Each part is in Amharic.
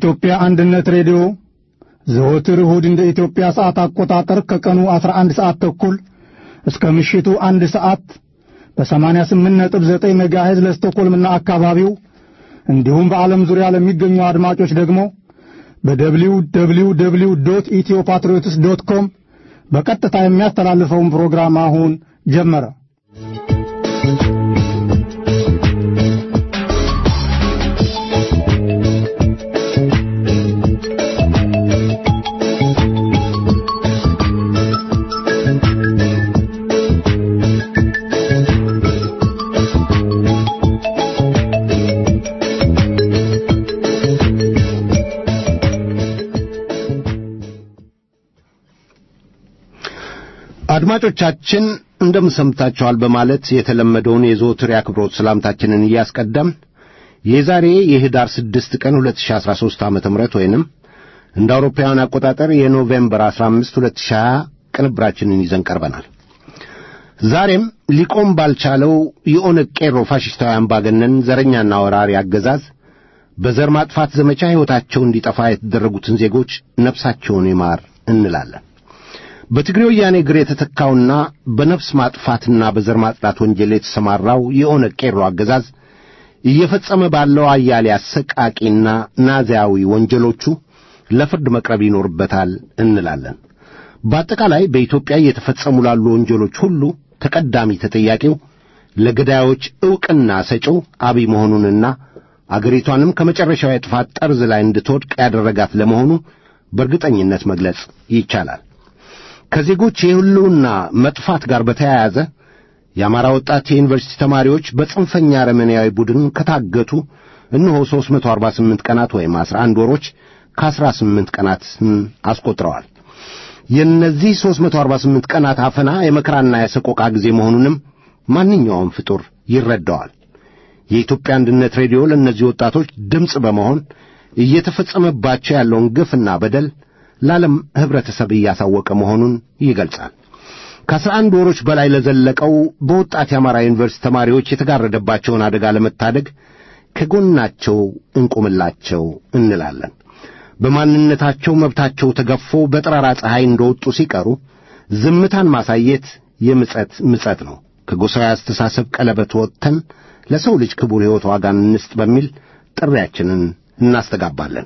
የኢትዮጵያ አንድነት ሬዲዮ ዘወትር እሁድ እንደ ኢትዮጵያ ሰዓት አቆጣጠር ከቀኑ 11 ሰዓት ተኩል እስከ ምሽቱ አንድ ሰዓት በ88.9 ሜጋሄዝ ለስቶኮልምና አካባቢው እንዲሁም በዓለም ዙሪያ ለሚገኙ አድማጮች ደግሞ በደብሊው ደብሊው ደብሊው ዶት ኢትዮ ፓትሪዮትስ ዶት ኮም በቀጥታ የሚያስተላልፈውን ፕሮግራም አሁን ጀመረ። አድማጮቻችን እንደምን ሰምታችኋል በማለት የተለመደውን የዘወትር የአክብሮት ሰላምታችንን እያስቀደም የዛሬ የህዳር 6 ቀን 2013 ዓ.ም ወይንም እንደ አውሮፓውያን አቆጣጠር የኖቬምበር 15 2020 ቅንብራችንን ይዘን ቀርበናል። ዛሬም ሊቆም ባልቻለው የኦነግ ቄሮ ፋሽስታዊ አምባገነን ዘረኛና ወራሪ አገዛዝ በዘር ማጥፋት ዘመቻ ሕይወታቸው እንዲጠፋ የተደረጉትን ዜጎች ነፍሳቸውን ይማር እንላለን። በትግሬ ወያኔ እግር የተተካውና በነፍስ ማጥፋትና በዘር ማጽዳት ወንጀል የተሰማራው የኦነግ ቄሮ አገዛዝ እየፈጸመ ባለው አያሌ አሰቃቂና ናዚያዊ ወንጀሎቹ ለፍርድ መቅረብ ይኖርበታል እንላለን። በአጠቃላይ በኢትዮጵያ እየተፈጸሙ ላሉ ወንጀሎች ሁሉ ተቀዳሚ ተጠያቂው ለገዳዮች ዕውቅና ሰጪው አብይ መሆኑንና አገሪቷንም ከመጨረሻው የጥፋት ጠርዝ ላይ እንድትወድቅ ያደረጋት ለመሆኑ በእርግጠኝነት መግለጽ ይቻላል። ከዜጎች የሕልውና መጥፋት ጋር በተያያዘ የአማራ ወጣት የዩኒቨርሲቲ ተማሪዎች በጽንፈኛ አረመኔያዊ ቡድን ከታገቱ እነሆ 348 ቀናት ወይም 11 ወሮች ከ18 ቀናትን አስቆጥረዋል። የእነዚህ 348 ቀናት አፈና የመከራና የሰቆቃ ጊዜ መሆኑንም ማንኛውም ፍጡር ይረዳዋል። የኢትዮጵያ አንድነት ሬዲዮ ለእነዚህ ወጣቶች ድምፅ በመሆን እየተፈጸመባቸው ያለውን ግፍና በደል ለዓለም ኅብረተሰብ እያሳወቀ መሆኑን ይገልጻል። ከአስራ አንድ ወሮች በላይ ለዘለቀው በወጣት የአማራ ዩኒቨርሲቲ ተማሪዎች የተጋረደባቸውን አደጋ ለመታደግ ከጎናቸው እንቁምላቸው እንላለን። በማንነታቸው መብታቸው ተገፎ በጠራራ ፀሐይ እንደወጡ ሲቀሩ ዝምታን ማሳየት የምጸት ምጸት ነው። ከጎሳዊ አስተሳሰብ ቀለበት ወጥተን ለሰው ልጅ ክቡር ሕይወት ዋጋን እንስጥ በሚል ጥሪያችንን እናስተጋባለን።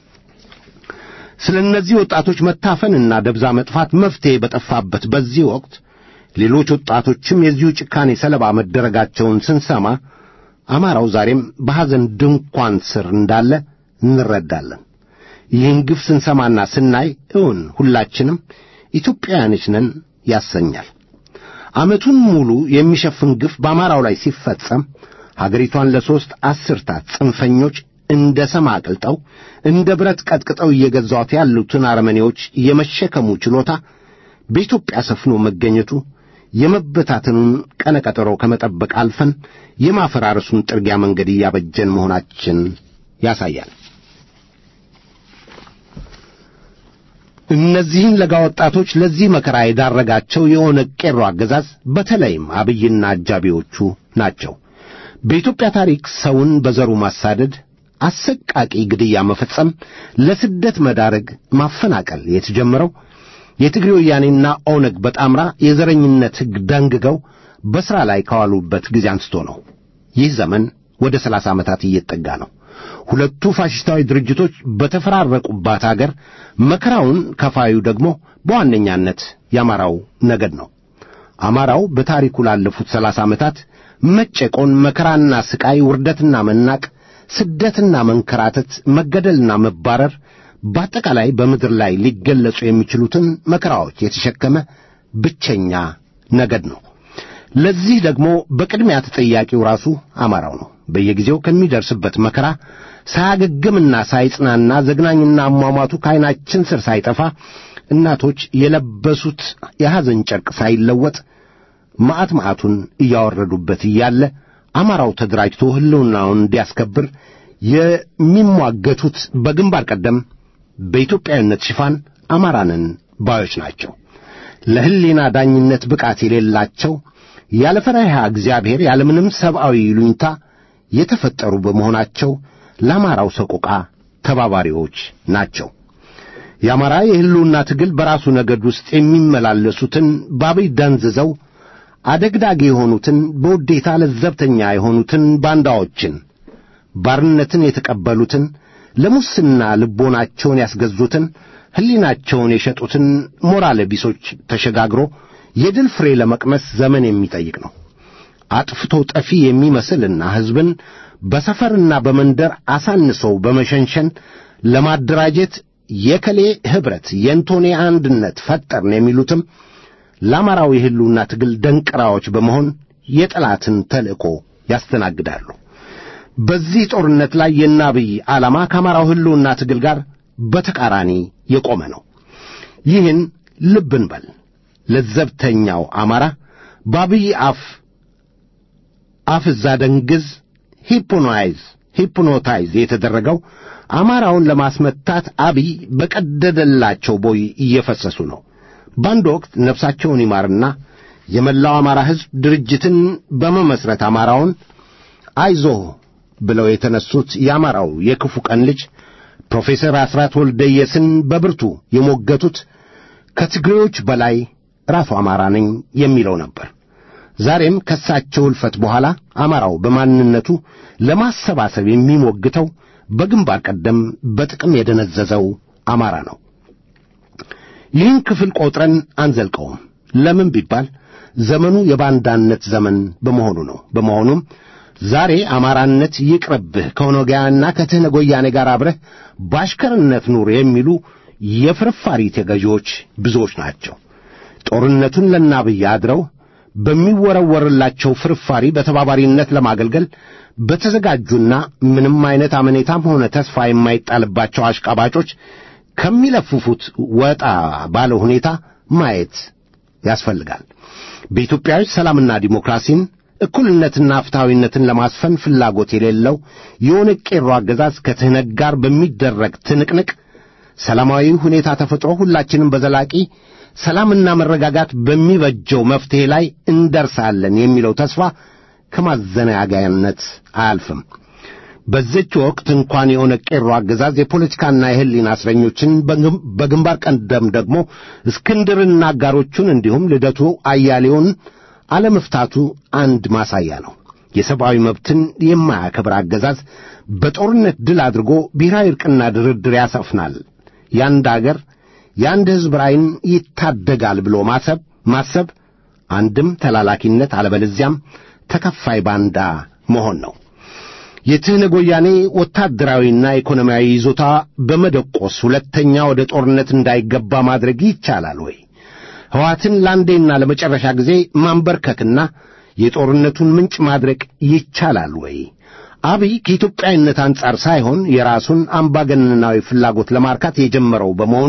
ስለ እነዚህ ወጣቶች መታፈንና ደብዛ መጥፋት መፍትሔ በጠፋበት በዚህ ወቅት ሌሎች ወጣቶችም የዚሁ ጭካኔ ሰለባ መደረጋቸውን ስንሰማ አማራው ዛሬም በሐዘን ድንኳን ስር እንዳለ እንረዳለን። ይህን ግፍ ስንሰማና ስናይ እውን ሁላችንም ኢትዮጵያውያኖች ነን ያሰኛል። ዓመቱን ሙሉ የሚሸፍን ግፍ በአማራው ላይ ሲፈጸም ሀገሪቷን ለሦስት አስርታት ጽንፈኞች እንደ ሰም አቅልጠው እንደ ብረት ቀጥቅጠው እየገዛት ያሉትን አረመኔዎች የመሸከሙ ችሎታ በኢትዮጵያ ሰፍኖ መገኘቱ የመበታተኑን ቀነቀጠሮ ከመጠበቅ አልፈን የማፈራረሱን ጥርጊያ መንገድ እያበጀን መሆናችን ያሳያል። እነዚህን ለጋ ወጣቶች ለዚህ መከራ የዳረጋቸው የኦነግ ቄሮ አገዛዝ በተለይም አብይና አጃቢዎቹ ናቸው። በኢትዮጵያ ታሪክ ሰውን በዘሩ ማሳደድ፣ አሰቃቂ ግድያ መፈጸም፣ ለስደት መዳረግ፣ ማፈናቀል የተጀመረው የትግሬ ወያኔና ኦነግ በጣምራ የዘረኝነት ሕግ ደንግገው በሥራ ላይ ከዋሉበት ጊዜ አንስቶ ነው። ይህ ዘመን ወደ ሰላሳ ዓመታት እየጠጋ ነው። ሁለቱ ፋሽስታዊ ድርጅቶች በተፈራረቁባት አገር መከራውን ከፋዩ ደግሞ በዋነኛነት የአማራው ነገድ ነው። አማራው በታሪኩ ላለፉት ሰላሳ ዓመታት መጨቆን፣ መከራና ስቃይ፣ ውርደትና መናቅ፣ ስደትና መንከራተት፣ መገደልና መባረር በአጠቃላይ በምድር ላይ ሊገለጹ የሚችሉትን መከራዎች የተሸከመ ብቸኛ ነገድ ነው። ለዚህ ደግሞ በቅድሚያ ተጠያቂው ራሱ አማራው ነው። በየጊዜው ከሚደርስበት መከራ ሳያገግምና ሳይጽናና ዘግናኝና አሟሟቱ ከዐይናችን ስር ሳይጠፋ እናቶች የለበሱት የሐዘን ጨርቅ ሳይለወጥ መዓት መዓቱን እያወረዱበት እያለ አማራው ተደራጅቶ ሕልውናውን እንዲያስከብር የሚሟገቱት በግንባር ቀደም በኢትዮጵያዊነት ሽፋን አማራንን ባዮች ናቸው። ለሕሊና ዳኝነት ብቃት የሌላቸው ያለ ፈሪሃ እግዚአብሔር ያለምንም ሰብአዊ ይሉኝታ የተፈጠሩ በመሆናቸው ለአማራው ሰቆቃ ተባባሪዎች ናቸው። የአማራ የሕልውና ትግል በራሱ ነገድ ውስጥ የሚመላለሱትን ባብይ ደንዝዘው አደግዳጊ የሆኑትን በውዴታ ለዘብተኛ የሆኑትን ባንዳዎችን ባርነትን የተቀበሉትን ለሙስና ልቦናቸውን ያስገዙትን ሕሊናቸውን የሸጡትን ሞራል ቢሶች ተሸጋግሮ የድል ፍሬ ለመቅመስ ዘመን የሚጠይቅ ነው። አጥፍቶ ጠፊ የሚመስልና ሕዝብን በሰፈርና በመንደር አሳንሰው በመሸንሸን ለማደራጀት የከሌ ኅብረት የእንቶኔ አንድነት ፈጠርን የሚሉትም ለአማራዊ ሕልውና ትግል ደንቅራዎች በመሆን የጠላትን ተልእኮ ያስተናግዳሉ። በዚህ ጦርነት ላይ የናብይ ዓላማ ከአማራው ሕልውና ትግል ጋር በተቃራኒ የቆመ ነው። ይህን ልብ እንበል። ለዘብተኛው አማራ በአብይ አፍ አፍዛ ደንግዝ ሂፕኖይዝ ሂፕኖታይዝ የተደረገው አማራውን ለማስመታት አብይ በቀደደላቸው ቦይ እየፈሰሱ ነው። በአንድ ወቅት ነፍሳቸውን ይማርና የመላው አማራ ሕዝብ ድርጅትን በመመስረት አማራውን አይዞህ ብለው የተነሱት የአማራው የክፉ ቀን ልጅ ፕሮፌሰር አስራት ወልደየስን በብርቱ የሞገቱት ከትግሬዎች በላይ ራሱ አማራ ነኝ የሚለው ነበር። ዛሬም ከሳቸው ሕልፈት በኋላ አማራው በማንነቱ ለማሰባሰብ የሚሞግተው በግንባር ቀደም በጥቅም የደነዘዘው አማራ ነው። ይህን ክፍል ቆጥረን አንዘልቀውም። ለምን ቢባል ዘመኑ የባንዳነት ዘመን በመሆኑ ነው። በመሆኑም ዛሬ አማራነት ይቅርብህ ከኦነጋውያንና ከትህነግ ወያኔ ጋር አብረህ በአሽከርነት ኑር የሚሉ የፍርፋሪ ተገዢዎች ብዙዎች ናቸው። ጦርነቱን ለናብይ አድረው በሚወረወርላቸው ፍርፋሪ በተባባሪነት ለማገልገል በተዘጋጁና ምንም አይነት አመኔታም ሆነ ተስፋ የማይጣልባቸው አሽቃባጮች ከሚለፍፉት ወጣ ባለ ሁኔታ ማየት ያስፈልጋል። በኢትዮጵያዊ ሰላምና ዲሞክራሲን እኩልነትና ፍትሐዊነትን ለማስፈን ፍላጎት የሌለው የኦነግ ቄሮ አገዛዝ ከትህነግ ጋር በሚደረግ ትንቅንቅ ሰላማዊ ሁኔታ ተፈጥሮ ሁላችንም በዘላቂ ሰላምና መረጋጋት በሚበጀው መፍትሔ ላይ እንደርሳለን የሚለው ተስፋ ከማዘናጋያነት አያልፍም። በዚች ወቅት እንኳን የኦነግ ቄሮ አገዛዝ የፖለቲካና የሕሊና እስረኞችን በግንባር ቀደም ደግሞ እስክንድርና አጋሮቹን እንዲሁም ልደቱ አያሌውን አለመፍታቱ አንድ ማሳያ ነው። የሰብአዊ መብትን የማያከብር አገዛዝ በጦርነት ድል አድርጎ ብሔራዊ ዕርቅና ድርድር ያሰፍናል፣ የአንድ አገር የአንድ ሕዝብ ራዕይን ይታደጋል ብሎ ማሰብ ማሰብ አንድም ተላላኪነት አለበለዚያም ተከፋይ ባንዳ መሆን ነው። የትህነግ ወያኔ ወታደራዊና ኢኮኖሚያዊ ይዞታ በመደቆስ ሁለተኛ ወደ ጦርነት እንዳይገባ ማድረግ ይቻላል ወይ? ሕዋትን ለአንዴና ለመጨረሻ ጊዜ ማንበርከክና የጦርነቱን ምንጭ ማድረቅ ይቻላል ወይ? አብይ ከኢትዮጵያዊነት አንጻር ሳይሆን የራሱን አምባገነናዊ ፍላጎት ለማርካት የጀመረው በመሆኑ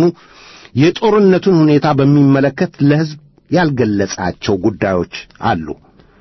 የጦርነቱን ሁኔታ በሚመለከት ለሕዝብ ያልገለጻቸው ጉዳዮች አሉ።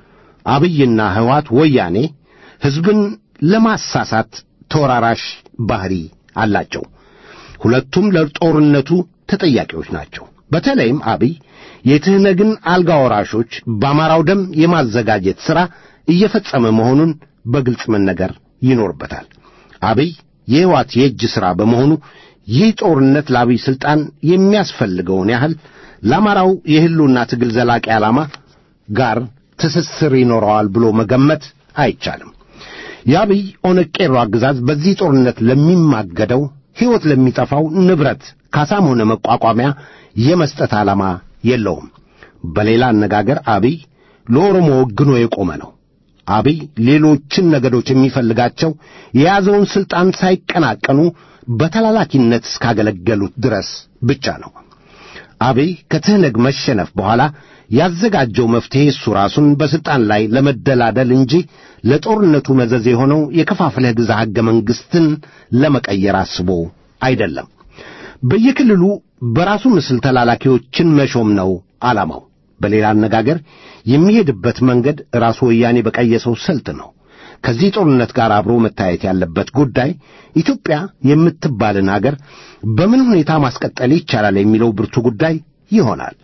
አብይና ሕወሓት ወያኔ ሕዝብን ለማሳሳት ተወራራሽ ባህሪ አላቸው። ሁለቱም ለጦርነቱ ተጠያቂዎች ናቸው። በተለይም አብይ የትህነግን አልጋ ወራሾች በአማራው ደም የማዘጋጀት ሥራ እየፈጸመ መሆኑን በግልጽ መነገር ይኖርበታል። አብይ የሕወሓት የእጅ ሥራ በመሆኑ ይህ ጦርነት ለአብይ ሥልጣን የሚያስፈልገውን ያህል ለአማራው የሕልውና ትግል ዘላቂ ዓላማ ጋር ትስስር ይኖረዋል ብሎ መገመት አይቻልም። የአብይ ኦነግ ቄሮ አገዛዝ በዚህ ጦርነት ለሚማገደው ሕይወት ለሚጠፋው ንብረት ካሳም ሆነ መቋቋሚያ የመስጠት ዓላማ የለውም። በሌላ አነጋገር አብይ ለኦሮሞ ወግኖ የቆመ ነው። አብይ ሌሎችን ነገዶች የሚፈልጋቸው የያዘውን ሥልጣን ሳይቀናቀኑ በተላላኪነት እስካገለገሉት ድረስ ብቻ ነው። አብይ ከትህነግ መሸነፍ በኋላ ያዘጋጀው መፍትሔ እሱ ራሱን በሥልጣን ላይ ለመደላደል እንጂ ለጦርነቱ መዘዝ የሆነው የከፋፍለህ ግዛ ሕገ መንግሥትን ለመቀየር አስቦ አይደለም። በየክልሉ በራሱ ምስል ተላላኪዎችን መሾም ነው ዓላማው። በሌላ አነጋገር የሚሄድበት መንገድ ራሱ ወያኔ በቀየሰው ስልት ነው። ከዚህ ጦርነት ጋር አብሮ መታየት ያለበት ጉዳይ ኢትዮጵያ የምትባልን አገር በምን ሁኔታ ማስቀጠል ይቻላል የሚለው ብርቱ ጉዳይ ይሆናል።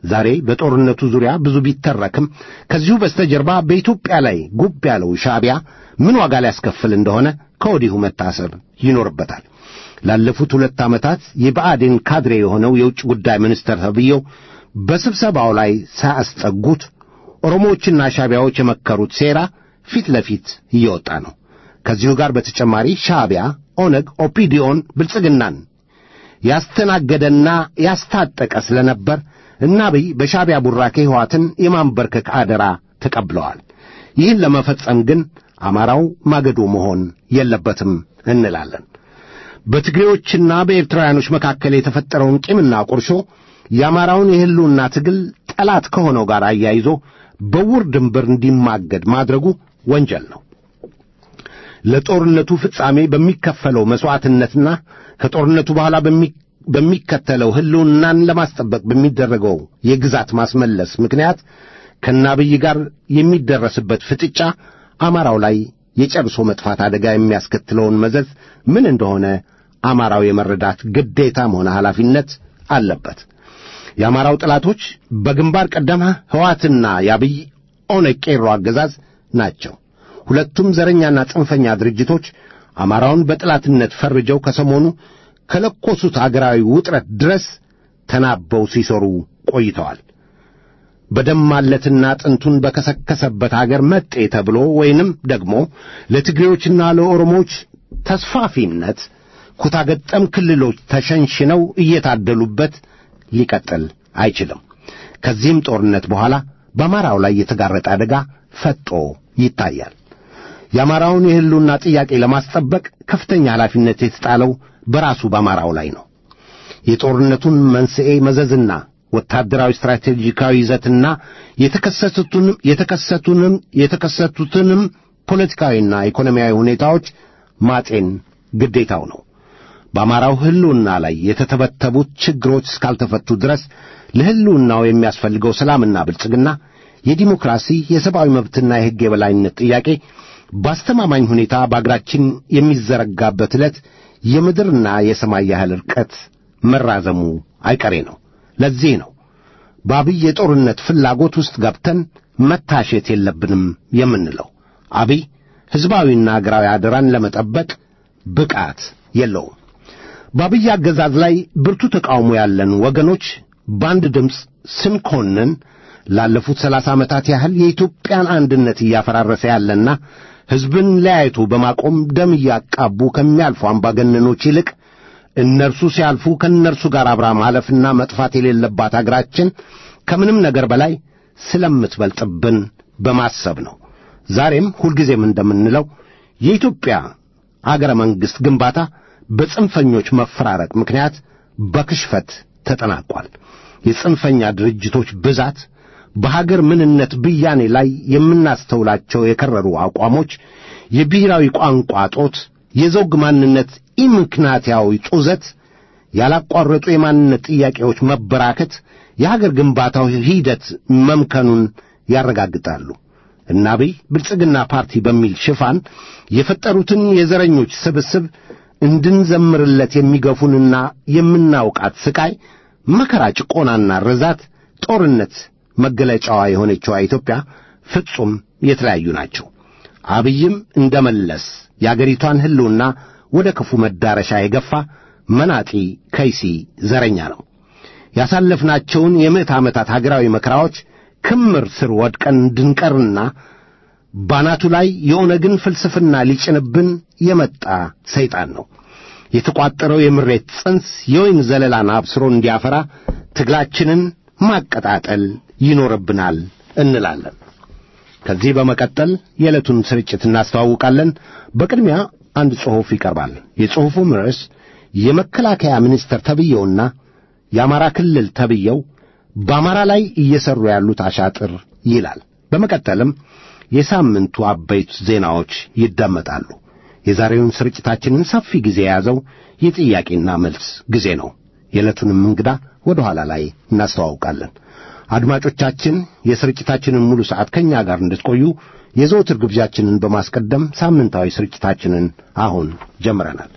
ዛሬ በጦርነቱ ዙሪያ ብዙ ቢተረክም ከዚሁ በስተጀርባ በኢትዮጵያ ላይ ጉብ ያለው ሻዕቢያ ምን ዋጋ ሊያስከፍል እንደሆነ ከወዲሁ መታሰብ ይኖርበታል። ላለፉት ሁለት ዓመታት የብአዴን ካድሬ የሆነው የውጭ ጉዳይ ሚኒስትር ተብዬው በስብሰባው ላይ ሳያስጠጉት ኦሮሞዎችና ሻዕቢያዎች የመከሩት ሴራ ፊት ለፊት እየወጣ ነው። ከዚሁ ጋር በተጨማሪ ሻዕቢያ፣ ኦነግ፣ ኦፒዲዮን ብልጽግናን ያስተናገደና ያስታጠቀ ስለነበር እና አብይ በሻዕቢያ ቡራኬ ሕወሓትን የማንበርከክ አደራ ተቀብለዋል። ይህን ለመፈጸም ግን አማራው ማገዶ መሆን የለበትም እንላለን። በትግሬዎችና በኤርትራውያኖች መካከል የተፈጠረውን ቂምና ቁርሾ የአማራውን የሕልውና ትግል ጠላት ከሆነው ጋር አያይዞ በውር ድንበር እንዲማገድ ማድረጉ ወንጀል ነው። ለጦርነቱ ፍጻሜ በሚከፈለው መሥዋዕትነትና ከጦርነቱ በኋላ በሚከተለው ሕልውናን ለማስጠበቅ በሚደረገው የግዛት ማስመለስ ምክንያት ከናብይ ጋር የሚደረስበት ፍጥጫ አማራው ላይ የጨርሶ መጥፋት አደጋ የሚያስከትለውን መዘዝ ምን እንደሆነ አማራው የመረዳት ግዴታም ሆነ ኃላፊነት አለበት። የአማራው ጠላቶች በግንባር ቀደም ሕወሓትና የአብይ ኦነግ ቄሮ አገዛዝ ናቸው። ሁለቱም ዘረኛና ጽንፈኛ ድርጅቶች አማራውን በጠላትነት ፈርጀው ከሰሞኑ ከለኮሱት አገራዊ ውጥረት ድረስ ተናበው ሲሰሩ ቆይተዋል። በደማለትና ጥንቱን በከሰከሰበት አገር መጤ ተብሎ ወይንም ደግሞ ለትግሬዎችና ለኦሮሞዎች ተስፋፊነት ኩታገጠም ክልሎች ተሸንሽነው እየታደሉበት ሊቀጥል አይችልም። ከዚህም ጦርነት በኋላ በአማራው ላይ የተጋረጠ አደጋ ፈጦ ይታያል። የአማራውን የሕልውና ጥያቄ ለማስጠበቅ ከፍተኛ ኃላፊነት የተጣለው በራሱ በአማራው ላይ ነው። የጦርነቱን መንስኤ መዘዝና ወታደራዊ ስትራቴጂካዊ ይዘትና የተከሰቱትንም የተከሰቱንም የተከሰቱትንም ፖለቲካዊና ኢኮኖሚያዊ ሁኔታዎች ማጤን ግዴታው ነው። በአማራው ሕልውና ላይ የተተበተቡት ችግሮች እስካልተፈቱ ድረስ ለሕልውናው የሚያስፈልገው ሰላምና ብልጽግና፣ የዲሞክራሲ የሰብአዊ መብትና የሕግ የበላይነት ጥያቄ በአስተማማኝ ሁኔታ በአገራችን የሚዘረጋበት ዕለት የምድርና የሰማይ ያህል ርቀት መራዘሙ አይቀሬ ነው። ለዚህ ነው በአብይ የጦርነት ፍላጎት ውስጥ ገብተን መታሸት የለብንም የምንለው። አብይ ሕዝባዊና አገራዊ አደራን ለመጠበቅ ብቃት የለውም። በአብይ አገዛዝ ላይ ብርቱ ተቃውሞ ያለን ወገኖች በአንድ ድምፅ ስንኮንን ላለፉት ሰላሳ ዓመታት ያህል የኢትዮጵያን አንድነት እያፈራረሰ ያለና ሕዝብን ለያይቶ በማቆም ደም እያቃቡ ከሚያልፉ አምባገነኖች ይልቅ እነርሱ ሲያልፉ ከእነርሱ ጋር አብራ ማለፍና መጥፋት የሌለባት አገራችን ከምንም ነገር በላይ ስለምትበልጥብን በማሰብ ነው። ዛሬም ሁልጊዜም እንደምንለው የኢትዮጵያ አገረ መንግሥት ግንባታ በጽንፈኞች መፈራረቅ ምክንያት በክሽፈት ተጠናቋል። የጽንፈኛ ድርጅቶች ብዛት፣ በሀገር ምንነት ብያኔ ላይ የምናስተውላቸው የከረሩ አቋሞች፣ የብሔራዊ ቋንቋ ጦት፣ የዘውግ ማንነት ኢምክንያታዊ ጡዘት፣ ያላቋረጡ የማንነት ጥያቄዎች መበራከት የሀገር ግንባታው ሂደት መምከኑን ያረጋግጣሉ። እና አብይ ብልጽግና ፓርቲ በሚል ሽፋን የፈጠሩትን የዘረኞች ስብስብ እንድንዘምርለት የሚገፉንና የምናውቃት ስቃይ፣ መከራ፣ ጭቆናና ርዛት፣ ጦርነት መገለጫዋ የሆነችዋ ኢትዮጵያ ፍጹም የተለያዩ ናቸው። አብይም እንደ መለስ የአገሪቷን ሕልውና ወደ ክፉ መዳረሻ የገፋ መናጢ ከይሲ ዘረኛ ነው። ያሳለፍናቸውን የምዕት ዓመታት ሀገራዊ መከራዎች ክምር ስር ወድቀን እንድንቀርና ባናቱ ላይ የኦነግን ፍልስፍና ሊጭንብን የመጣ ሰይጣን ነው። የተቋጠረው የምሬት ጽንስ የወይን ዘለላን አብስሮ እንዲያፈራ ትግላችንን ማቀጣጠል ይኖርብናል እንላለን። ከዚህ በመቀጠል የዕለቱን ስርጭት እናስተዋውቃለን። በቅድሚያ አንድ ጽሑፍ ይቀርባል። የጽሑፉም ርዕስ የመከላከያ ሚኒስትር ተብየውና የአማራ ክልል ተብየው በአማራ ላይ እየሰሩ ያሉት አሻጥር ይላል። በመቀጠልም የሳምንቱ አበይት ዜናዎች ይደመጣሉ። የዛሬውን ስርጭታችንን ሰፊ ጊዜ የያዘው የጥያቄና መልስ ጊዜ ነው። የዕለቱንም እንግዳ ወደ ኋላ ላይ እናስተዋውቃለን። አድማጮቻችን የስርጭታችንን ሙሉ ሰዓት ከእኛ ጋር እንድትቆዩ የዘወትር ግብዣችንን በማስቀደም ሳምንታዊ ስርጭታችንን አሁን ጀምረናል።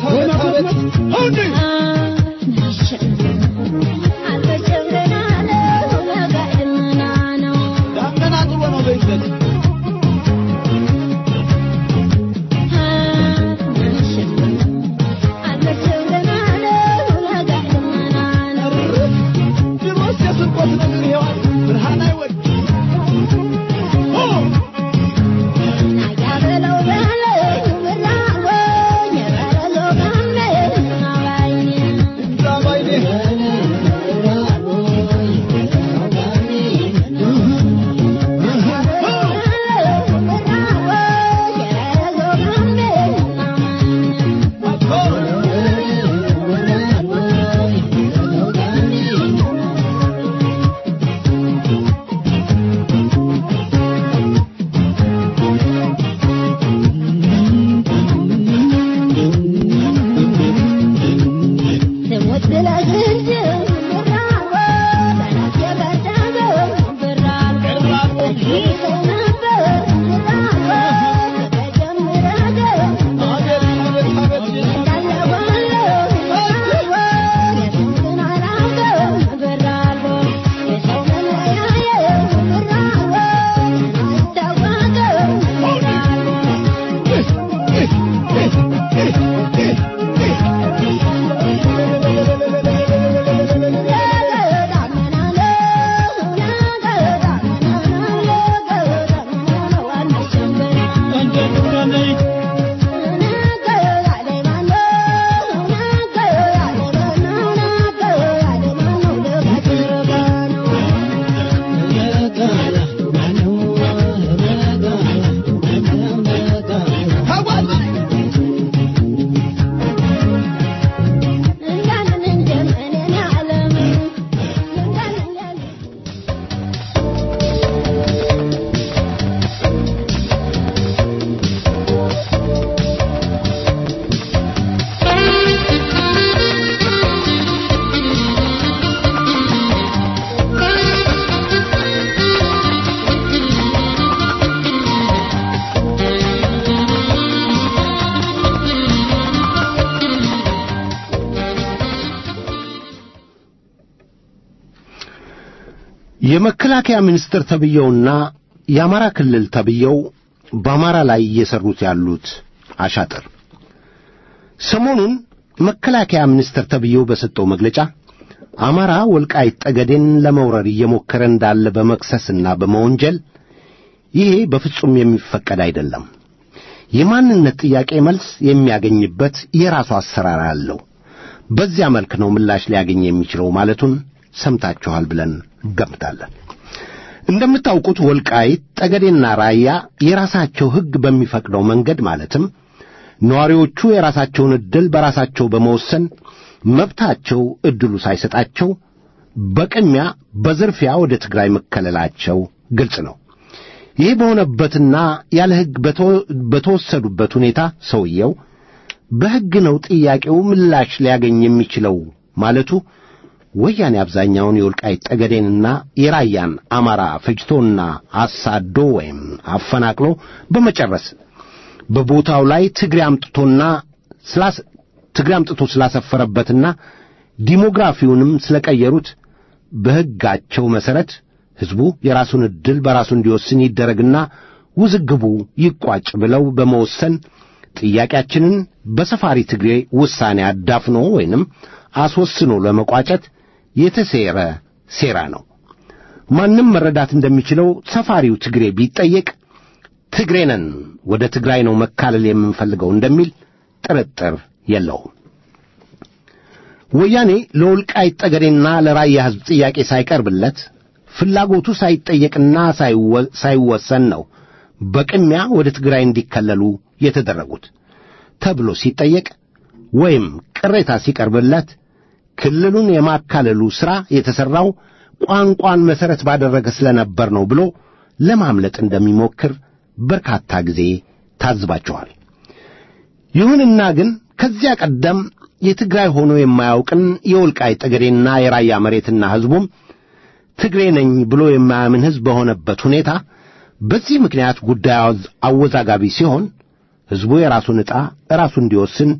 የመከላከያ ሚኒስትር ተብየውና የአማራ ክልል ተብየው በአማራ ላይ እየሰሩት ያሉት አሻጥር ሰሞኑን መከላከያ ሚኒስትር ተብየው በሰጠው መግለጫ አማራ ወልቃይት ጠገዴን ለመውረር እየሞከረ እንዳለ በመክሰስና በመወንጀል ይሄ በፍጹም የሚፈቀድ አይደለም። የማንነት ጥያቄ መልስ የሚያገኝበት የራሱ አሰራር አለው። በዚያ መልክ ነው ምላሽ ሊያገኝ የሚችለው ማለቱን ሰምታችኋል ብለን እንገምታለን። እንደምታውቁት ወልቃይት ጠገዴና ራያ የራሳቸው ሕግ በሚፈቅደው መንገድ ማለትም ነዋሪዎቹ የራሳቸውን ዕድል በራሳቸው በመወሰን መብታቸው ዕድሉ ሳይሰጣቸው በቅድሚያ በዝርፊያ ወደ ትግራይ መከለላቸው ግልጽ ነው። ይህ በሆነበትና ያለ ሕግ በተወሰዱበት ሁኔታ ሰውየው በሕግ ነው ጥያቄው ምላሽ ሊያገኝ የሚችለው ማለቱ ወያኔ አብዛኛውን የወልቃይት ጠገዴንና የራያን አማራ ፈጅቶና አሳዶ ወይም አፈናቅሎ በመጨረስ በቦታው ላይ ትግሬ አምጥቶና ትግሬ አምጥቶ ስላሰፈረበትና ዲሞግራፊውንም ስለቀየሩት በሕጋቸው መሠረት ሕዝቡ የራሱን ዕድል በራሱ እንዲወስን ይደረግና ውዝግቡ ይቋጭ ብለው በመወሰን ጥያቄያችንን በሰፋሪ ትግሬ ውሳኔ አዳፍኖ ወይንም አስወስኖ ለመቋጨት የተሴረ ሴራ ነው። ማንም መረዳት እንደሚችለው ሰፋሪው ትግሬ ቢጠየቅ ትግሬ ነን፣ ወደ ትግራይ ነው መካለል የምንፈልገው እንደሚል ጥርጥር የለውም። ወያኔ ለወልቃይት ጠገዴና ለራያ ሕዝብ ጥያቄ ሳይቀርብለት ፍላጎቱ ሳይጠየቅና ሳይወሰን ነው በቅሚያ ወደ ትግራይ እንዲከለሉ የተደረጉት ተብሎ ሲጠየቅ ወይም ቅሬታ ሲቀርብለት ክልሉን የማካለሉ ሥራ የተሠራው ቋንቋን መሠረት ባደረገ ስለነበር ነው ብሎ ለማምለጥ እንደሚሞክር በርካታ ጊዜ ታዝባቸዋል። ይሁንና ግን ከዚያ ቀደም የትግራይ ሆኖ የማያውቅን የወልቃይት ጠገዴና የራያ መሬትና ሕዝቡም ትግሬ ነኝ ብሎ የማያምን ሕዝብ በሆነበት ሁኔታ በዚህ ምክንያት ጉዳዩ አወዛጋቢ ሲሆን ሕዝቡ የራሱን ዕጣ ራሱ እንዲወስን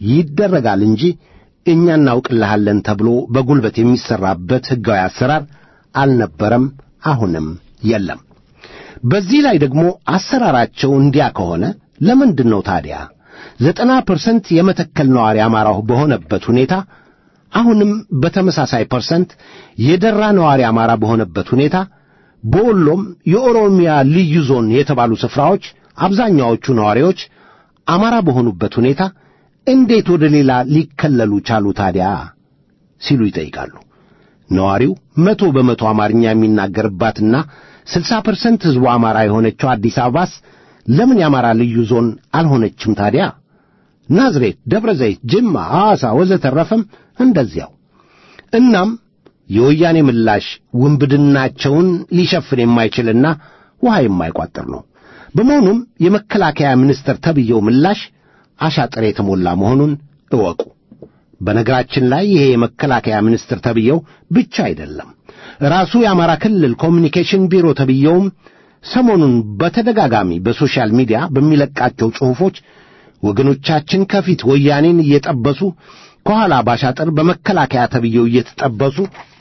ይደረጋል እንጂ እኛ እናውቅልሃለን ተብሎ በጉልበት የሚሠራበት ሕጋዊ አሰራር አልነበረም፣ አሁንም የለም። በዚህ ላይ ደግሞ አሰራራቸው እንዲያ ከሆነ ለምንድን ነው ታዲያ ዘጠና ፐርሰንት የመተከል ነዋሪ አማራው በሆነበት ሁኔታ አሁንም በተመሳሳይ ፐርሰንት የደራ ነዋሪ አማራ በሆነበት ሁኔታ በወሎም የኦሮሚያ ልዩ ዞን የተባሉ ስፍራዎች አብዛኛዎቹ ነዋሪዎች አማራ በሆኑበት ሁኔታ እንዴት ወደ ሌላ ሊከለሉ ቻሉ ታዲያ ሲሉ ይጠይቃሉ። ነዋሪው መቶ በመቶ አማርኛ የሚናገርባትና ስልሳ ፐርሰንት ሕዝቡ አማራ የሆነችው አዲስ አበባስ ለምን የአማራ ልዩ ዞን አልሆነችም ታዲያ? ናዝሬት፣ ደብረ ዘይት፣ ጅማ፣ ሐዋሳ ወዘተረፈም እንደዚያው። እናም የወያኔ ምላሽ ውንብድናቸውን ሊሸፍን የማይችልና ውሃ የማይቋጥር ነው። በመሆኑም የመከላከያ ሚኒስትር ተብየው ምላሽ አሻጥር የተሞላ መሆኑን እወቁ። በነገራችን ላይ ይሄ የመከላከያ ሚኒስትር ተብየው ብቻ አይደለም። ራሱ የአማራ ክልል ኮሚኒኬሽን ቢሮ ተብየውም ሰሞኑን በተደጋጋሚ በሶሻል ሚዲያ በሚለቃቸው ጽሑፎች ወገኖቻችን ከፊት ወያኔን እየጠበሱ ከኋላ ባሻጥር በመከላከያ ተብየው እየተጠበሱ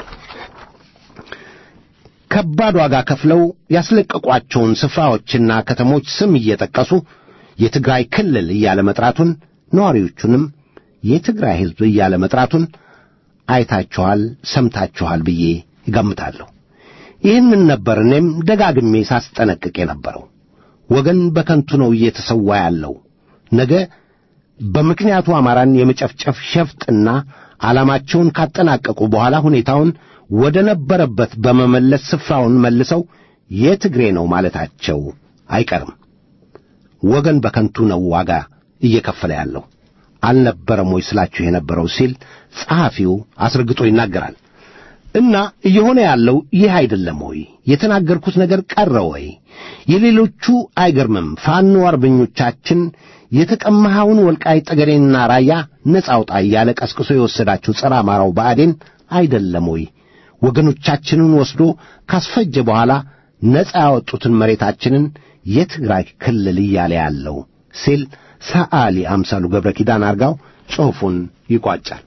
ከባድ ዋጋ ከፍለው ያስለቀቋቸውን ስፍራዎችና ከተሞች ስም እየጠቀሱ የትግራይ ክልል እያለ መጥራቱን ነዋሪዎቹንም የትግራይ ሕዝብ እያለ መጥራቱን አይታችኋል፣ ሰምታችኋል ብዬ ይገምታለሁ። ይህንን ነበር እኔም ደጋግሜ ሳስጠነቅቅ የነበረው። ወገን በከንቱ ነው እየተሰዋ ያለው። ነገ በምክንያቱ አማራን የመጨፍጨፍ ሸፍጥና ዓላማቸውን ካጠናቀቁ በኋላ ሁኔታውን ወደ ነበረበት በመመለስ ስፍራውን መልሰው የትግሬ ነው ማለታቸው አይቀርም። ወገን በከንቱ ነው ዋጋ እየከፈለ ያለው አልነበረም ወይ ስላችሁ የነበረው ሲል ጸሐፊው አስረግጦ ይናገራል። እና እየሆነ ያለው ይህ አይደለም ወይ? የተናገርኩት ነገር ቀረ ወይ? የሌሎቹ አይገርምም። ፋኖ አርበኞቻችን የተቀማኸውን ወልቃይት ጠገዴንና ራያ ነጻ አውጣ እያለ ቀስቅሶ የወሰዳችሁ ጸረ አማራው ብአዴን አይደለም ወይ? ወገኖቻችንን ወስዶ ካስፈጀ በኋላ ነጻ ያወጡትን መሬታችንን የትግራይ ክልል እያለ ያለው ሲል ሰዓሊ አምሳሉ ገብረ ኪዳን አርጋው ጽሑፉን ይቋጫል።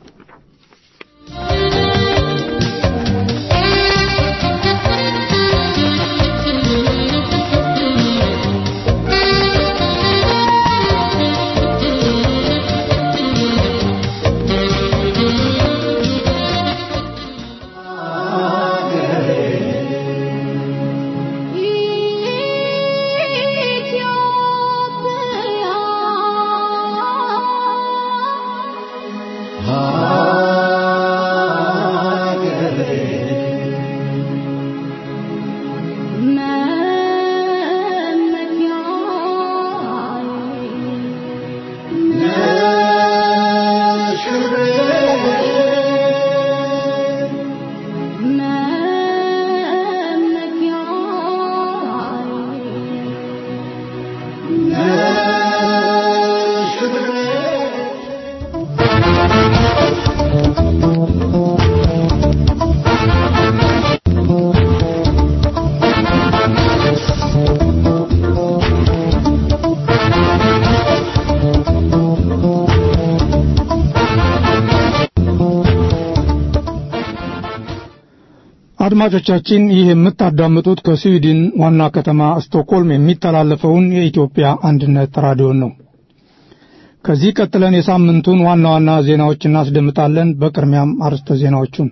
አድማጮቻችን ይህ የምታዳምጡት ከስዊድን ዋና ከተማ ስቶክሆልም የሚተላለፈውን የኢትዮጵያ አንድነት ራዲዮን ነው። ከዚህ ቀጥለን የሳምንቱን ዋና ዋና ዜናዎች እናስደምጣለን። በቅድሚያም አርዕስተ ዜናዎቹን።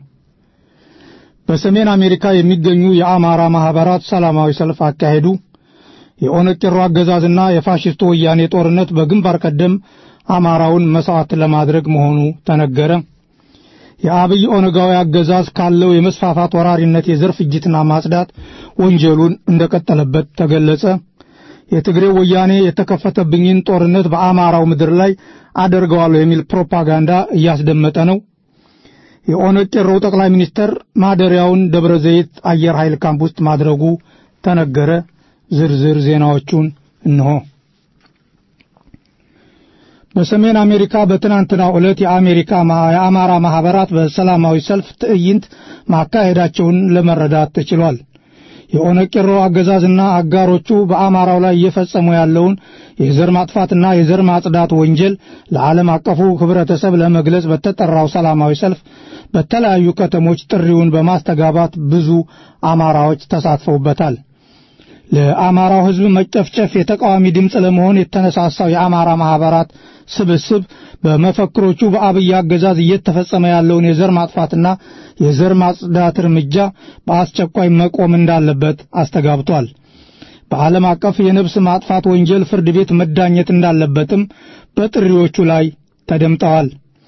በሰሜን አሜሪካ የሚገኙ የአማራ ማህበራት ሰላማዊ ሰልፍ አካሄዱ። የኦነግ ቄሮ አገዛዝና የፋሽስቱ ወያኔ ጦርነት በግንባር ቀደም አማራውን መስዋዕት ለማድረግ መሆኑ ተነገረ። የአብይ ኦነጋዊ አገዛዝ ካለው የመስፋፋት ወራሪነት የዘር ፍጅትና ማጽዳት ወንጀሉን እንደቀጠለበት ተገለጸ። የትግሬ ወያኔ የተከፈተብኝን ጦርነት በአማራው ምድር ላይ አደርገዋለሁ የሚል ፕሮፓጋንዳ እያስደመጠ ነው። የኦነግ ቄሮው ጠቅላይ ሚኒስተር ማደሪያውን ደብረ ዘይት አየር ኃይል ካምፕ ውስጥ ማድረጉ ተነገረ። ዝርዝር ዜናዎቹን እንሆ። በሰሜን አሜሪካ በትናንትናው ዕለት የአሜሪካ የአማራ ማህበራት በሰላማዊ ሰልፍ ትዕይንት ማካሄዳቸውን ለመረዳት ተችሏል። የኦነግ ቄሮ አገዛዝና አጋሮቹ በአማራው ላይ እየፈጸሙ ያለውን የዘር ማጥፋትና የዘር ማጽዳት ወንጀል ለዓለም አቀፉ ህብረተሰብ ለመግለጽ በተጠራው ሰላማዊ ሰልፍ በተለያዩ ከተሞች ጥሪውን በማስተጋባት ብዙ አማራዎች ተሳትፈውበታል። ለአማራው ህዝብ መጨፍጨፍ የተቃዋሚ ድምፅ ለመሆን የተነሳሳው የአማራ ማህበራት ስብስብ በመፈክሮቹ በአብይ አገዛዝ እየተፈጸመ ያለውን የዘር ማጥፋትና የዘር ማጽዳት እርምጃ በአስቸኳይ መቆም እንዳለበት አስተጋብቷል። በዓለም አቀፍ የነፍስ ማጥፋት ወንጀል ፍርድ ቤት መዳኘት እንዳለበትም በጥሪዎቹ ላይ ተደምጠዋል።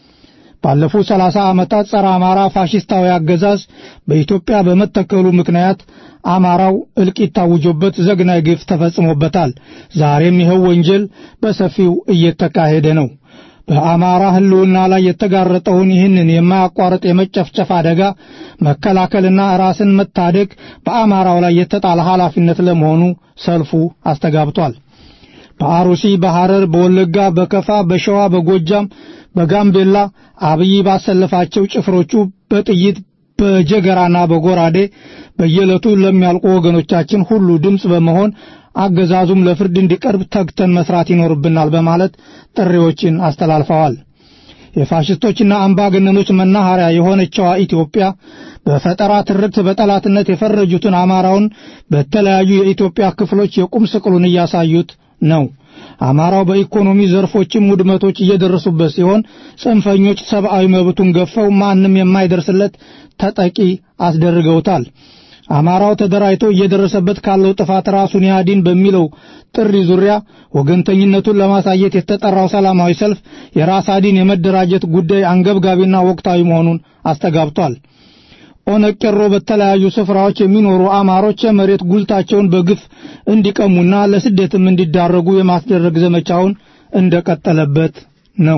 ባለፉት ሰላሳ ዓመታት ጸረ አማራ ፋሽስታዊ አገዛዝ በኢትዮጵያ በመተከሉ ምክንያት አማራው እልቂት ታውጆበት ዘግናይ ግፍ ተፈጽሞበታል። ዛሬም ይኸው ወንጀል በሰፊው እየተካሄደ ነው። በአማራ ህልውና ላይ የተጋረጠውን ይህንን የማያቋርጥ የመጨፍጨፍ አደጋ መከላከልና ራስን መታደግ በአማራው ላይ የተጣለ ኃላፊነት ለመሆኑ ሰልፉ አስተጋብቷል። በአሩሲ፣ በሐረር፣ በወለጋ፣ በከፋ፣ በሸዋ፣ በጎጃም፣ በጋምቤላ አብይ ባሰለፋቸው ጭፍሮቹ በጥይት በጀገራና በጎራዴ በየዕለቱ ለሚያልቁ ወገኖቻችን ሁሉ ድምፅ በመሆን አገዛዙም ለፍርድ እንዲቀርብ ተግተን መስራት ይኖርብናል በማለት ጥሪዎችን አስተላልፈዋል። የፋሽስቶችና አምባገነኖች መናኸሪያ የሆነችዋ ኢትዮጵያ በፈጠራ ትርክት በጠላትነት የፈረጁትን አማራውን በተለያዩ የኢትዮጵያ ክፍሎች የቁም ስቅሉን እያሳዩት ነው። አማራው በኢኮኖሚ ዘርፎችም ውድመቶች እየደረሱበት ሲሆን ጽንፈኞች ሰብአዊ መብቱን ገፈው ማንም የማይደርስለት ተጠቂ አስደርገውታል። አማራው ተደራጅቶ እየደረሰበት ካለው ጥፋት ራሱን ያድን በሚለው ጥሪ ዙሪያ ወገንተኝነቱን ለማሳየት የተጠራው ሰላማዊ ሰልፍ የራስ አዲን የመደራጀት ጉዳይ አንገብጋቢና ወቅታዊ መሆኑን አስተጋብቷል። ኦነግ ቄሮ በተለያዩ ስፍራዎች የሚኖሩ አማሮች የመሬት ጉልታቸውን በግፍ እንዲቀሙና ለስደትም እንዲዳረጉ የማስደረግ ዘመቻውን እንደቀጠለበት ነው።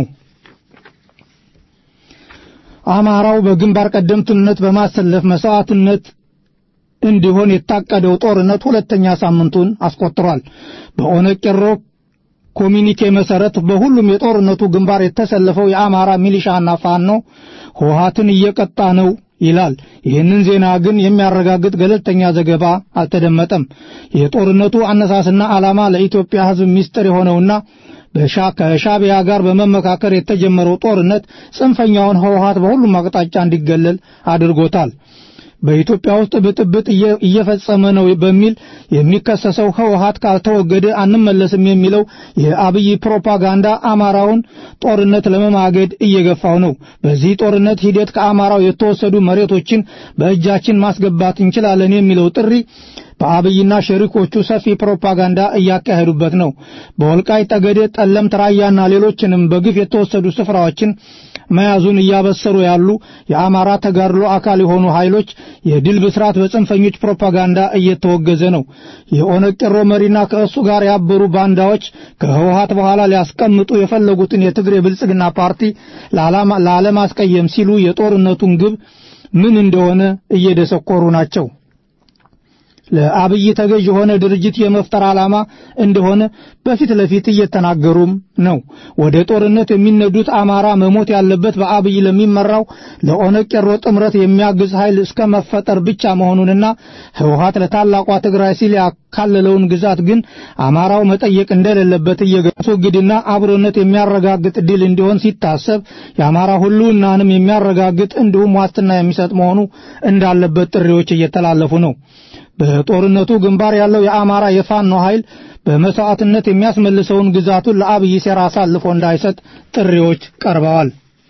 አማራው በግንባር ቀደምትነት በማሰለፍ መስዋዕትነት እንዲሆን የታቀደው ጦርነት ሁለተኛ ሳምንቱን አስቆጥሯል። በኦነግ ቄሮ ኮሚኒኬ መሰረት በሁሉም የጦርነቱ ግንባር የተሰለፈው የአማራ ሚሊሻና ፋኖ ህወሓትን እየቀጣ ነው ይላል። ይህንን ዜና ግን የሚያረጋግጥ ገለልተኛ ዘገባ አልተደመጠም። የጦርነቱ አነሳስና ዓላማ ለኢትዮጵያ ሕዝብ ምስጢር የሆነውና በሻ ከሻቢያ ጋር በመመካከር የተጀመረው ጦርነት ጽንፈኛውን ህወሓት በሁሉም አቅጣጫ እንዲገለል አድርጎታል። በኢትዮጵያ ውስጥ ብጥብጥ እየፈጸመ ነው በሚል የሚከሰሰው ህወሓት ካልተወገደ አንመለስም የሚለው የአብይ ፕሮፓጋንዳ አማራውን ጦርነት ለመማገድ እየገፋው ነው። በዚህ ጦርነት ሂደት ከአማራው የተወሰዱ መሬቶችን በእጃችን ማስገባት እንችላለን የሚለው ጥሪ በአብይና ሸሪኮቹ ሰፊ ፕሮፓጋንዳ እያካሄዱበት ነው። በወልቃይት ጠገዴ፣ ጠለምት፣ ራያና ሌሎችንም በግፍ የተወሰዱ ስፍራዎችን መያዙን እያበሰሩ ያሉ የአማራ ተጋድሎ አካል የሆኑ ኃይሎች የድል ብስራት በጽንፈኞች ፕሮፓጋንዳ እየተወገዘ ነው። የኦነግ ቄሮ መሪና ከእሱ ጋር ያበሩ ባንዳዎች ከህወሓት በኋላ ሊያስቀምጡ የፈለጉትን የትግሬ ብልጽግና ፓርቲ ላለማስቀየም ሲሉ የጦርነቱን ግብ ምን እንደሆነ እየደሰኮሩ ናቸው። ለአብይ ተገዥ የሆነ ድርጅት የመፍጠር ዓላማ እንደሆነ በፊት ለፊት እየተናገሩም ነው። ወደ ጦርነት የሚነዱት አማራ መሞት ያለበት በአብይ ለሚመራው ለኦነግ ቄሮ ጥምረት የሚያግዝ ኃይል እስከ መፈጠር ብቻ መሆኑንና ህወሓት ለታላቋ ትግራይ ሲል ያካለለውን ግዛት ግን አማራው መጠየቅ እንደሌለበት እየገለጹ ግድና አብሮነት የሚያረጋግጥ ድል እንዲሆን ሲታሰብ የአማራ ሁሉናንም የሚያረጋግጥ እንዲሁም ዋስትና የሚሰጥ መሆኑ እንዳለበት ጥሪዎች እየተላለፉ ነው። በጦርነቱ ግንባር ያለው የአማራ የፋኖ ኃይል በመስዋዕትነት የሚያስመልሰውን ግዛቱን ለአብይ ሴራ አሳልፎ እንዳይሰጥ ጥሪዎች ቀርበዋል።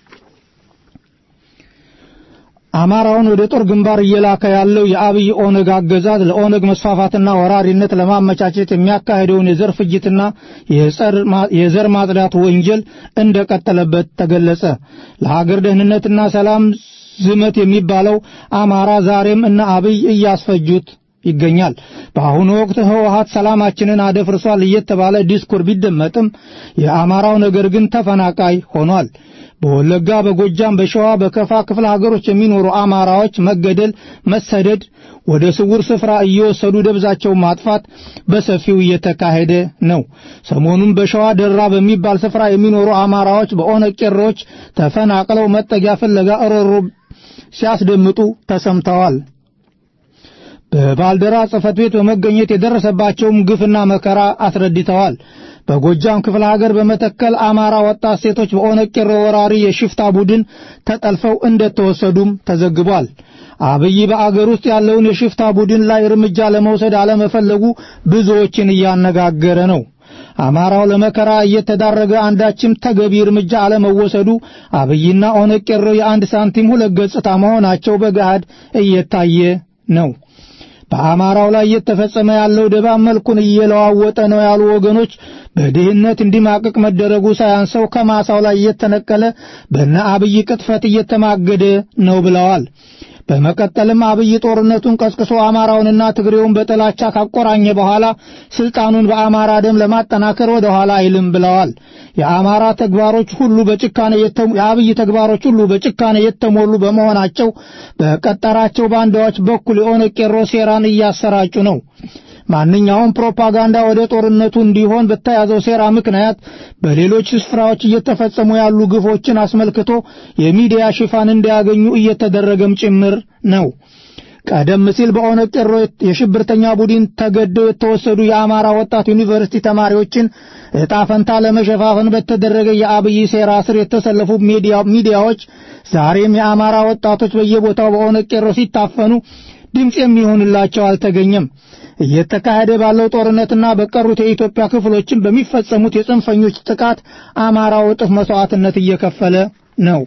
አማራውን ወደ ጦር ግንባር እየላከ ያለው የአብይ ኦነግ አገዛዝ ለኦነግ መስፋፋትና ወራሪነት ለማመቻቸት የሚያካሄደውን የዘር ፍጅትና የዘር ማጽዳት ወንጀል እንደቀጠለበት ተገለጸ። ለሀገር ደህንነትና ሰላም ዝመት የሚባለው አማራ ዛሬም እነ አብይ እያስፈጁት ይገኛል። በአሁኑ ወቅት ህወሓት ሰላማችንን አደፍርሷል እየተባለ ዲስኩር ቢደመጥም የአማራው ነገር ግን ተፈናቃይ ሆኗል። በወለጋ፣ በጎጃም፣ በሸዋ፣ በከፋ ክፍለ ሀገሮች የሚኖሩ አማራዎች መገደል፣ መሰደድ፣ ወደ ስውር ስፍራ እየወሰዱ ደብዛቸውን ማጥፋት በሰፊው እየተካሄደ ነው። ሰሞኑን በሸዋ ደራ በሚባል ስፍራ የሚኖሩ አማራዎች በኦነግ ቄሮዎች ተፈናቅለው መጠጊያ ፍለጋ እሮሮ ሲያስደምጡ ተሰምተዋል። በባልደራ ጽሕፈት ቤት በመገኘት የደረሰባቸውም ግፍና መከራ አስረድተዋል። በጎጃም ክፍለ ሀገር በመተከል አማራ ወጣት ሴቶች በኦነግ ቄሮ ወራሪ የሽፍታ ቡድን ተጠልፈው እንደተወሰዱም ተዘግቧል። አብይ በአገር ውስጥ ያለውን የሽፍታ ቡድን ላይ እርምጃ ለመውሰድ አለመፈለጉ ብዙዎችን እያነጋገረ ነው። አማራው ለመከራ እየተዳረገ አንዳችም ተገቢ እርምጃ አለመወሰዱ አብይና ኦነግ ቄሮ የአንድ ሳንቲም ሁለት ገጽታ መሆናቸው በገሃድ እየታየ ነው። በአማራው ላይ እየተፈጸመ ያለው ደባ መልኩን እየለዋወጠ ነው ያሉ ወገኖች በድህነት እንዲማቅቅ መደረጉ ሳያንሰው ከማሳው ላይ እየተነቀለ በነ አብይ ቅጥፈት እየተማገደ ነው ብለዋል። በመቀጠልም አብይ ጦርነቱን ቀስቅሶ አማራውንና ትግሬውን በጥላቻ ካቆራኘ በኋላ ስልጣኑን በአማራ ደም ለማጠናከር ወደ ኋላ አይልም ብለዋል። የአማራ ተግባሮች ሁሉ በጭካኔ የአብይ ተግባሮች ሁሉ በጭካኔ የተሞሉ በመሆናቸው በቀጠራቸው ባንዳዎች በኩል የኦነግ ቄሮ ሴራን እያሰራጩ ነው። ማንኛውም ፕሮፓጋንዳ ወደ ጦርነቱ እንዲሆን በተያዘው ሴራ ምክንያት በሌሎች ስፍራዎች እየተፈጸሙ ያሉ ግፎችን አስመልክቶ የሚዲያ ሽፋን እንዲያገኙ እየተደረገም ጭምር ነው። ቀደም ሲል በኦነግ ቄሮ የሽብርተኛ ቡድን ተገደው የተወሰዱ የአማራ ወጣት ዩኒቨርሲቲ ተማሪዎችን ዕጣ ፈንታ ለመሸፋፈን በተደረገ የአብይ ሴራ ስር የተሰለፉ ሚዲያዎች ዛሬም የአማራ ወጣቶች በየቦታው በኦነግ ቄሮ ሲታፈኑ ድምፅ የሚሆንላቸው አልተገኘም። እየተካሄደ ባለው ጦርነትና በቀሩት የኢትዮጵያ ክፍሎችን በሚፈጸሙት የጽንፈኞች ጥቃት አማራው እጥፍ መስዋዕትነት እየከፈለ ነው።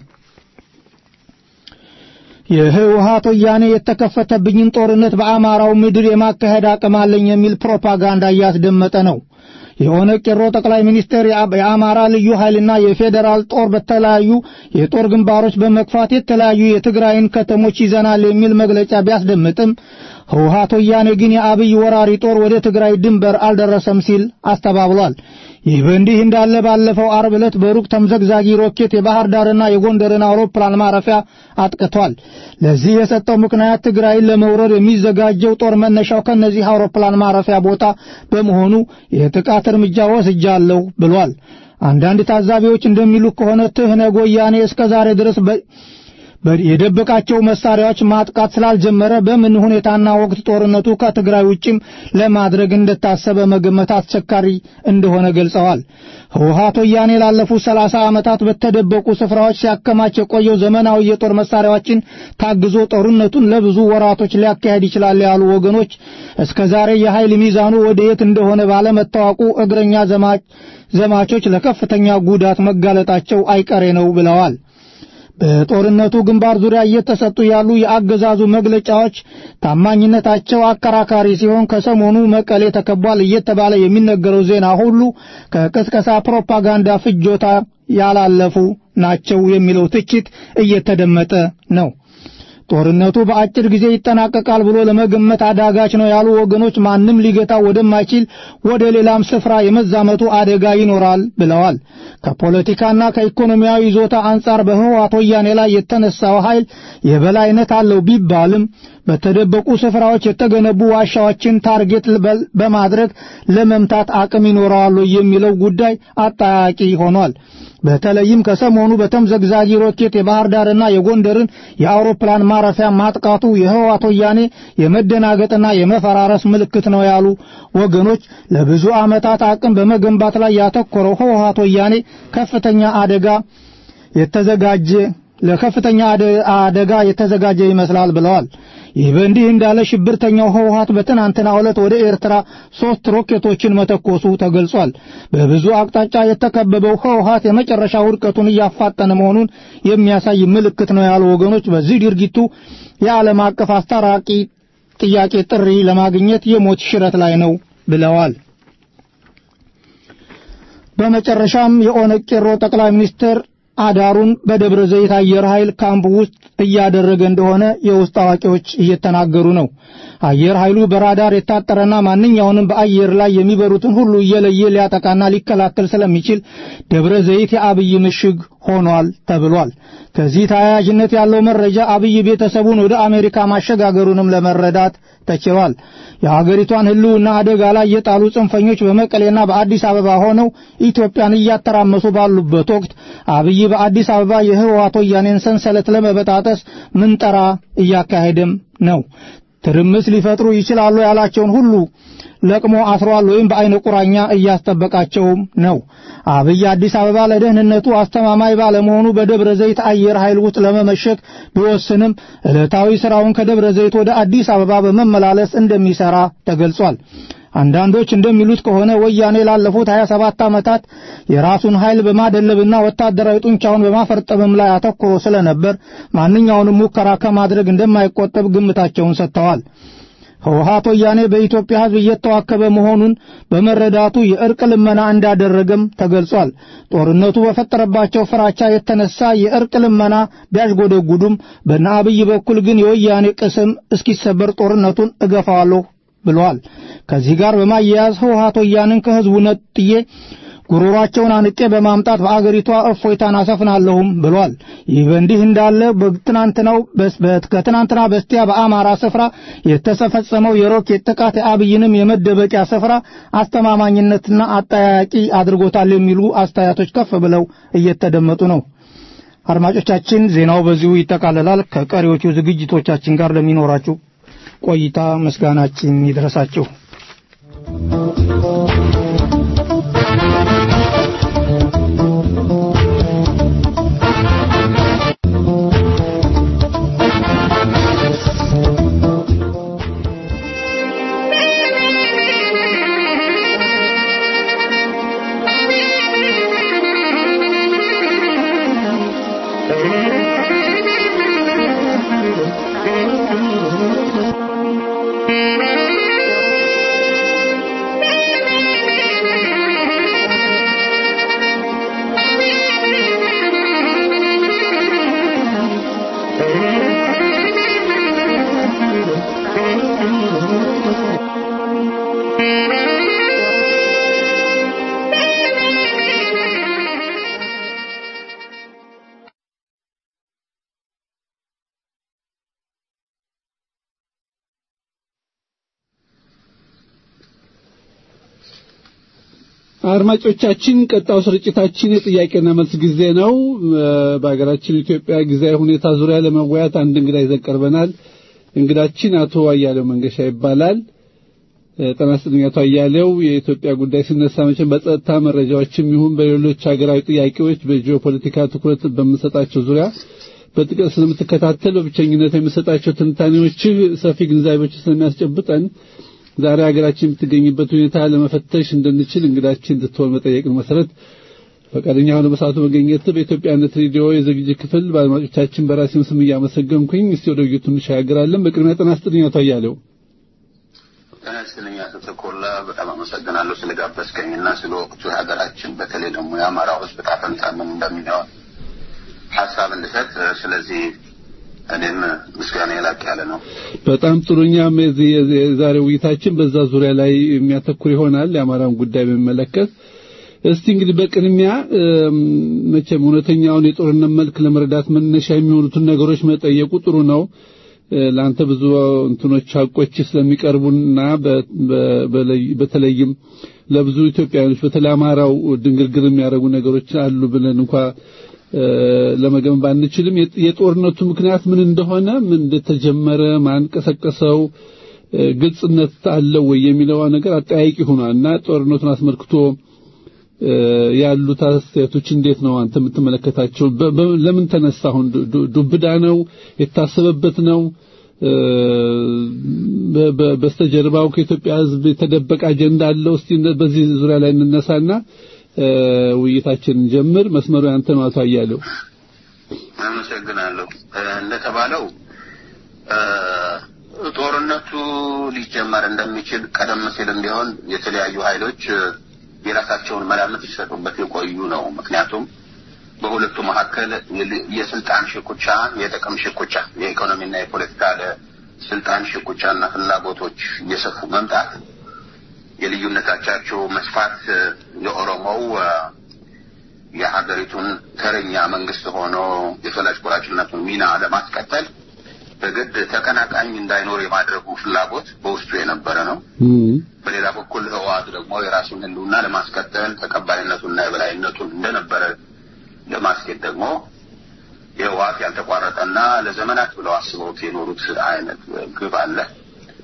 የህወሓት ወያኔ የተከፈተብኝን ጦርነት በአማራው ምድር የማካሄድ አቅም አለኝ የሚል ፕሮፓጋንዳ እያስደመጠ ነው። የኦነግ ቄሮ ጠቅላይ ሚኒስትር የአማራ ልዩ ኃይልና የፌዴራል ጦር በተለያዩ የጦር ግንባሮች በመግፋት የተለያዩ የትግራይን ከተሞች ይዘናል የሚል መግለጫ ቢያስደምጥም ህወሓት ወያኔ ግን የአብይ ወራሪ ጦር ወደ ትግራይ ድንበር አልደረሰም ሲል አስተባብሏል። ይህ በእንዲህ እንዳለ ባለፈው አርብ ዕለት በሩቅ ተምዘግዛጊ ሮኬት የባህር ዳርና የጎንደርን አውሮፕላን ማረፊያ አጥቅቷል። ለዚህ የሰጠው ምክንያት ትግራይን ለመውረር የሚዘጋጀው ጦር መነሻው ከነዚህ አውሮፕላን ማረፊያ ቦታ በመሆኑ የጥቃት እርምጃ ወስጃለሁ ብሏል። አንዳንድ ታዛቢዎች እንደሚሉ ከሆነ ትህነግ ወያኔ እስከ ዛሬ ድረስ የደበቃቸው መሳሪያዎች ማጥቃት ስላልጀመረ በምን ሁኔታና ወቅት ጦርነቱ ከትግራይ ውጭም ለማድረግ እንደታሰበ መገመት አስቸጋሪ እንደሆነ ገልጸዋል። ህወሓት ወያኔ ላለፉት ሰላሳ ዓመታት በተደበቁ ስፍራዎች ሲያከማች የቆየው ዘመናዊ የጦር መሳሪያዎችን ታግዞ ጦርነቱን ለብዙ ወራቶች ሊያካሄድ ይችላል ያሉ ወገኖች እስከ ዛሬ የኃይል ሚዛኑ ወደ የት እንደሆነ ባለመታወቁ እግረኛ ዘማቾች ለከፍተኛ ጉዳት መጋለጣቸው አይቀሬ ነው ብለዋል። በጦርነቱ ግንባር ዙሪያ እየተሰጡ ያሉ የአገዛዙ መግለጫዎች ታማኝነታቸው አከራካሪ ሲሆን ከሰሞኑ መቀሌ ተከቧል እየተባለ የሚነገረው ዜና ሁሉ ከቅስቀሳ ፕሮፓጋንዳ ፍጆታ ያላለፉ ናቸው የሚለው ትችት እየተደመጠ ነው። ጦርነቱ በአጭር ጊዜ ይጠናቀቃል ብሎ ለመገመት አዳጋች ነው ያሉ ወገኖች ማንም ሊገታው ወደማይችል ወደ ሌላም ስፍራ የመዛመቱ አደጋ ይኖራል ብለዋል። ከፖለቲካና ከኢኮኖሚያዊ ይዞታ አንጻር በህወሓት ወያኔ ላይ የተነሳው ኃይል የበላይነት አለው ቢባልም በተደበቁ ስፍራዎች የተገነቡ ዋሻዎችን ታርጌት በማድረግ ለመምታት አቅም ይኖረዋል የሚለው ጉዳይ አጠያቂ ሆኗል። በተለይም ከሰሞኑ በተምዘግዛጊ ሮኬት የባህር ዳርና የጎንደርን የአውሮፕላን ማረፊያ ማጥቃቱ የህወሓት ወያኔ የመደናገጥና የመፈራረስ ምልክት ነው ያሉ ወገኖች ለብዙ ዓመታት አቅም በመገንባት ላይ ያተኮረው ህወሓት ወያኔ ከፍተኛ አደጋ የተዘጋጀ ለከፍተኛ አደጋ የተዘጋጀ ይመስላል ብለዋል። ይህ በእንዲህ እንዳለ ሽብርተኛው ህወሓት በትናንትናው ዕለት ወደ ኤርትራ ሶስት ሮኬቶችን መተኮሱ ተገልጿል። በብዙ አቅጣጫ የተከበበው ህወሓት የመጨረሻ ውድቀቱን እያፋጠነ መሆኑን የሚያሳይ ምልክት ነው ያሉ ወገኖች በዚህ ድርጊቱ የዓለም አቀፍ አስታራቂ ጥያቄ ጥሪ ለማግኘት የሞት ሽረት ላይ ነው ብለዋል። በመጨረሻም የኦነግ ቄሮ ጠቅላይ ሚኒስትር አዳሩን በደብረ ዘይት አየር ኃይል ካምፕ ውስጥ እያደረገ እንደሆነ የውስጥ አዋቂዎች እየተናገሩ ነው። አየር ኃይሉ በራዳር የታጠረና ማንኛውንም በአየር ላይ የሚበሩትን ሁሉ እየለየ ሊያጠቃና ሊከላከል ስለሚችል ደብረ ዘይት የአብይ ምሽግ ሆኗል ተብሏል። ከዚህ ተያያዥነት ያለው መረጃ አብይ ቤተሰቡን ወደ አሜሪካ ማሸጋገሩንም ለመረዳት ተችሏል። የሀገሪቷን ሕልውና አደጋ ላይ የጣሉ ጽንፈኞች በመቀሌና በአዲስ አበባ ሆነው ኢትዮጵያን እያተራመሱ ባሉበት ወቅት አብይ በአዲስ አበባ የህወሓት ወያኔን ሰንሰለት ለመበጣጠስ ምንጠራ እያካሄደም ነው። ትርምስ ሊፈጥሩ ይችላሉ ያላቸውን ሁሉ ለቅሞ አስሯል ወይም በአይነ ቁራኛ እያስጠበቃቸውም ነው። አብይ አዲስ አበባ ለደህንነቱ አስተማማኝ ባለመሆኑ በደብረ ዘይት አየር ኃይል ውስጥ ለመመሸግ ቢወስንም ዕለታዊ ስራውን ከደብረ ዘይት ወደ አዲስ አበባ በመመላለስ እንደሚሰራ ተገልጿል። አንዳንዶች እንደሚሉት ከሆነ ወያኔ ላለፉት 27 ዓመታት የራሱን ኃይል በማደለብና ወታደራዊ ጡንቻውን በማፈርጠምም ላይ አተኩሮ ስለነበር ማንኛውንም ሙከራ ከማድረግ እንደማይቆጠብ ግምታቸውን ሰጥተዋል። ህወሓት ወያኔ በኢትዮጵያ ሕዝብ እየተዋከበ መሆኑን በመረዳቱ የእርቅ ልመና እንዳደረገም ተገልጿል። ጦርነቱ በፈጠረባቸው ፍራቻ የተነሳ የእርቅ ልመና ቢያሽጎደጉዱም በእነ አብይ በኩል ግን የወያኔ ቅስም እስኪሰበር ጦርነቱን እገፋዋለሁ ብለዋል። ከዚህ ጋር በማያያዝ ህወሓት ወያኔን ከህዝቡ ነጥዬ ጉሮሯቸውን አንቄ በማምጣት በአገሪቷ እፎይታን አሰፍናለሁም ብሏል። ይህ በእንዲህ እንዳለ በትናንትናው ከትናንትና በስቲያ በአማራ ስፍራ የተፈጸመው የሮኬት ጥቃት የአብይንም የመደበቂያ ስፍራ አስተማማኝነትና አጠያያቂ አድርጎታል የሚሉ አስተያየቶች ከፍ ብለው እየተደመጡ ነው። አድማጮቻችን፣ ዜናው በዚሁ ይጠቃለላል። ከቀሪዎቹ ዝግጅቶቻችን ጋር ለሚኖራችሁ ቆይታ ምስጋናችን ይድረሳችሁ። አድማጮቻችን ቀጣው ስርጭታችን የጥያቄና መልስ ጊዜ ነው። በሀገራችን ኢትዮጵያ ጊዜያዊ ሁኔታ ዙሪያ ለመወያየት አንድ እንግዳ ይዘን ቀርበናል። እንግዳችን አቶ አያሌው መንገሻ ይባላል። ጤና ይስጥልኝ አቶ አያሌው። የኢትዮጵያ ጉዳይ ሲነሳ መቼም በጸጥታ መረጃዎችም ይሁን በሌሎች ሀገራዊ ጥያቄዎች በጂኦፖለቲካ ትኩረት በምንሰጣቸው ዙሪያ በጥቅል ስለምትከታተል በብቸኝነት የምሰጣቸው ትንታኔዎችህ ሰፊ ግንዛቤዎች ስለሚያስጨብጠን ዛሬ ሀገራችን የምትገኝበት ሁኔታ ለመፈተሽ እንድንችል እንግዳችን እንድትሆን መጠየቅን መሰረት ፈቃደኛ ሆነ በሰዓቱ መገኘት በኢትዮጵያነት ሬዲዮ የዝግጅት ክፍል በአድማጮቻችን በራሴም ስም እያመሰገንኩኝ እስቲ ወደ ውይይቱ እንሻገራለን። በቅድሚያ ጤና ይስጥልኝ አቶ አያሌው። ጤና ይስጥልኝ አቶ ተኮላ፣ በጣም አመሰግናለሁ ስለጋበዝከኝና ስለ ወቅቱ የሀገራችን በተለይ ደግሞ የአማራው ሕዝብ ዕጣ ፈንታ ምን እንደሚሆን ሀሳብ እንድሰጥ ስለዚህ እኔም ምስጋና የላቅ ያለ ነው። በጣም ጥሩ። እኛም የዚህ የዛሬው ውይይታችን በዛ ዙሪያ ላይ የሚያተኩር ይሆናል የአማራን ጉዳይ በሚመለከት። እስቲ እንግዲህ በቅድሚያ መቼም እውነተኛውን የጦርነት መልክ ለመረዳት መነሻ የሚሆኑትን ነገሮች መጠየቁ ጥሩ ነው። ለአንተ ብዙ እንትኖች ሀቆች ስለሚቀርቡና በተለይም ለብዙ ኢትዮጵያውያኖች በተለይ አማራው ድንግርግር የሚያደርጉ ነገሮች አሉ ብለን እንኳ ለመገመት ባንችልም የጦርነቱ ምክንያት ምን እንደሆነ ምን እንደተጀመረ ማን ቀሰቀሰው ግልጽነት አለው ወይ የሚለው ነገር አጠያቂ ሆኗል እና ጦርነቱን አስመልክቶ ያሉት አስተያየቶች እንዴት ነው አንተ የምትመለከታቸው? ለምን ተነሳ? አሁን ዱብዳ ነው የታሰበበት ነው? በስተጀርባው ከኢትዮጵያ ሕዝብ የተደበቀ አጀንዳ አለው? እስቲ በዚህ ዙሪያ ላይ እንነሳና ውይይታችንን ጀምር። መስመሩ ያንተ ነው አቶ አያሌው። አመሰግናለሁ። እንደተባለው ጦርነቱ ሊጀመር እንደሚችል ቀደም ሲልም ቢሆን የተለያዩ ኃይሎች የራሳቸውን መላምት ሲሰጡበት የቆዩ ነው። ምክንያቱም በሁለቱ መካከል የስልጣን ሽኩቻ፣ የጥቅም ሽኩቻ፣ የኢኮኖሚና የፖለቲካ ስልጣን ሽኩቻና ፍላጎቶች እየሰፉ መምጣት የልዩነታቻቸው መስፋት የኦሮሞው የሀገሪቱን ተረኛ መንግስት ሆኖ የፈላጭ ቆራጭነቱን ሚና ለማስቀጠል በግድ ተቀናቃኝ እንዳይኖር የማድረጉ ፍላጎት በውስጡ የነበረ ነው። በሌላ በኩል ህወሓት ደግሞ የራሱን ህልውና ለማስቀጠል ተቀባይነቱና የበላይነቱን እንደነበረ ለማስኬድ ደግሞ የህወሓት ያልተቋረጠና ለዘመናት ብለው አስበውት የኖሩት አይነት ግብ አለ።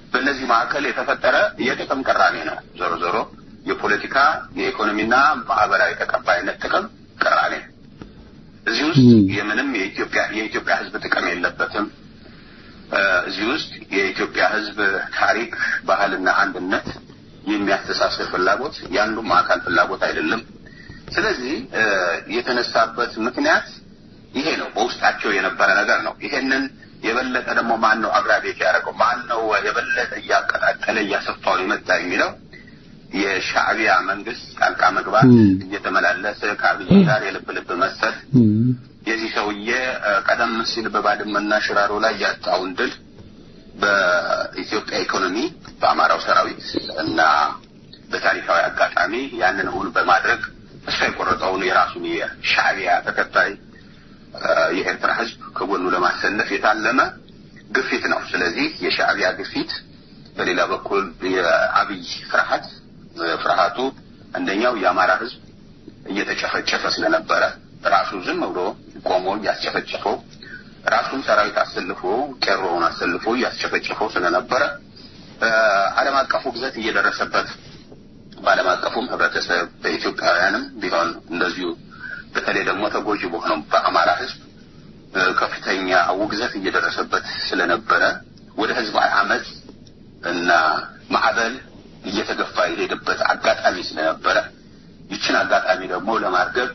በእነዚህ መካከል የተፈጠረ የጥቅም ቅራኔ ነው። ዞሮ ዞሮ የፖለቲካ የኢኮኖሚና ማህበራዊ ተቀባይነት ጥቅም ቅራኔ ነው። እዚህ ውስጥ የምንም የኢትዮጵያ የኢትዮጵያ ሕዝብ ጥቅም የለበትም። እዚህ ውስጥ የኢትዮጵያ ሕዝብ ታሪክ፣ ባህልና አንድነት የሚያስተሳስር ፍላጎት የአንዱም አካል ፍላጎት አይደለም። ስለዚህ የተነሳበት ምክንያት ይሄ ነው። በውስጣቸው የነበረ ነገር ነው። ይሄንን የበለጠ ደግሞ ማን ነው አግራቤት ያደረገው? ማን ነው የበለጠ እያቀጣጠለ እያሰፋው የመጣ የሚለው የሻዕቢያ መንግስት ጣልቃ መግባት እየተመላለሰ ከአብይ ጋር የልብ ልብ መሰል የዚህ ሰውዬ ቀደም ሲል በባድመና ሽራሮ ላይ ያጣውን ድል በኢትዮጵያ ኢኮኖሚ በአማራው ሰራዊት እና በታሪካዊ አጋጣሚ ያንን እውን በማድረግ እሷ የቆረጠውን የራሱን የሻዕቢያ ተከታይ የኤርትራ ህዝብ ከጎኑ ለማሰለፍ የታለመ ግፊት ነው። ስለዚህ የሻዕቢያ ግፊት፣ በሌላ በኩል የአብይ ፍርሃት ፍርሃቱ አንደኛው የአማራ ህዝብ እየተጨፈጨፈ ስለነበረ ራሱ ዝም ብሎ ቆሞ እያስጨፈጨፈው ራሱን ሰራዊት አሰልፎ ቄሮውን አሰልፎ እያስጨፈጨፈው ስለነበረ ዓለም አቀፉ ግዘት እየደረሰበት በዓለም አቀፉም ህብረተሰብ በኢትዮጵያውያንም ቢሆን እንደዚሁ በተለይ ደግሞ ተጎጂ በሆነው በአማራ ህዝብ ከፍተኛ ውግዘት እየደረሰበት ስለነበረ ወደ ህዝባዊ አመፅ እና ማዕበል እየተገፋ የሄደበት አጋጣሚ ስለነበረ ይችን አጋጣሚ ደግሞ ለማርገብ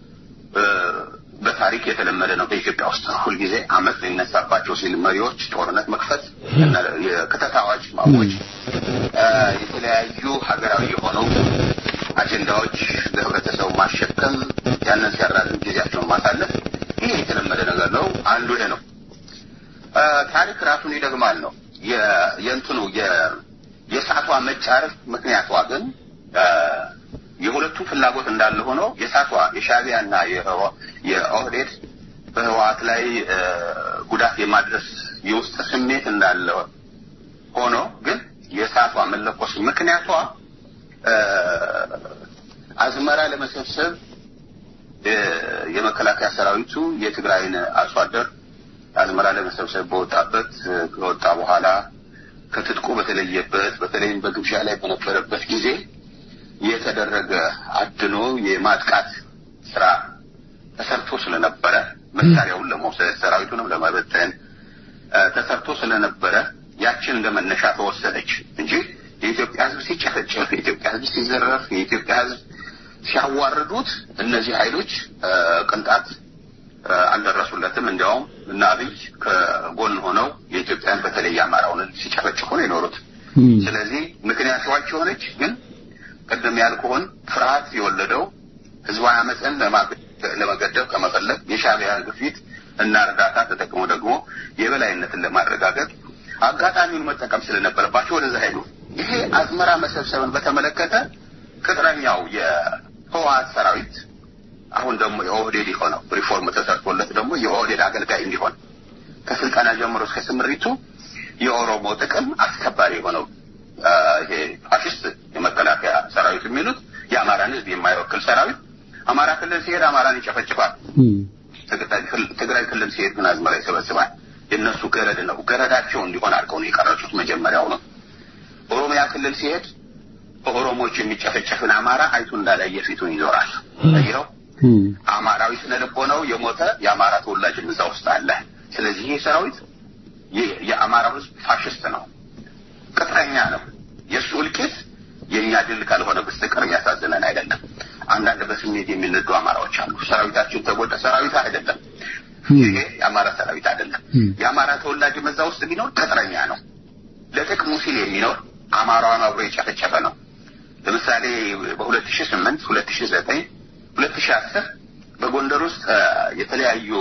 በታሪክ የተለመደ ነው። በኢትዮጵያ ውስጥ ሁልጊዜ አመፅ ሊነሳባቸው ሲል መሪዎች ጦርነት መክፈት፣ የክተት አዋጅ ማወጅ፣ የተለያዩ ሀገራዊ የሆኑ አጀንዳዎች ለህብረተሰቡ ማሸከም፣ ያንን ሲያራዝም ጊዜያቸውን ማሳለፍ፣ ይህ የተለመደ ነገር ነው። አንዱ ይሄ ነው። ታሪክ ራሱን ይደግማል ነው የእንትኑ የሰዓቷ መጫረፍ ምክንያቷ ግን የሁለቱም ፍላጎት እንዳለ ሆኖ የሳቷ የሻዕቢያ እና የኦህዴድ በህወሓት ላይ ጉዳት የማድረስ የውስጥ ስሜት እንዳለ ሆኖ ግን የእሳቷ መለኮስ ምክንያቷ አዝመራ ለመሰብሰብ የመከላከያ ሰራዊቱ የትግራይን አርሶ አደር አዝመራ ለመሰብሰብ በወጣበት ከወጣ በኋላ ከትጥቁ በተለየበት በተለይም በግብዣ ላይ በነበረበት ጊዜ የተደረገ አድኖ የማጥቃት ስራ ተሰርቶ ስለነበረ መሳሪያውን ለመውሰድ ሰራዊቱንም ለመበተን ተሰርቶ ስለነበረ ያችን እንደ መነሻ ተወሰደች እንጂ የኢትዮጵያ ሕዝብ ሲጨፈጨፍ፣ የኢትዮጵያ ሕዝብ ሲዘረፍ፣ የኢትዮጵያ ሕዝብ ሲያዋርዱት እነዚህ ኃይሎች ቅንጣት አልደረሱለትም። እንዲያውም እና አብይ ከጎን ሆነው የኢትዮጵያን በተለይ አማራውን ሲጨፈጭፉ ነው የኖሩት። ስለዚህ ምክንያታቸው ሆነች ግን ቅድም ያልኩህን ፍርሃት የወለደው ህዝባዊ አመፅን ለመገደብ ከመፈለግ የሻዕቢያን ግፊት እና እርዳታ ተጠቅሞ ደግሞ የበላይነትን ለማረጋገጥ አጋጣሚውን መጠቀም ስለነበረባቸው ወደዛ ሄዱ። ይሄ አዝመራ መሰብሰብን በተመለከተ ቅጥረኛው የህወሓት ሰራዊት አሁን ደግሞ የኦህዴድ የሆነው ሪፎርም ተሰርቶለት ደግሞ የኦህዴድ አገልጋይ እንዲሆን ከስልጠና ጀምሮ እስከ ስምሪቱ የኦሮሞ ጥቅም አስከባሪ የሆነው ይሄ ፋሽስት የመከላከያ ሰራዊት የሚሉት የአማራን ህዝብ የማይወክል ሰራዊት አማራ ክልል ሲሄድ አማራን ይጨፈጭፋል። ትግራይ ክልል ሲሄድ ግን አዝመራ ይሰበስባል። የእነሱ ገረድ ነው። ገረዳቸው እንዲሆን አድርገው ነው የቀረጹት መጀመሪያው ነው። ኦሮሚያ ክልል ሲሄድ በኦሮሞዎች የሚጨፈጨፍን አማራ አይቱ እንዳላየ ፊቱን ይዞራል። ይኸው አማራዊ ስነ ልቦናው የሞተ የአማራ ተወላጅም እዛ ውስጥ አለ። ስለዚህ ይህ ሰራዊት የአማራው ህዝብ ፋሽስት ነው፣ ቅጥረኛ ነው። የእሱ እልቂት የእኛ ድል ካልሆነ በስተቀር የሚያሳዝነን አይደለም። አንዳንድ በስሜት የሚነዱ አማራዎች አሉ። ሰራዊታችን ተጎዳ። ሰራዊት አይደለም ይሄ የአማራ ሰራዊት አይደለም። የአማራ ተወላጅ መዛ ውስጥ ቢኖር ቅጥረኛ ነው። ለጥቅሙ ሲል የሚኖር አማራዋን አብሮ የጨፈጨፈ ነው። ለምሳሌ በሁለት ሺህ ስምንት ሁለት ሺህ ዘጠኝ ሁለት ሺህ አስር በጎንደር ውስጥ የተለያዩ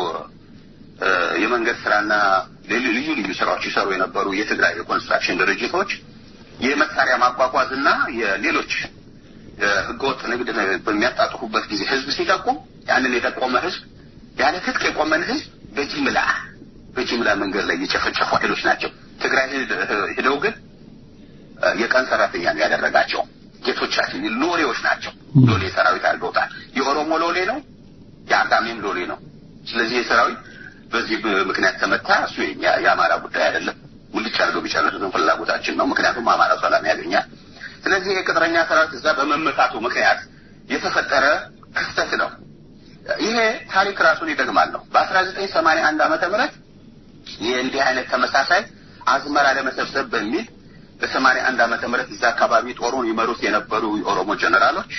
የመንገድ ስራና ልዩ ልዩ ስራዎች ይሰሩ የነበሩ የትግራይ የኮንስትራክሽን ድርጅቶች የመሳሪያ ማጓጓዝ እና የሌሎች ህገወጥ ንግድ በሚያጣጥፉበት ጊዜ ህዝብ ሲጠቁም ያንን የጠቆመ ህዝብ ያለ ትጥቅ የቆመን ህዝብ በጅምላ በጅምላ መንገድ ላይ የጨፈጨፉ ኃይሎች ናቸው። ትግራይ ሄደው ግን የቀን ሰራተኛ ነው ያደረጋቸው። ጌቶቻችን ሎሌዎች ናቸው። ሎሌ ሰራዊት አድርገውታል። የኦሮሞ ሎሌ ነው፣ የአጋሜም ሎሌ ነው። ስለዚህ የሰራዊት በዚህ ምክንያት ተመታ። እሱ የአማራ ጉዳይ አይደለም። ሙልጭ አድርገው ቢጨርሱትን ፍላጎታችን ነው። ምክንያቱም አማራ ሰላም ያገኛል። ስለዚህ የቅጥረኛ ሰራዊት እዛ በመመታቱ ምክንያት የተፈጠረ ክስተት ነው። ይሄ ታሪክ ራሱን ይደግማል ነው። በአስራ ዘጠኝ ሰማንያ አንድ ዓመተ ምህረት የእንዲህ አይነት ተመሳሳይ አዝመራ ለመሰብሰብ በሚል በሰማንያ አንድ ዓመተ ምህረት እዛ አካባቢ ጦሩን ይመሩት የነበሩ የኦሮሞ ጀነራሎች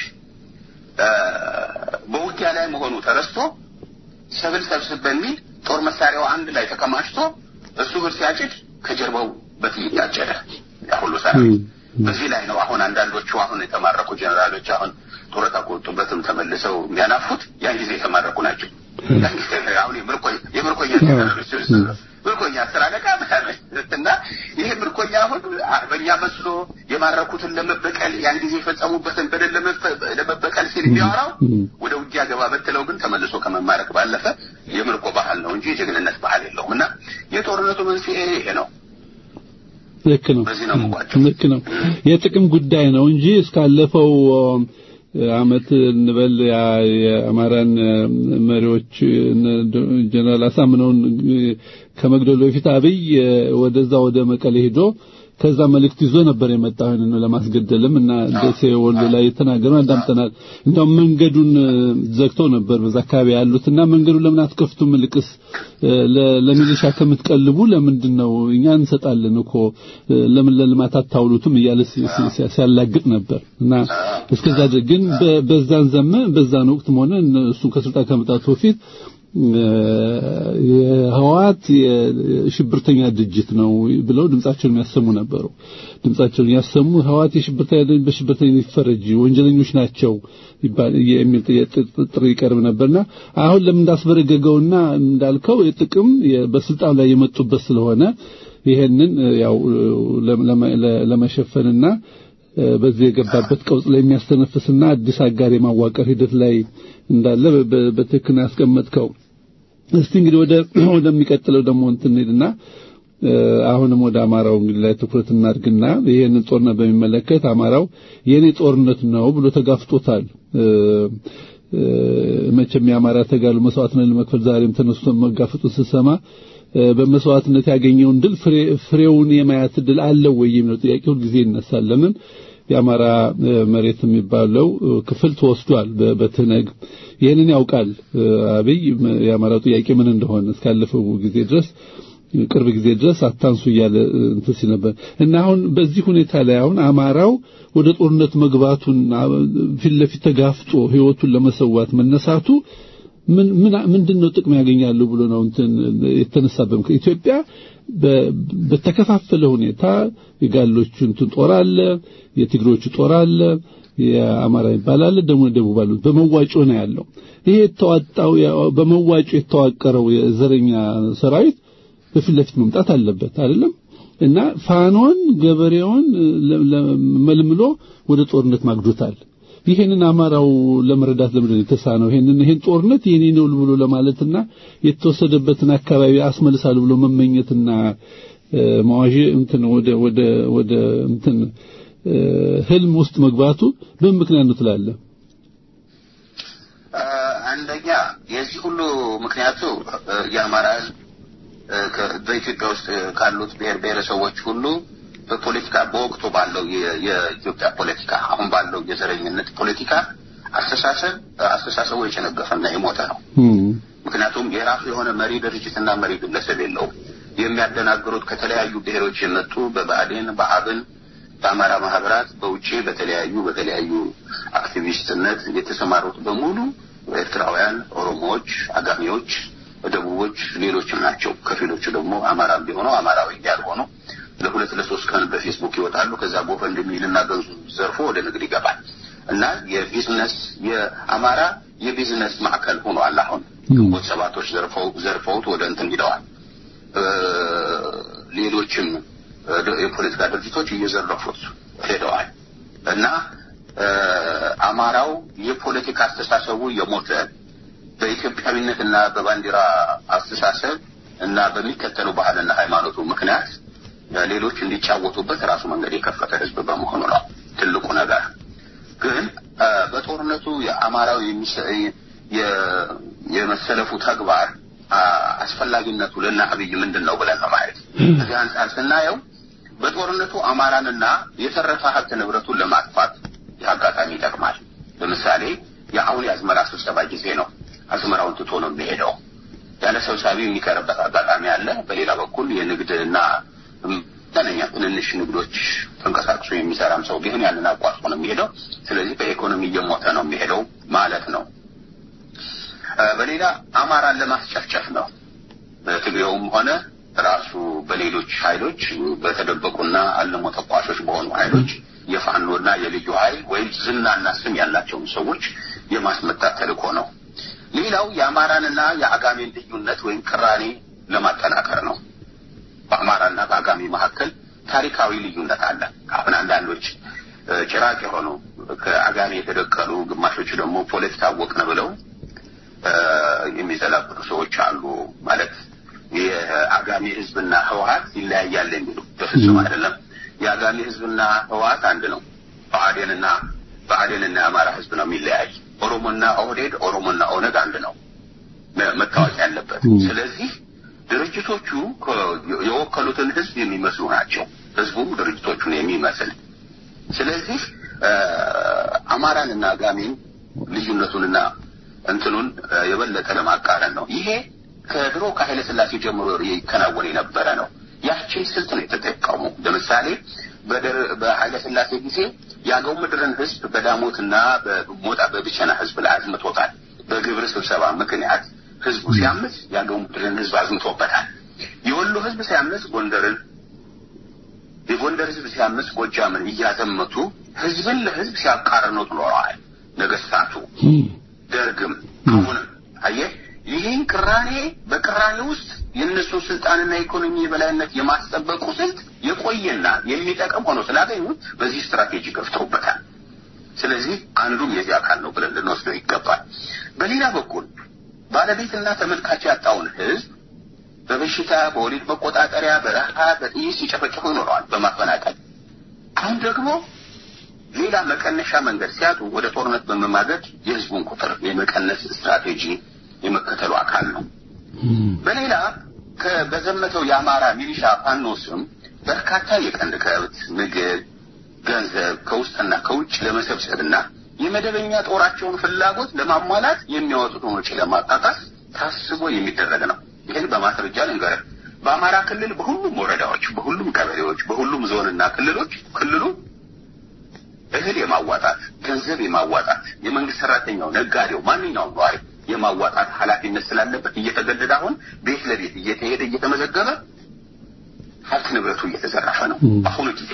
በውጊያ ላይ መሆኑ ተረስቶ ሰብል ሰብስብ በሚል ጦር መሳሪያው አንድ ላይ ተከማችቶ እሱ ብር ሲያጭድ ከጀርባው በጥይት ታጨደ። ያ ሁሉ ሰራዊት በዚህ ላይ ነው አሁን አንዳንዶቹ አሁን የተማረኩ ጀነራሎች አሁን ጡረታ ከወጡበትም ተመልሰው የሚያናፉት ያን ጊዜ የተማረኩ ናቸው። ያን ጊዜ አሁን የምርኮኛ ጀነራሎች ምርኮኛ አስር አለቃ ምናምን እና ይሄ ምርኮኛ አሁን አርበኛ መስሎ የማረኩትን ለመበቀል ያን ጊዜ የፈጸሙበትን በደል ለመበቀል ሲል የሚያወራው ወደ ውጊያ ገባ በትለው ግን ተመልሶ ከመማረክ ባለፈ የምርኮ ባህል ነው እንጂ የጀግንነት ባህል የለውም እና የጦርነቱ መንስኤ ይሄ ነው። ልክ ነው። በዚህ ነው የምቋጨው። ልክ ነው። የጥቅም ጉዳይ ነው እንጂ እስካለፈው አመት እንበል የአማራን መሪዎች ጀነራል አሳምነውን ከመግደሉ በፊት አብይ ወደዛ ወደ መቀሌ ሄዶ ከዛ መልእክት ይዞ ነበር የመጣው ይሄንን ለማስገደልም እና ደሴ ወሎ ላይ የተናገረው አዳምጠናል። እንደውም መንገዱን ዘግተው ነበር በዛ አካባቢ ያሉትና መንገዱን ለምን አትከፍቱም? ልቅስ ለሚሊሻ ከምትቀልቡ ለምንድን ነው እኛ እንሰጣለን እኮ ለምን ለልማት አታውሉትም እያለ ሲያላግጥ ነበር እና እስከዛ ግን በዛን ዘመን በዛን ወቅትም ሆነ እሱን ከስልጣን ከመጣቱ በፊት የህወሓት የሽብርተኛ ድርጅት ነው ብለው ድምጻቸውን የሚያሰሙ ነበሩ። ድምጻቸውን ያሰሙ ህወሓት የሽብርተኛ ድርጅት በሽብርተኛ ይፈረጅ ወንጀለኞች ናቸው ይባል የሚል ጥሪ ይቀርብ ነበርና አሁን ለምን እንዳስበረገገውና እንዳልከው የጥቅም በስልጣን ላይ የመጡበት ስለሆነ ይሄንን ያው ለመሸፈንና በዚህ የገባበት ቀውስ ላይ የሚያስተነፍስና አዲስ አጋር የማዋቀር ሂደት ላይ እንዳለ በትክክል ያስቀመጥከው። እስቲ እንግዲህ ወደ ወደሚቀጥለው ደግሞ እንትን ሄድና አሁንም ወደ አማራው እንግዲህ ላይ ትኩረት እናድርግና ይሄንን ጦርነት በሚመለከት አማራው የኔ ጦርነት ነው ብሎ ተጋፍጦታል። መቼም የአማራ ተጋሉ መስዋዕትነት ለመክፈል ዛሬም ተነስቶ መጋፈጡን ስሰማ በመስዋዕትነት ያገኘውን ድል ፍሬውን የማየት ድል አለው ወይ የሚለው ጥያቄ ሁልጊዜ ይነሳል። ለምን የአማራ መሬት የሚባለው ክፍል ተወስዷል በትነግ ይህንን ያውቃል አብይ የአማራው ጥያቄ ምን እንደሆነ እስካለፈው ጊዜ ድረስ ቅርብ ጊዜ ድረስ አታንሱ እያለ እንትን ሲል ነበር እና አሁን በዚህ ሁኔታ ላይ አሁን አማራው ወደ ጦርነት መግባቱን ፊት ለፊት ተጋፍጦ ህይወቱን ለመሰዋት መነሳቱ ምን ምን ምንድነው ጥቅም ያገኛሉ ብሎ ነው እንትን የተነሳበት ኢትዮጵያ በተከፋፈለ ሁኔታ የጋሎቹ እንትን ጦር አለ የትግሮቹ ጦር አለ የአማራ ይባላል ደግሞ ደቡብ አሉ በመዋጮ ነው ያለው ይሄ የተዋጣው በመዋጮ የተዋቀረው የዘረኛ ሰራዊት በፊት ለፊት መምጣት አለበት አይደለም እና ፋኖን ገበሬውን መልምሎ ወደ ጦርነት ማግዶታል ይሄንን አማራው ለመረዳት ለምንድን ነው የተሳነው? ይሄንን ይሄን ጦርነት የኔ ነው ብሎ ለማለትና የተወሰደበትን አካባቢ አስመልሳሉ ብሎ መመኘትና መዋዥ እንትን ወደ ወደ ወደ እንትን ህልም ውስጥ መግባቱ በምን ምክንያት ነው ትላለህ? አንደኛ የዚህ ሁሉ ምክንያቱ የአማራ ህዝብ በኢትዮጵያ ውስጥ ካሉት ብሔር ብሔረሰቦች ሁሉ በፖለቲካ በወቅቱ ባለው የኢትዮጵያ ፖለቲካ አሁን ባለው የዘረኝነት ፖለቲካ አስተሳሰብ አስተሳሰቡ የጨነገፈና የሞተ ነው። ምክንያቱም የራሱ የሆነ መሪ ድርጅትና መሪ ግለሰብ የለውም። የሚያደናግሩት ከተለያዩ ብሔሮች የመጡ በብአዴን፣ በአብን፣ በአማራ ማህበራት፣ በውጭ በተለያዩ በተለያዩ አክቲቪስትነት የተሰማሩት በሙሉ ኤርትራውያን፣ ኦሮሞዎች፣ አጋሚዎች፣ ደቡቦች፣ ሌሎችም ናቸው። ከፊሎቹ ደግሞ አማራም ቢሆነው አማራዊ ያልሆኑ ለሁለት ለሶስት ቀን በፌስቡክ ይወጣሉ። ከዛ ጎፈንድሚ እና ገንዘብ ዘርፎ ወደ ንግድ ይገባል እና የቢዝነስ የአማራ የቢዝነስ ማዕከል ሆኗል። አሁን ግንቦት ሰባቶች ዘርፈው ዘርፈውት ወደ እንትን ሂደዋል። ሌሎችም የፖለቲካ ድርጅቶች እየዘረፉት ሄደዋል እና አማራው የፖለቲካ አስተሳሰቡ የሞተ በኢትዮጵያዊነት እና በባንዲራ አስተሳሰብ እና በሚከተለው ባህልና ሃይማኖቱ ምክንያት ሌሎች እንዲጫወቱበት ራሱ መንገድ የከፈተ ህዝብ በመሆኑ ነው ትልቁ ነገር። ግን በጦርነቱ የአማራው የመሰለፉ ተግባር አስፈላጊነቱ ለና አብይ ምንድን ነው ብለን ነው ማየት። ከዚህ አንጻር ስናየው በጦርነቱ አማራንና የተረፈ ሀብት ንብረቱን ለማጥፋት አጋጣሚ ይጠቅማል። ለምሳሌ የአሁን የአዝመራ ስብሰባ ጊዜ ነው። አዝመራውን ትቶ ነው የሚሄደው። ያለ ሰብሳቢ የሚቀርበት አጋጣሚ አለ። በሌላ በኩል የንግድና መጠነኛ ትንንሽ ንግዶች ተንቀሳቅሶ የሚሰራም ሰው ቢሆን ያንን አቋርጦ ነው የሚሄደው። ስለዚህ በኢኮኖሚ እየሞተ ነው የሚሄደው ማለት ነው። በሌላ አማራን ለማስጨፍጨፍ ነው። በትግሬውም ሆነ ራሱ በሌሎች ኃይሎች በተደበቁና አልሞ ተኳሾች በሆኑ ኃይሎች የፋኖና የልዩ ኃይል ወይም ዝናና ስም ያላቸውን ሰዎች የማስመታት ተልእኮ ነው። ሌላው የአማራንና የአጋሜን ልዩነት ወይም ቅራኔ ለማጠናከር ነው። በአማራና በአጋሜ መካከል ታሪካዊ ልዩነት አለ። አሁን አንዳንዶች ጭራቅ የሆኑ ከአጋሜ የተደቀሉ ግማሾች ደግሞ ፖለቲካ አወቅን ብለው የሚዘላብጡ ሰዎች አሉ። ማለት የአጋሜ ሕዝብና ህወሀት ይለያያል የሚሉ በፍጹም አይደለም። የአጋሜ ሕዝብና ህወሀት አንድ ነው። ብአዴንና ብአዴንና የአማራ ሕዝብ ነው የሚለያይ። ኦሮሞና ኦህዴድ፣ ኦሮሞና ኦነግ አንድ ነው መታወቅ ያለበት። ስለዚህ ድርጅቶቹ የወከሉትን ህዝብ የሚመስሉ ናቸው። ህዝቡም ድርጅቶቹን የሚመስል ስለዚህ አማራንና አጋሜን ልዩነቱንና እንትኑን የበለጠ ለማቃረን ነው። ይሄ ከድሮ ከኃይለ ሥላሴ ጀምሮ ይከናወን የነበረ ነው። ያችን ስልት ነው የተጠቀሙ። ለምሳሌ በኃይለ ሥላሴ ጊዜ የአገው ምድርን ህዝብ በዳሞትና በሞጣ በብቸና ህዝብ ላይ አዝምቶታል። በግብር ስብሰባ ምክንያት ህዝቡ ሲያምፅ የአገው ምድርን ህዝብ አዝምቶበታል። የወሎ ህዝብ ሲያምፅ ጎንደርን፣ የጎንደር ህዝብ ሲያምፅ ጎጃምን እያዘመቱ ህዝብን ለህዝብ ሲያቃርኑት ኖረዋል። ነገስታቱ ደርግም አሁንም አየህ ይህን ቅራኔ በቅራኔ ውስጥ የእነሱን ስልጣንና ኢኮኖሚ የበላይነት የማስጠበቁ ስልት የቆየና የሚጠቅም ሆኖ ስላገኙት በዚህ ስትራቴጂ ገፍተውበታል። ስለዚህ አንዱም የዚህ አካል ነው ብለን ልንወስደው ይገባል። በሌላ በኩል ባለቤትና ተመልካች ያጣውን ህዝብ በበሽታ በወሊድ መቆጣጠሪያ፣ በረሃ፣ በጥይት ሲጨፈጭፉ ይኖረዋል በማፈናቀል አሁን ደግሞ ሌላ መቀነሻ መንገድ ሲያጡ ወደ ጦርነት በመማገድ የህዝቡን ቁጥር የመቀነስ ስትራቴጂ የመከተሉ አካል ነው። በሌላ በዘመተው የአማራ ሚሊሻ ፋኖ ስም በርካታ የቀንድ ከብት፣ ምግብ፣ ገንዘብ ከውስጥና ከውጭ ለመሰብሰብና የመደበኛ ጦራቸውን ፍላጎት ለማሟላት የሚያወጡትን ወጪ ለማጣጣስ ታስቦ የሚደረግ ነው። ይህን በማስረጃ ልንገርህ። በአማራ ክልል በሁሉም ወረዳዎች፣ በሁሉም ቀበሌዎች፣ በሁሉም ዞንና ክልሎች ክልሉ እህል የማዋጣት ገንዘብ የማዋጣት የመንግስት ሰራተኛው፣ ነጋዴው፣ ማንኛውም ነዋሪ የማዋጣት ኃላፊነት ስላለበት እየተገደደ አሁን ቤት ለቤት እየተሄደ እየተመዘገበ ሀብት ንብረቱ እየተዘረፈ ነው። በአሁኑ ጊዜ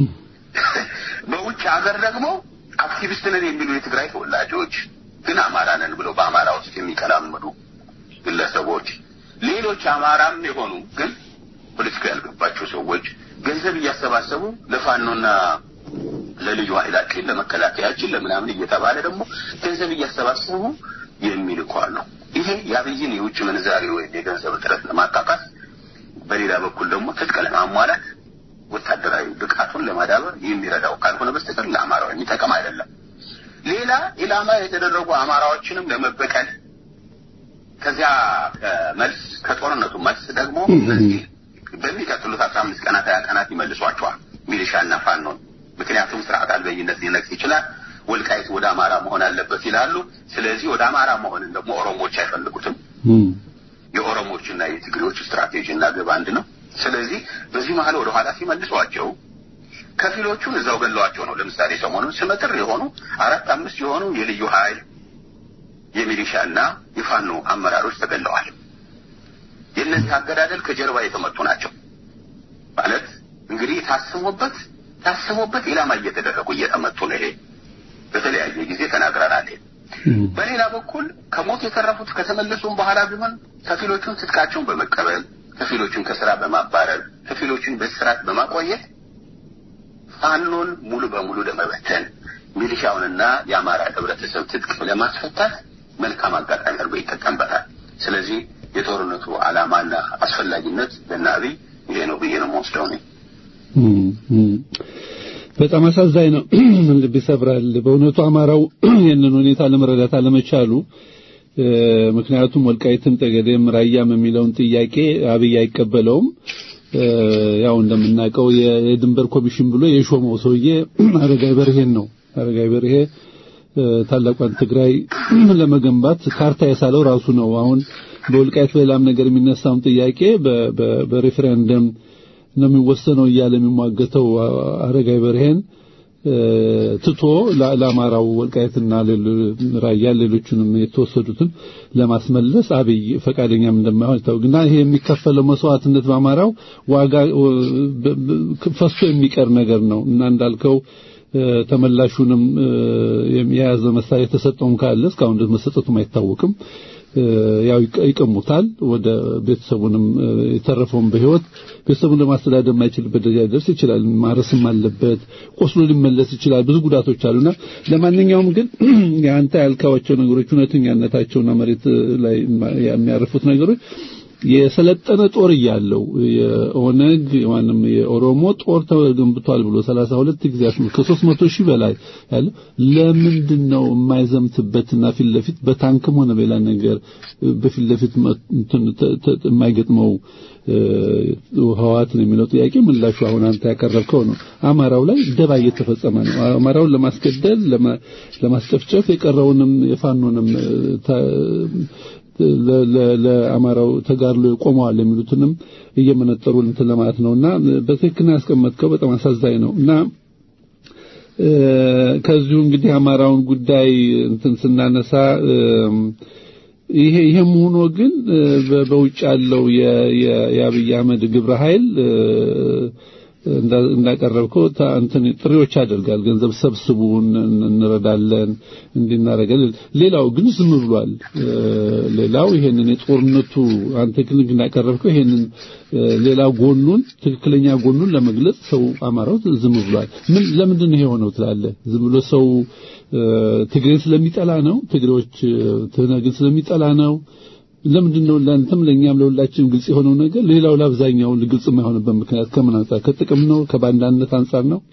በውጭ ሀገር ደግሞ አክቲቪስት ነን የሚሉ የትግራይ ተወላጆች ግን አማራ ነን ብለው በአማራ ውስጥ የሚቀላምዱ ግለሰቦች፣ ሌሎች አማራም የሆኑ ግን ፖለቲካ ያልገባቸው ሰዎች ገንዘብ እያሰባሰቡ ለፋኖና ለልዩ ኃይላችን ለመከላከያችን ለምናምን እየተባለ ደግሞ ገንዘብ እያሰባሰቡ የሚልኩ ነው። ይሄ የአብይን የውጭ ምንዛሪ ወይም የገንዘብ እጥረት ለማካካስ፣ በሌላ በኩል ደግሞ ትጥቅ ለማሟላት ወታደራዊ ብቃቱን ለማዳበር የሚረዳው ካልሆነ በስተቀር ለአማራው የሚጠቅም አይደለም። ሌላ ኢላማ የተደረጉ አማራዎችንም ለመበቀል ከዚያ መልስ ከጦርነቱ መልስ ደግሞ በዚህ በሚቀጥሉት አስራ አምስት ቀናት ሀያ ቀናት ይመልሷቸዋል ሚሊሻና ፋኖን። ምክንያቱም ስርዓት አልበኝነት ሊነግስ ይችላል። ወልቃይት ወደ አማራ መሆን አለበት ይላሉ። ስለዚህ ወደ አማራ መሆንን ደግሞ ኦሮሞዎች አይፈልጉትም። የኦሮሞዎችና የትግሬዎች ስትራቴጂ እና ግብ አንድ ነው። ስለዚህ በዚህ መሀል ወደ ኋላ ሲመልሷቸው ከፊሎቹን እዛው ገለዋቸው ነው። ለምሳሌ ሰሞኑን ስመጥር የሆኑ አራት አምስት የሆኑ የልዩ ኃይል የሚሊሻና የፋኖ አመራሮች ተገለዋል። የእነዚህ አገዳደል ከጀርባ የተመቱ ናቸው። ማለት እንግዲህ ታስቦበት ታስቦበት ኢላማ እየተደረጉ እየተመቱ ነው። ይሄ በተለያየ ጊዜ ተናግረናል። በሌላ በኩል ከሞት የተረፉት ከተመለሱም በኋላ ቢሆን ከፊሎቹን ትጥቃቸውን በመቀበል ከፊሎቹን ከስራ በማባረር ከፊሎቹን በስርዓት በማቆየት ፋኖን ሙሉ በሙሉ ለመበተን ሚሊሻውንና የአማራ ህብረተሰብ ትጥቅ ለማስፈታት መልካም አጋጣሚ አድርጎ ይጠቀምበታል። ስለዚህ የጦርነቱ ዓላማና አስፈላጊነት ለእነ አብይ ይሄ ነው ብዬ ነው የምወስደው ነኝ። በጣም አሳዛኝ ነው። ልብ ይሰብራል። በእውነቱ አማራው ይህንን ሁኔታ ለመረዳት አለመቻሉ ምክንያቱም ወልቃይትም ጠገዴም ራያም የሚለውን ጥያቄ አብይ አይቀበለውም። ያው እንደምናውቀው የድንበር ኮሚሽን ብሎ የሾመው ሰውዬ አረጋይ በርሄን ነው። አረጋይ በርሄ ታላቋን ትግራይ ለመገንባት ካርታ የሳለው ራሱ ነው። አሁን በወልቃይት በሌላም ነገር የሚነሳውን ጥያቄ በሬፈረንደም ነው የሚወሰነው እያለ የሚሟገተው አረጋይ በርሄን ትቶ ለአማራው ወልቃይትና ራያ ሌሎቹንም የተወሰዱትን ለማስመለስ አብይ ፈቃደኛም እንደማይሆን ይታወቅና ይሄ የሚከፈለው መስዋዕትነት በአማራው ዋጋ ፈሶ የሚቀር ነገር ነው እና እንዳልከው ተመላሹንም የያዘ መሳሪያ የተሰጠውም ካለ እስካሁን ድረስ መሰጠቱም አይታወቅም። ያው ይቀሙታል። ወደ ቤተሰቡንም የተረፈውን በህይወት ቤተሰቡን ለማስተዳደር የማይችልበት ደረጃ ሊደርስ ይችላል። ማረስም አለበት። ቆስሎ ሊመለስ ይችላል። ብዙ ጉዳቶች አሉና ለማንኛውም ግን የአንተ ያልካቸው ነገሮች እውነተኛነታቸውና መሬት ላይ የሚያርፉት ነገሮች የሰለጠነ ጦር እያለው የኦነግ ማንም የኦሮሞ ጦር ተገንብቷል ብሎ 32 ጊዜ አስሙ ከ300 ሺህ በላይ ያለው ለምንድን ነው የማይዘምትበትና ፊት ለፊት በታንክም ሆነ በሌላ ነገር በፊት ለፊት የማይገጥመው ህዋት ነው የሚለው ጥያቄ ምላሹ አሁን አንተ ያቀረብከው ነው። አማራው ላይ ደባ እየተፈጸመ ነው። አማራውን ለማስገደል ለማስጨፍጨፍ የቀረውንም የፋኖንም ለአማራው ተጋድሎ ቆመዋል የሚሉትንም እየመነጠሩ እንትን ለማለት ነውና በትክክል ያስቀመጥከው በጣም አሳዛኝ ነው እና ከዚሁ እንግዲህ አማራውን ጉዳይ እንትን ስናነሳ ይሄ ይሄም ሆኖ ግን በውጭ ያለው የአብይ አህመድ ግብረ ኃይል እንዳቀረብከው እንትን ጥሪዎች ያደርጋል። ገንዘብ ሰብስቡ፣ እንረዳለን፣ እንድናረጋለን። ሌላው ግን ዝም ብሏል። ሌላው ይሄንን የጦርነቱ አንተ ግን እንዳቀረብከው ይሄንን ሌላ ጎኑን ትክክለኛ ጎኑን ለመግለጽ ሰው አማራው ዝም ብሏል። ምን ለምንድን ነው የሆነው ትላለህ? ዝም ብሎ ሰው ትግሬን ስለሚጠላ ነው? ትግሬዎች ትነግን ስለሚጠላ ነው? ለምንድን ነው ለአንተም ለእኛም ለሁላችንም ግልጽ የሆነው ነገር ሌላው ለአብዛኛው ግልጽ የማይሆንበት ምክንያት ከምን አንጻር ከጥቅም ነው ከባንዳነት አንጻር ነው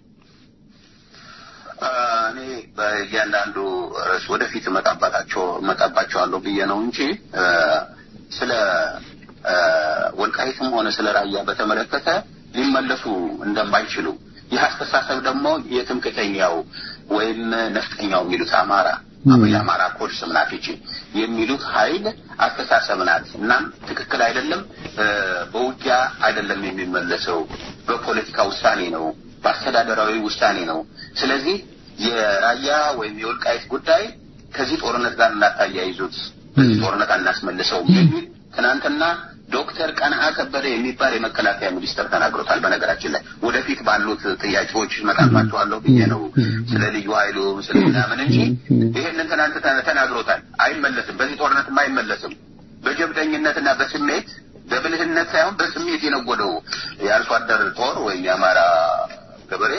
እኔ በእያንዳንዱ ርዕስ ወደፊት እመጣባቸው እመጣባቸዋለሁ ብዬ ነው እንጂ ስለ ወልቃይትም ሆነ ስለ ራያ በተመለከተ ሊመለሱ እንደማይችሉ ይህ አስተሳሰብ ደግሞ የትምክተኛው ወይም ነፍጠኛው የሚሉት አማራ የአማራ ኮድ ስም ናት ይቺ የሚሉት ኃይል አስተሳሰብ ናት። እናም ትክክል አይደለም። በውጊያ አይደለም የሚመለሰው፣ በፖለቲካ ውሳኔ ነው፣ በአስተዳደራዊ ውሳኔ ነው። ስለዚህ የራያ ወይም የወልቃይት ጉዳይ ከዚህ ጦርነት ጋር እናታያይዙት፣ በዚህ ጦርነት አናስመልሰውም የሚል ትናንትና ዶክተር ቀንአ ከበደ የሚባል የመከላከያ ሚኒስትር ተናግሮታል። በነገራችን ላይ ወደፊት ባሉት ጥያቄዎች እመጣባቸዋለሁ ብዬ ነው ስለ ልዩ ኃይሉ ስለ ምናምን እንጂ ይሄንን ትናንት ተናግሮታል። አይመለስም፣ በዚህ ጦርነትም አይመለስም። በጀብደኝነትና በስሜት በብልህነት ሳይሆን በስሜት የነጎደው የአርሶ አደር ጦር ወይም የአማራ ገበሬ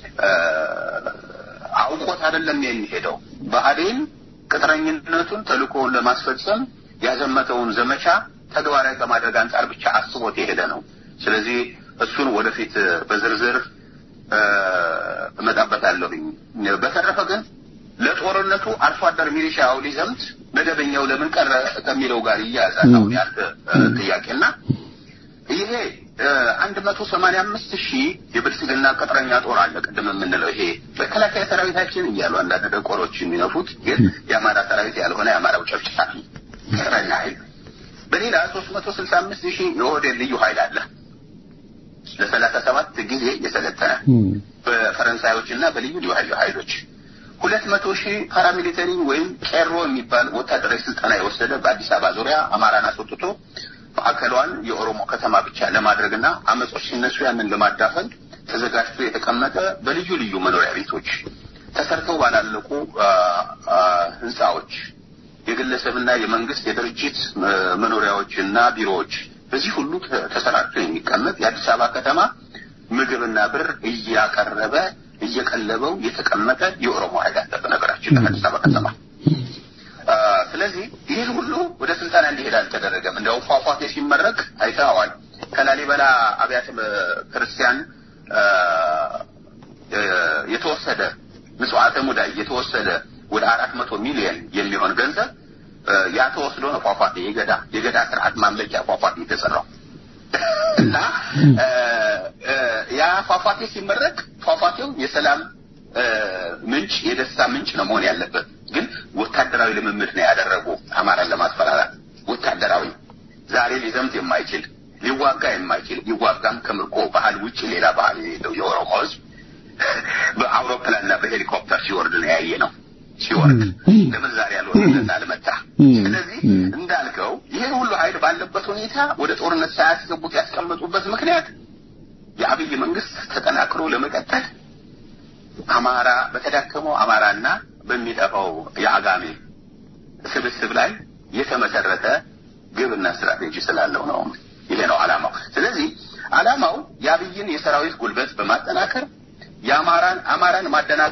አውቆት አይደለም የሚሄደው። ብአዴን ቅጥረኝነቱን ተልእኮውን ለማስፈጸም ያዘመተውን ዘመቻ ተግባራዊ ከማድረግ አንጻር ብቻ አስቦት የሄደ ነው። ስለዚህ እሱን ወደፊት በዝርዝር እመጣበታለሁኝ። በተረፈ ግን ለጦርነቱ አርሶ አደር ሚሊሻው ሊዘምት መደበኛው ለምን ቀረ ከሚለው ጋር እያያዛል አሁን ያልክ ጥያቄና ይሄ አንድ መቶ ሰማንያ አምስት ሺህ የብልጽግና ቅጥረኛ ጦር አለ። ቅድም የምንለው ይሄ መከላከያ ሰራዊታችን እያሉ አንዳንድ ደቆሮች የሚነፉት ግን የአማራ ሰራዊት ያልሆነ የአማራው ጨፍጫፊ ቅጥረኛ ኃይል በሌላ ሶስት መቶ ስልሳ አምስት ሺህ የኦህዴድ ልዩ ኃይል አለ ለሰላሳ ሰባት ጊዜ የሰለጠነ በፈረንሳዮች እና በልዩ ልዩ ኃይሎች ሁለት መቶ ሺህ ፓራሚሊተሪ ወይም ቄሮ የሚባል ወታደራዊ ስልጠና የወሰደ በአዲስ አበባ ዙሪያ አማራን አስወጥቶ ማዕከሏን የኦሮሞ ከተማ ብቻ ለማድረግና አመጾች ሲነሱ ያንን ለማዳፈን ተዘጋጅቶ የተቀመጠ በልዩ ልዩ መኖሪያ ቤቶች ተሰርተው ባላለቁ ህንፃዎች የግለሰብና የመንግስት የድርጅት መኖሪያዎች እና ቢሮዎች በዚህ ሁሉ ተሰራጭቶ የሚቀመጥ የአዲስ አበባ ከተማ ምግብና ብር እያቀረበ እየቀለበው የተቀመጠ የኦሮሞ ኃይል አለ። በነገራችን ለአዲስ አበባ ከተማ ስለዚህ ይህን ሁሉ ወደ ስልጠና እንዲሄድ አልተደረገም። እንዲያው ፏፏቴ ሲመረቅ አይተዋል። ከላሊበላ አብያተ ክርስቲያን የተወሰደ ምጽዋተ ሙዳይ የተወሰደ ወደ አራት መቶ ሚሊዮን የሚሆን ገንዘብ ያ ተወስዶ ነው ፏፏቴ የገዳ የገዳ ስርዓት ማምለኪያ ፏፏቴ የተሰራው። እና ያ ፏፏቴ ሲመረቅ ፏፏቴው የሰላም ምንጭ የደስታ ምንጭ ነው መሆን ያለበት። ግን ወታደራዊ ልምምድ ነው ያደረጉ አማራን ለማስፈራራት ወታደራዊ ዛሬ ሊዘምት የማይችል ሊዋጋ የማይችል ሊዋጋም ከምርኮ ባህል ውጭ ሌላ ባህል የሌለው የኦሮሞ ህዝብ በአውሮፕላንና በሄሊኮፕተር ሲወርድ ነው ያየ ነው ሲወርድ ለምን ዛሬ ያልወረደና አልመጣ? ስለዚህ እንዳልከው ይህን ሁሉ ኃይል ባለበት ሁኔታ ወደ ጦርነት ሳያስገቡት ያስቀመጡበት ምክንያት የአብይ መንግስት ተጠናክሮ ለመቀጠል አማራ በተዳከመው አማራና በሚጠፋው የአጋሜ ስብስብ ላይ የተመሰረተ ግብና ስትራቴጂ ስላለው ነው። ይሄ ነው አላማው። ስለዚህ አላማው የአብይን የሰራዊት ጉልበት በማጠናከር የአማራን አማራን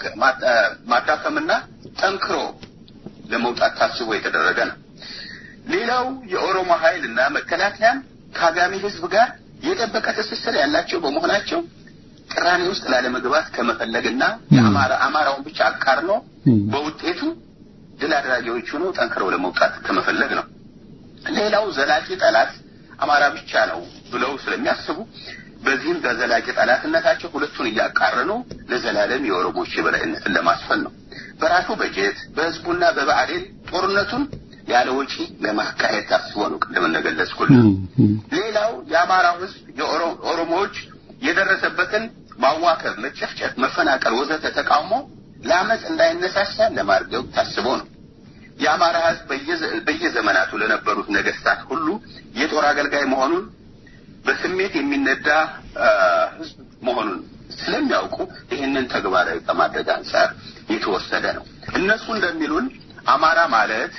ማዳከምና ጠንክሮ ለመውጣት ታስቦ የተደረገ ነው። ሌላው የኦሮሞ ኃይል እና መከላከያም ከአጋሚ ህዝብ ጋር የጠበቀ ትስስር ያላቸው በመሆናቸው ቅራኔ ውስጥ ላለመግባት ከመፈለግና የአማራ አማራውን ብቻ አቃርኖ በውጤቱ ድል አድራጊዎች ሆነው ጠንክረው ለመውጣት ከመፈለግ ነው። ሌላው ዘላቂ ጠላት አማራ ብቻ ነው ብለው ስለሚያስቡ በዚህም በዘላቂ ጠላትነታቸው ሁለቱን እያቃረኑ ለዘላለም የኦሮሞች የበላይነትን ለማስፈን ነው። በራሱ በጀት በህዝቡና በብአዴን ጦርነቱን ያለ ወጪ ለማካሄድ ታስቦ ነው። ቅድም እንደገለጽኩልህ። ሌላው የአማራው ህዝብ የኦሮሞዎች የደረሰበትን ማዋከብ፣ መጨፍጨፍ፣ መፈናቀል ወዘተ ተቃውሞ ለአመፅ እንዳይነሳሳ ለማርገብ ታስቦ ነው። የአማራ ህዝብ በየዘመናቱ ለነበሩት ነገስታት ሁሉ የጦር አገልጋይ መሆኑን በስሜት የሚነዳ ህዝብ መሆኑን ስለሚያውቁ ይህንን ተግባራዊ ከማድረግ አንጻር የተወሰደ ነው። እነሱ እንደሚሉን አማራ ማለት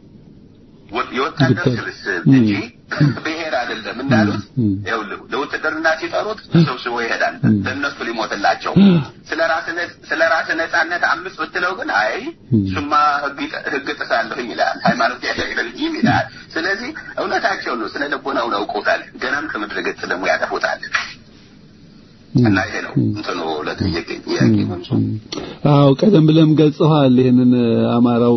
የወታደር ስብስብ እንጂ ብሔር አይደለም እንዳሉት ይኸውልህ ለውትድርና ሲጠሩት ተሰብስቦ ይሄዳል። ለእነሱ ሊሞትላቸው ስለ ራስ ነጻነት አምስት ብትለው ግን አይ ስማ ህግ ጥሳለሁኝ ይላል። ሃይማኖት ያደግልኝም ይላል። ስለዚህ እውነታቸው ነው። ስለ ልቦናውን አውቀውታል። ገናም ከምድረ ገጽ ደግሞ ያጠፉታል። እና ይሄ ነው እንትኑ ለጥያቄ ጥያቄ መልሱ። አዎ ቀደም ብለም ገልጸዋል። ይሄንን አማራው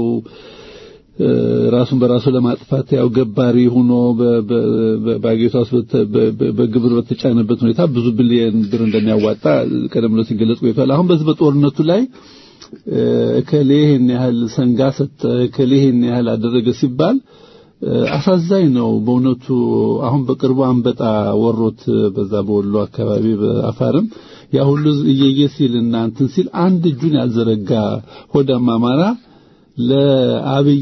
ራሱን በራሱ ለማጥፋት ያው ገባሪ ሆኖ በአገሪቷ ውስጥ በግብር በተጫነበት ሁኔታ ብዙ ቢሊየን ብር እንደሚያዋጣ ቀደም ብሎ ሲገለጽ ቆይቷል። አሁን በዚህ በጦርነቱ ላይ እከሌ ይህን ያህል ሰንጋ ሰጠ፣ እከሌ ይህን ያህል አደረገ ሲባል አሳዛኝ ነው በእውነቱ። አሁን በቅርቡ አንበጣ ወሮት በዛ በወሎ አካባቢ በአፋርም ያ ሁሉ እየየ ሲል እና እንትን ሲል አንድ እጁን ያልዘረጋ ሆዳም አማራ ለአብይ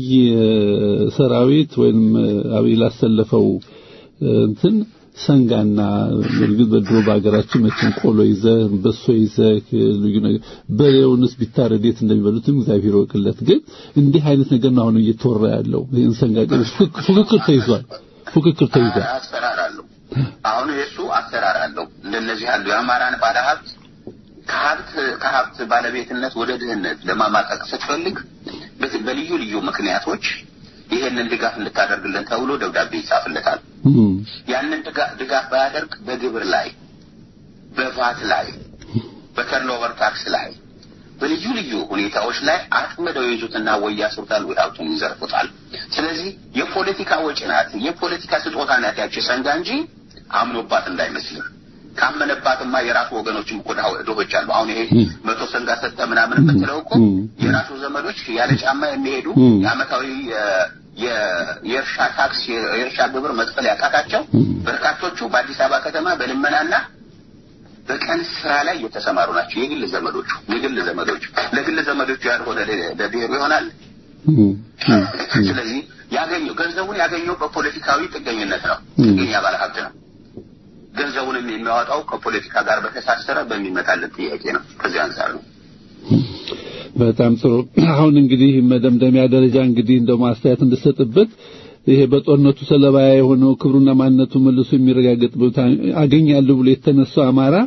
ሰራዊት ወይም አብይ ላሰለፈው እንትን ሰንጋና እርግጥ በድሮ በሀገራችን መቼም ቆሎ ይዘህ በሶ ይዘህ ልዩ ነገር በሬውንስ ቢታረድ የት እንደሚበሉትም እግዚአብሔር ወቅለት። ግን እንዲህ አይነት ነገር ነው አሁን እየተወራ ያለው። ይህን ሰንጋ ፉክክር ተይዟል፣ ፉክክር ተይዟል። አሰራር አለው። አሁን የእሱ አሰራር አለው። እንደነዚህ ያሉ የአማራን ባለሀብት ከሀብት ከሀብት ባለቤትነት ወደ ድህነት ለማማቀቅ ስትፈልግ በልዩ ልዩ ምክንያቶች ይሄንን ድጋፍ እንድታደርግልን ተብሎ ደብዳቤ ይጻፍለታል። ያንን ድጋፍ ባያደርግ በግብር ላይ፣ በቫት ላይ፣ በተርኖቨር ታክስ ላይ በልዩ ልዩ ሁኔታዎች ላይ አጥምደው ይዙትና ወይ ያስሩታል ወይ ሀብቱን ይዘርፉታል። ስለዚህ የፖለቲካ ወጪ ናት፣ የፖለቲካ ስጦታ ናት ያቺ ሰንጋ እንጂ አምኖባት እንዳይመስልም። ካመነባትማ የራሱ ወገኖችም እኮ ድሆች አሉ። አሁን ይሄ መቶ ሰንጋ ሰጠ ምናምን የምትለው እኮ የራሱ ዘመዶች ያለ ጫማ የሚሄዱ የአመታዊ የእርሻ ታክስ የእርሻ ግብር መክፈል ያቃታቸው በርካቶቹ በአዲስ አበባ ከተማ በልመናና በቀን ስራ ላይ የተሰማሩ ናቸው። የግል ዘመዶቹ የግል ዘመዶቹ ለግል ዘመዶቹ ያልሆነ ለብሔሩ ይሆናል። ስለዚህ ያገኘው ገንዘቡን ያገኘው በፖለቲካዊ ጥገኝነት ነው። ጥገኛ ባለሀብት ነው። ገንዘቡንም የሚያወጣው ከፖለቲካ ጋር በተሳሰረ በሚመጣለት ጥያቄ ነው። ከዚህ አንጻር ነው። በጣም ጥሩ። አሁን እንግዲህ መደምደሚያ ደረጃ እንግዲህ እንደው ማስተያየት እንድሰጥበት ይሄ በጦርነቱ ሰለባ የሆነው ክብሩና ማንነቱ መልሶ የሚረጋገጥ ቦታ አገኛለሁ ብሎ የተነሳው አማራ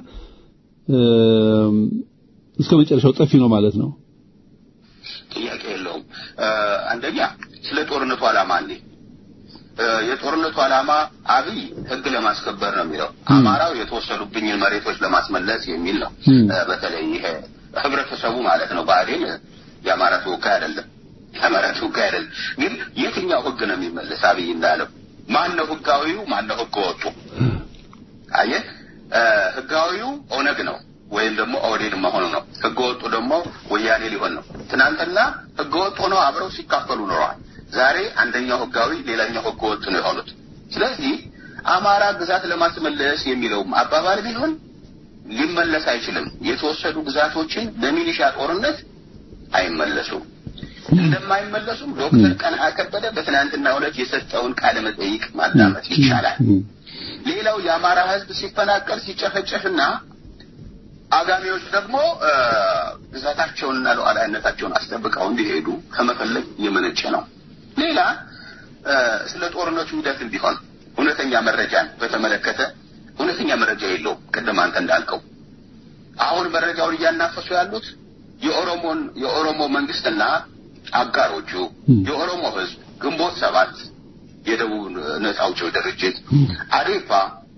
እስከ መጨረሻው ጠፊ ነው ማለት ነው። ጥያቄ የለውም። አንደኛ ስለ ጦርነቱ ዓላማ እንዴ የጦርነቱ ዓላማ አብይ ህግ ለማስከበር ነው የሚለው። አማራው የተወሰዱብኝን መሬቶች ለማስመለስ የሚል ነው። በተለይ ይሄ ህብረተሰቡ ማለት ነው። ብአዴን የአማራ ተወካይ አይደለም፣ የአማራ ተወካይ አይደለም። ግን የትኛው ህግ ነው የሚመለስ? አብይ እንዳለው ማን ነው ህጋዊው? ማን ነው ህገ ወጡ? አየህ ህጋዊው ኦነግ ነው ወይም ደግሞ ኦህዴድ መሆኑ ነው። ህገወጡ ደግሞ ወያኔ ሊሆን ነው። ትናንትና ህገወጥ ሆነው አብረው ሲካፈሉ ኖረዋል። ዛሬ አንደኛው ህጋዊ፣ ሌላኛው ህገወጥ ነው የሆኑት። ስለዚህ አማራ ግዛት ለማስመለስ የሚለውም አባባል ቢሆን ሊመለስ አይችልም። የተወሰዱ ግዛቶችን በሚሊሻ ጦርነት አይመለሱም። እንደማይመለሱም ዶክተር ቀንዓ ከበደ በትናንትናው ዕለት የሰጠውን ቃለ መጠይቅ ማዳመጥ ይቻላል። ሌላው የአማራ ህዝብ ሲፈናቀል ሲጨፈጨፍና አጋሚዎች ደግሞ ግዛታቸውንና ሉዓላዊነታቸውን አስጠብቀው እንዲሄዱ ከመፈለግ የመነጨ ነው። ሌላ ስለ ጦርነቱ ሂደትም ቢሆን እውነተኛ መረጃን በተመለከተ እውነተኛ መረጃ የለውም። ቅድም አንተ እንዳልከው አሁን መረጃውን እያናፈሱ ያሉት የኦሮሞን የኦሮሞ መንግስትና አጋሮቹ የኦሮሞ ህዝብ ግንቦት ሰባት የደቡብ ነጻ አውጪው ድርጅት አዴፓ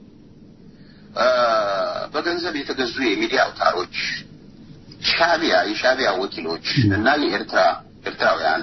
በገንዘብ የተገዙ የሚዲያ አውታሮች ሻቢያ የሻቢያ ወኪሎች እና የኤርትራ ኤርትራውያን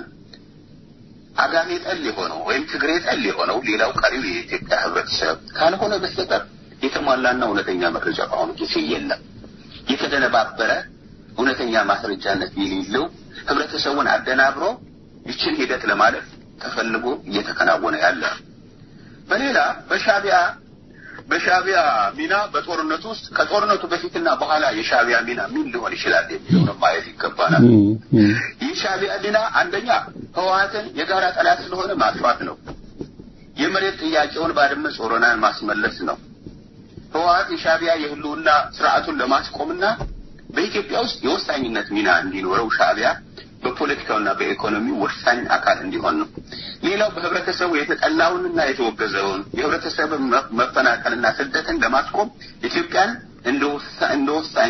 አጋሜ ጠል የሆነው ወይም ትግሬ ጠል የሆነው ሌላው ቀሪው የኢትዮጵያ ህብረተሰብ ካልሆነ በስተቀር የተሟላና እውነተኛ መረጃ በአሁኑ ጊዜ የለም። የተደነባበረ እውነተኛ ማስረጃነት የሌለው ህብረተሰቡን አደናብሮ ይችን ሂደት ለማለፍ ተፈልጎ እየተከናወነ ያለ በሌላ በሻቢያ በሻቢያ ሚና በጦርነቱ ውስጥ ከጦርነቱ በፊትና በኋላ የሻቢያ ሚና ምን ሊሆን ይችላል የሚለውን ማየት ይገባናል። ይህ ሻቢያ ሚና አንደኛ ህወሓትን የጋራ ጠላት ስለሆነ ማጥፋት ነው። የመሬት ጥያቄውን ባድመ ጾረናን ማስመለስ ነው። ህወሓት የሻቢያ የህልውና ስርዓቱን ለማስቆምና በኢትዮጵያ ውስጥ የወሳኝነት ሚና እንዲኖረው ሻቢያ በፖለቲካውና በኢኮኖሚ ወሳኝ አካል እንዲሆን ነው። ሌላው በህብረተሰቡ የተጠላውንና የተወገዘውን የህብረተሰብ መፈናቀልና ስደትን ለማስቆም ኢትዮጵያን እንደ ወሳኝ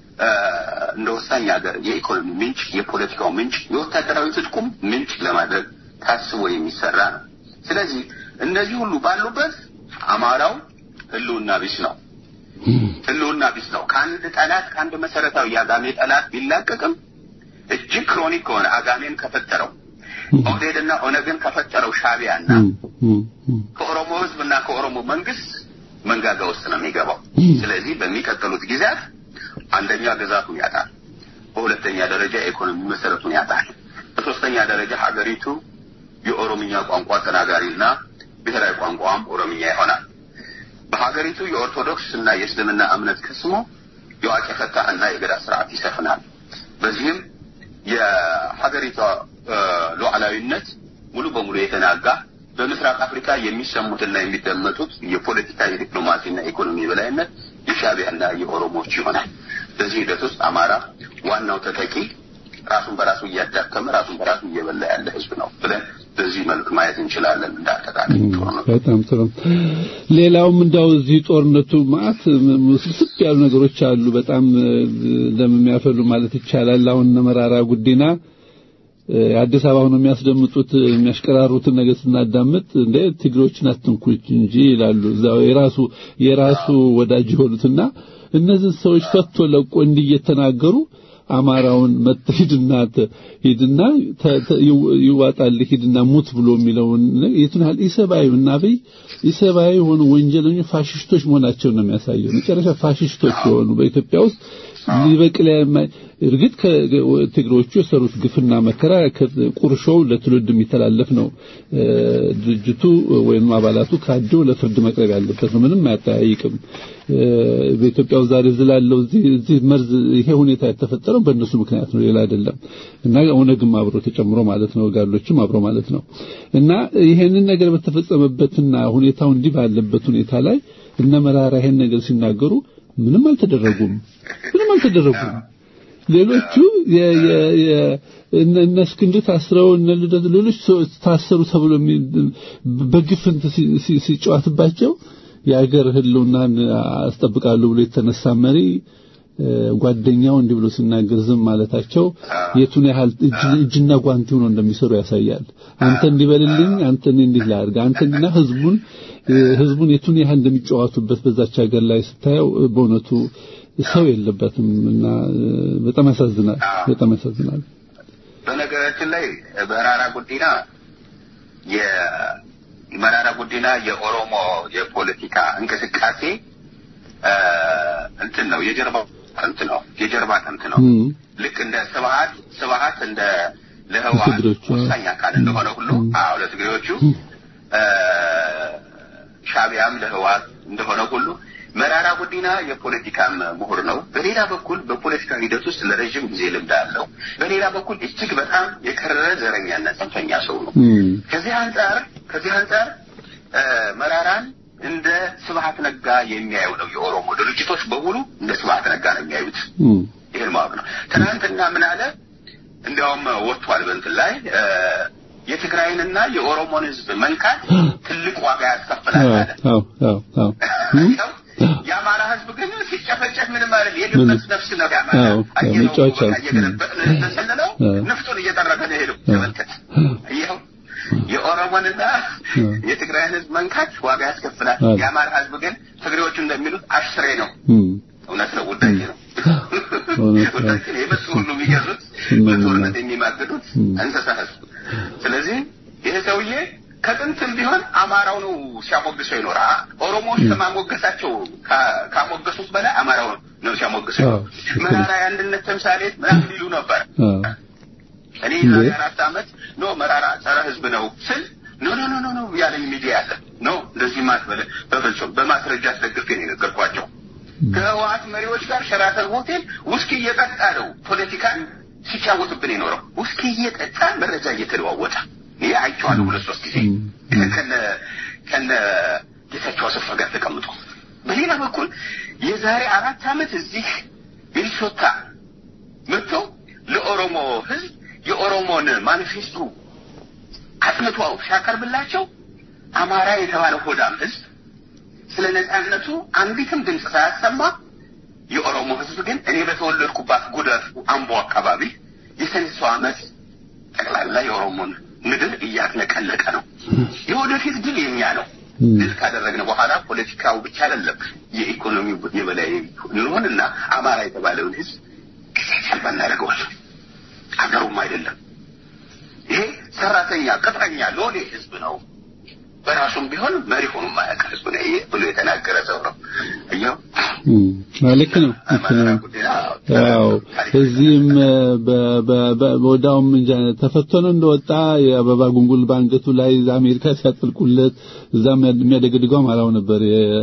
እንደ ወሳኝ ሀገር የኢኮኖሚ ምንጭ፣ የፖለቲካው ምንጭ፣ የወታደራዊ ትጥቁም ምንጭ ለማድረግ ታስቦ የሚሰራ ነው። ስለዚህ እነዚህ ሁሉ ባሉበት አማራው ህልውና ቢስ ነው። ህልውና ቢስ ነው። ከአንድ ጠላት ከአንድ መሰረታዊ የአጋሜ ጠላት ቢላቀቅም እጅግ ክሮኒክ ከሆነ አጋሜን ከፈጠረው ኦህዴድና ኦነግን ከፈጠረው ሻቢያና ከኦሮሞ ህዝብና ከኦሮሞ መንግስት መንጋጋ ውስጥ ነው የሚገባው። ስለዚህ በሚቀጥሉት ጊዜያት አንደኛ ግዛቱን ያጣል፣ በሁለተኛ ደረጃ የኢኮኖሚ መሰረቱን ያጣል፣ በሶስተኛ ደረጃ ሀገሪቱ የኦሮምኛ ቋንቋ ተናጋሪና ብሔራዊ ቋንቋም ኦሮምኛ ይሆናል። በሀገሪቱ የኦርቶዶክስ እና የእስልምና እምነት ከስሞ የዋቄ ፈታህና የገዳ ስርዓት ይሰፍናል። በዚህም የሀገሪቷ ሉዓላዊነት ሙሉ በሙሉ የተናጋ በምስራቅ አፍሪካ የሚሰሙትና የሚደመጡት የፖለቲካ የዲፕሎማሲና ኢኮኖሚ የበላይነት የሻቢያና የኦሮሞዎች ይሆናል። በዚህ ሂደት ውስጥ አማራ ዋናው ተጠቂ ራሱን በራሱ እያዳከመ ራሱን በራሱ እየበላ ያለ ህዝብ ነው ብለን በዚህ መልክ ማየት እንችላለን። እንዳጠቃላይ በጣም ጥሩ። ሌላውም እንዳው እዚህ ጦርነቱ ማለት ስብስብ ያሉ ነገሮች አሉ። በጣም ደም የሚያፈሉ ማለት ይቻላል። አሁን መራራ ጉዲና አዲስ አበባ ሆነው የሚያስደምጡት የሚያሽቀራሩትን ነገር ስናዳምጥ እንደ ትግሮችን አትንኩ እንጂ ይላሉ። እዛው የራሱ የራሱ ወዳጅ የሆኑትና እነዚህ ሰዎች ፈቶ ለቆ እንዲህ እየተናገሩ አማራውን ሂድና ሂድና ይዋጣል ሂድና ሙት ብሎ የሚለውን የቱን ያህል ኢሰብአዊ እና በይ ኢሰብአዊ የሆኑ ወንጀለኞች ፋሽስቶች መሆናቸውን ነው የሚያሳየው። መጨረሻ ፋሽስቶች የሆኑ በኢትዮጵያ ውስጥ ሊበቅል የማይ እርግጥ ከትግሮቹ የሰሩት ግፍና መከራ ቁርሾው ለትውልድ የሚተላለፍ ነው። ድርጅቱ ወይም አባላቱ ካደው ለፍርድ መቅረብ ያለበት ነው። ምንም አያጠያይቅም። በኢትዮጵያ ውስጥ ዛሬ ዝላለው እዚህ እዚህ መርዝ ይሄ ሁኔታ የተፈጠረው በእነሱ ምክንያት ነው፣ ሌላ አይደለም። እና ኦነግም አብሮ ተጨምሮ ማለት ነው፣ ጋሎችም አብሮ ማለት ነው። እና ይሄንን ነገር በተፈጸመበትና ሁኔታው እንዲህ ባለበት ሁኔታ ላይ እነ መራራ ይሄን ነገር ሲናገሩ ምንም አልተደረጉም፣ ምንም አልተደረጉም። ሌሎቹ እነ እስክንድር ታስረው እነ ልደት ሌሎች ታሰሩ ተብሎ በግፍን ሲጨዋትባቸው የአገር ህልውናን አስጠብቃለሁ ብሎ የተነሳ መሪ ጓደኛው እንዲህ ብሎ ሲናገር ዝም ማለታቸው የቱን ያህል እጅና ጓንቲ ሆኖ እንደሚሰሩ ያሳያል። አንተ እንዲበልልኝ፣ አንተ እንዲህ ላድርግ፣ አንተ እንዲና ህዝቡን ህዝቡን የቱን ያህል እንደሚጫወቱበት በዛች ሀገር ላይ ስታየው በእውነቱ ሰው የለበትም እና በጣም ያሳዝናል። በጣም ያሳዝናል። በነገራችን ላይ መራራ ጉዲና የመራራ ጉዲና የኦሮሞ የፖለቲካ እንቅስቃሴ እንትን ነው የጀርባ አጥንት ነው የጀርባ አጥንት ነው። ልክ እንደ ስብሀት ስብሀት እንደ ለህወሓት ወሳኝ አካል እንደሆነ ሁሉ አዎ ለትግሬዎቹ ሻቢያም ለህወሓት እንደሆነ ሁሉ መራራ ጉዲና የፖለቲካም ምሁር ነው። በሌላ በኩል በፖለቲካ ሂደት ውስጥ ለረዥም ጊዜ ልምድ አለው። በሌላ በኩል እጅግ በጣም የከረረ ዘረኛና ጽንፈኛ ሰው ነው። ከዚህ አንጻር ከዚህ አንጻር መራራን እንደ ስብሀት ነጋ የሚያየው ነው። የኦሮሞ ድርጅቶች በሙሉ እንደ ስብሀት ነጋ ነው የሚያዩት። ይህን ማወቅ ነው። ትናንትና ምን አለ? እንዲያውም ወጥቷል በእንትን ላይ የትግራይንና የኦሮሞን ህዝብ መንካት ትልቅ ዋጋ ያስከፍላል አለ። የአማራ ህዝብ ግን ሲጨፈጨፍ ምንም አይደል። የድመት ነፍስ ነው ያማራ እየገለበጥን ስንለው ነፍጡን እየጠረገ ነው ሄደው ተመልከት። ይኸው የኦሮሞንና የትግራይን ህዝብ መንካት ዋጋ ያስከፍላል። የአማራ ህዝብ ግን ትግሬዎቹ እንደሚሉት አሽሬ ነው። እውነት ነው። ውዳሴ ነው። ውዳሴ ነው። የመጡ ሁሉ የሚገዙት በጦርነት የሚማግዱት እንስሳ ህዝብ። ስለዚህ ይህ ሰውዬ ከጥንትም ቢሆን አማራው ነው ሲያሞግሰው ይኖራ። ኦሮሞዎች ከማሞገሳቸው ካሞገሱት በላይ አማራው ነው ሲያሞግሰው። መራራ የአንድነት ተምሳሌት ምናምን ይሉ ነበር። እኔ ዛሬ አራት ዓመት ኖ መራራ ጸረ ህዝብ ነው ስል ኖ ኖ ኖ ኖ ያለኝ ሚዲያ አለ። ኖ እንደዚህ ማትበለ በፍጹም በማስረጃ አስደግፌ ነው የነገርኳቸው። ከህወሓት መሪዎች ጋር ሸራተን ሆቴል ውስኪ እየጠጣ ነው ፖለቲካን ሲጫወትብን የኖረው። ውስኪ እየጠጣ መረጃ እየተለዋወጠ ይህ አይቼዋለሁ ሁለት ሶስት ጊዜ ከነ ከነ ጌታቸው አሰፋ ጋር ተቀምጦ። በሌላ በኩል የዛሬ አራት ዓመት እዚህ ሚኒሶታ መጥቶ ለኦሮሞ ህዝብ የኦሮሞን ማኒፌስቶ አጥንቶ ሲያቀርብላቸው አማራ የተባለ ሆዳም ህዝብ ስለ ነጻነቱ አንዲትም ድምፅ ሳያሰማ የኦሮሞ ህዝብ ግን እኔ በተወለድኩባት ጉደር አምቦ አካባቢ የሰኔሶ ዓመት ጠቅላላ የኦሮሞን ምድር እያጥለቀለቀ ነው። የወደፊት ድል የኛ ነው። ድል ካደረግን በኋላ ፖለቲካው ብቻ አይደለም የኢኮኖሚው የበላይ እንሆንና አማራ የተባለውን ህዝብ ጊዜ ሰልባ እናደርገዋለን። አገሩም አይደለም። ይሄ ሰራተኛ ቅጥረኛ ሎሌ ህዝብ ነው። በራሱም ቢሆን መሪ ሆኖ ማያውቅ ህዝብ ነው ብሎ የተናገረ ሰው ነው። እያው ልክ ነው ልክ ነው። ያው እዚህም በወዳውም እንጃ ተፈቶ ነው እንደወጣ የአበባ ጉንጉል በአንገቱ ላይ አሜሪካ ሲያጥልቁለት እዛም የሚያደገድገው አማራው ነበር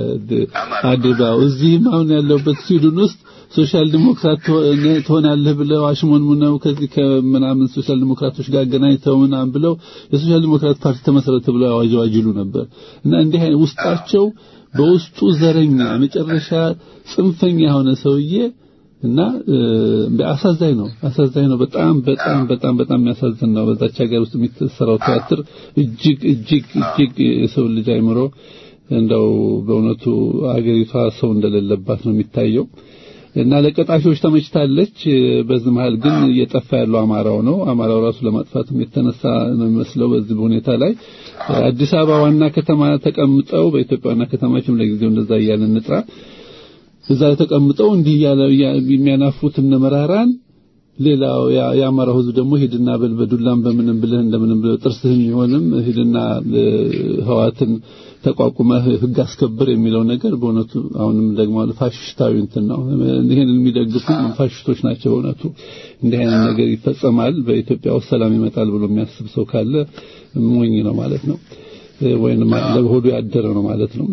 አዴባው። እዚህም አሁን ያለውበት ስዊድን ውስጥ ሶሻል ዲሞክራት ትሆናለህ ብለው አሽሞንሙነው ከዚህ ከምናምን ሶሻል ዲሞክራቶች ጋር አገናኝተው ምናምን ብለው የሶሻል ዲሞክራት ፓርቲ ተመሰረተ ብለው አዋጅ ነበር እና እንዲህ አይነት ውስጣቸው በውስጡ ዘረኛ መጨረሻ ጽንፈኛ የሆነ ሰውዬ እና አሳዛኝ ነው አሳዛኝ ነው በጣም በጣም በጣም በጣም የሚያሳዝን ነው በዛች ሀገር ውስጥ የሚሰራው ቲያትር እጅግ እጅግ እጅግ የሰው ልጅ አይምሮ እንደው በእውነቱ ሀገሪቷ ሰው እንደሌለባት ነው የሚታየው እና ለቀጣፊዎች ተመችታለች በዚህ መሃል ግን እየጠፋ ያለው አማራው ነው አማራው ራሱ ለማጥፋትም የተነሳ ነው የሚመስለው በዚህ ሁኔታ ላይ አዲስ አበባ ዋና ከተማ ተቀምጠው በኢትዮጵያ ዋና ከተማችም ለጊዜው እንደዛ እያልን እንጥራ እዛ ተቀምጠው እንዲህ እያለ የሚያናፉት እነ መራራን ሌላው የአማራው ህዝብ ደግሞ ሂድና በል በዱላም በምንም ብለህ እንደምንም ብለህ ጥርስህን ይሆንም ሂድና ህዋትን ተቋቁመህ ህግ አስከብር የሚለው ነገር በእውነቱ አሁንም ደግሞ ፋሽስታዊ እንትን ነው። ይሄን የሚደግፉ ፋሽስቶች ናቸው። በእውነቱ እንዲህ አይነት ነገር ይፈጸማል በኢትዮጵያ ውስጥ ሰላም ይመጣል ብሎ የሚያስብ ሰው ካለ ሞኝ ነው ማለት ነው፣ ወይንም ለሆዱ ያደረ ነው ማለት ነው።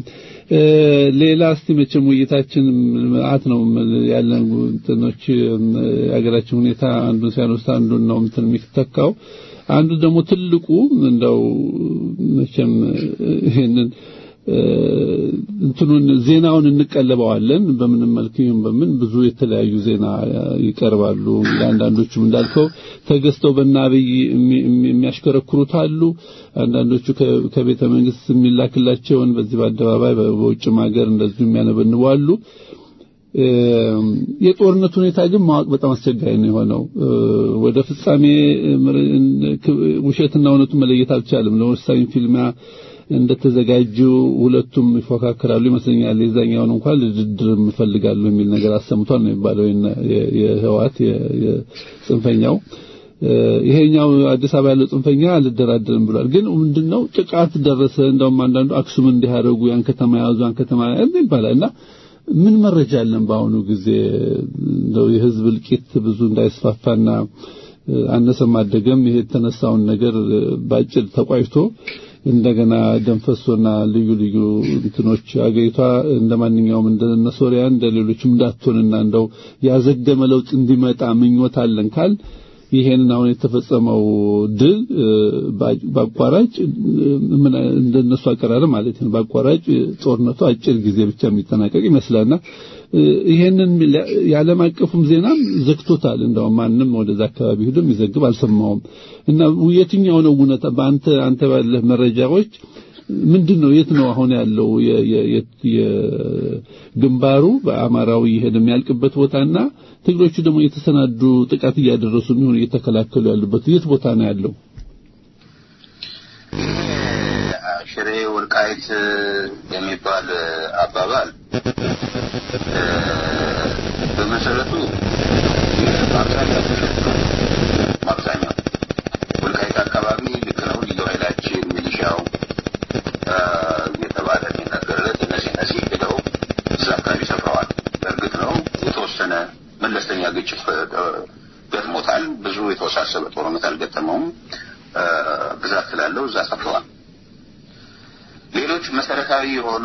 ሌላ እስቲ መቼም ውይይታችን መዓት ነው ያለን እንትኖች የሀገራችን ሁኔታ አንዱን ሲያነሳ አንዱን ነው እንትን የሚተካው አንዱ ደግሞ ትልቁ እንደው መቼም ይሄንን እንትኑን ዜናውን እንቀለበዋለን በምንም መልክ ይሁን በምን ብዙ የተለያዩ ዜና ይቀርባሉ። አንዳንዶቹም እንዳልከው ተገዝተው በናብይ የሚያሽከረክሩት አሉ። አንዳንዶቹ ከቤተ መንግስት የሚላክላቸውን በዚህ በአደባባይ በውጭም ሀገር እንደዚሁ የሚያነበንቡ አሉ። የጦርነት ሁኔታ ግን ማወቅ በጣም አስቸጋሪ ነው የሆነው። ወደ ፍጻሜ ውሸትና እውነቱን መለየት አልቻለም። ለወሳኝ ፊልሚያ እንደተዘጋጁ ሁለቱም ይፎካከራሉ ይመስለኛል። የዛኛውን እንኳን ልድድር እፈልጋለሁ የሚል ነገር አሰምቷል ነው የሚባለው የህዋት የጽንፈኛው ይሄኛው አዲስ አበባ ያለው ጽንፈኛ አልደራደርም ብሏል። ግን ምንድነው ጥቃት ደረሰ። እንደውም አንዳንዱ አክሱም እንዲያደርጉ ያን ከተማ ያዙ ያን ከተማ ይባላል እና ምን መረጃ አለን? በአሁኑ ጊዜ እንደው የህዝብ እልቂት ብዙ እንዳይስፋፋና አነሰም አደገም ይሄ የተነሳውን ነገር ባጭር ተቋጭቶ እንደገና ደንፈሶና ልዩ ልዩ እንትኖች አገሪቷ እንደማንኛውም እንደ ሶሪያ እንደ ሌሎችም እንዳትሆንና እንደው ያዘገመ ለውጥ እንዲመጣ ምኞት አለን ካል ይሄንን አሁን የተፈጸመው ድል በአቋራጭ ምን እንደነሱ አቀራረብ ማለት ነው። በአቋራጭ ጦርነቱ አጭር ጊዜ ብቻ የሚጠናቀቅ ይመስላልና ይሄንን የዓለም አቀፉም ዜናም ዘግቶታል። እንደውም ማንም ወደዛ አካባቢ ሄዶ የሚዘግብ አልሰማውም። እና የትኛው ነው እውነት? በአንተ አንተ ባለህ መረጃዎች ምንድን ነው? የት ነው አሁን ያለው የግንባሩ በአማራዊ ይሄድ የሚያልቅበት ቦታና ትግሮቹ ደግሞ የተሰናዱ ጥቃት እያደረሱ የሚሆን እየተከላከሉ ያሉበት የት ቦታ ነው ያለው? ሽሬ ወልቃይት የሚባል አባባል በመሰረቱ በአብዛኛው ውሸት ነው። በአብዛኛው ወልቃይት አካባቢ ልክ ነው። ልዩ ኃይላችን ሚሊሻው እየተባለ የሚነገርለት እነዚህ እነዚህ ሄደው እዛ አካባቢ ሰፍረዋል። በእርግጥ ነው የተወሰነ መለስተኛ ግጭት ገጥሞታል። ብዙ የተወሳሰበ ጦርነት አልገጠመውም። ብዛት ስላለው እዛ ሰፍረዋል። ሌሎች መሰረታዊ የሆኑ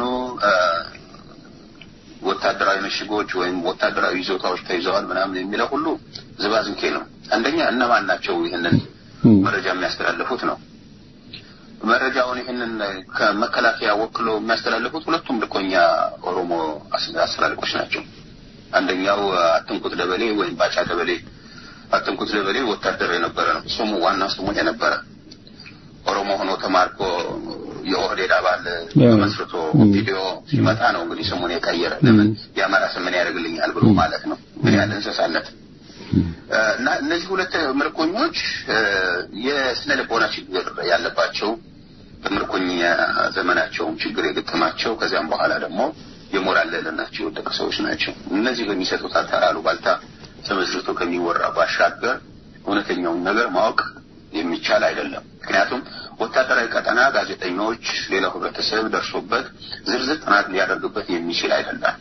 ወታደራዊ ምሽጎች ወይም ወታደራዊ ይዞታዎች ተይዘዋል ምናምን የሚለው ሁሉ ዝባዝንኬ ነው። አንደኛ እነማን ናቸው ይህንን መረጃ የሚያስተላልፉት ነው። መረጃውን ይህንን ከመከላከያ ወክሎ የሚያስተላልፉት ሁለቱም ልኮኛ ኦሮሞ አስተላልቆች ናቸው። አንደኛው አትንኩት ደበሌ ወይም ባጫ ደበሌ አትንኩት ደበሌ ወታደር የነበረ ነው። ስሙ ዋና ስሙ የነበረ ኦሮሞ ሆኖ ተማርኮ የኦህዴድ አባል መስርቶ ቪዲዮ ሲመጣ ነው እንግዲህ ስሙን የቀየረ። ለምን የአማራ ስም ምን ያደርግልኛል ብሎ ማለት ነው። ምን ያለ እንስሳነት እና እነዚህ ሁለት ምርኮኞች የስነ ልቦና ችግር ያለባቸው በምርኮኛ ዘመናቸውም ችግር የገጠማቸው ከዚያም በኋላ ደግሞ የሞራል ልዕልናቸው የወደቀ ሰዎች ናቸው። እነዚህ በሚሰጡት አታላሉ ባልታ ተመስርቶ ከሚወራ ባሻገር እውነተኛውን ነገር ማወቅ የሚቻል አይደለም። ምክንያቱም ወታደራዊ ቀጠና ጋዜጠኞች፣ ሌላው ህብረተሰብ ደርሶበት ዝርዝር ጥናት ሊያደርግበት የሚችል አይደለም።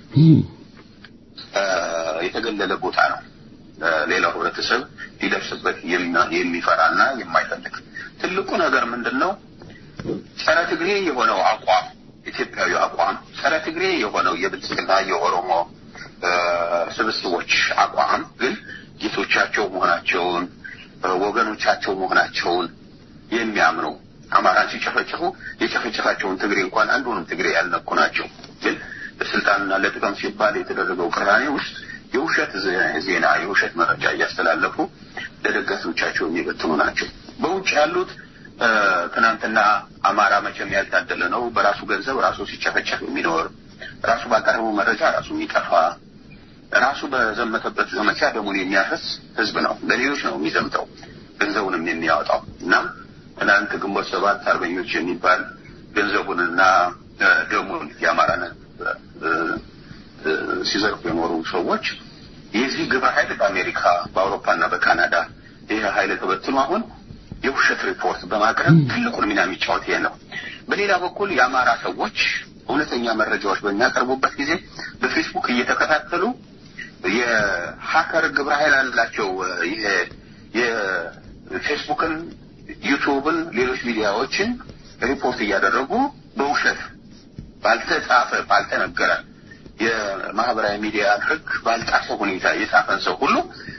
የተገለለ ቦታ ነው። ሌላው ህብረተሰብ ሊደርስበት የሚፈራና የማይፈልግ ትልቁ ነገር ምንድን ነው? ጸረ ትግሬ የሆነው አቋም ኢትዮጵያዊ አቋም፣ ጸረ ትግሬ የሆነው የብልጽግና የኦሮሞ ስብስቦች አቋም ግን ጌቶቻቸው መሆናቸውን ወገኖቻቸው መሆናቸውን የሚያምኑ አማራን ሲጨፈጭፉ የጨፈጨፋቸውን ትግሬ እንኳን አንዱንም ትግሬ ያልነኩ ናቸው። ግን ለስልጣንና ለጥቅም ሲባል የተደረገው ቅራኔ ውስጥ የውሸት ዜና፣ የውሸት መረጃ እያስተላለፉ ለደጋፊዎቻቸው የሚበትኑ ናቸው። በውጭ ያሉት ትናንትና አማራ መቼም ያልታደለ ነው፣ በራሱ ገንዘብ ራሱ ሲጨፈጨፍ የሚኖር ራሱ ባቀረበው መረጃ ራሱ የሚጠፋ ራሱ በዘመተበት ዘመቻ ደሙን የሚያፈስ ህዝብ ነው። ለሌሎች ነው የሚዘምተው ገንዘቡንም የሚያወጣው እና ትናንት ግንቦት ሰባት አርበኞች የሚባል ገንዘቡንና ደሙን የአማራን ሲዘርፉ የኖሩ ሰዎች የዚህ ግብረ ኃይል በአሜሪካ በአውሮፓና በካናዳ ይህ ኃይል ተበትኖ አሁን የውሸት ሪፖርት በማቅረብ ትልቁን ሚና የሚጫወት ይሄ ነው። በሌላ በኩል የአማራ ሰዎች እውነተኛ መረጃዎች በሚያቀርቡበት ጊዜ በፌስቡክ እየተከታተሉ የሀከር ግብረ ኃይል አላቸው። ይሄ የፌስቡክን፣ ዩቱብን፣ ሌሎች ሚዲያዎችን ሪፖርት እያደረጉ በውሸት ባልተጻፈ ባልተነገረ የማህበራዊ ሚዲያ ሕግ ባልጣፈ ሁኔታ የጻፈን ሰው ሁሉ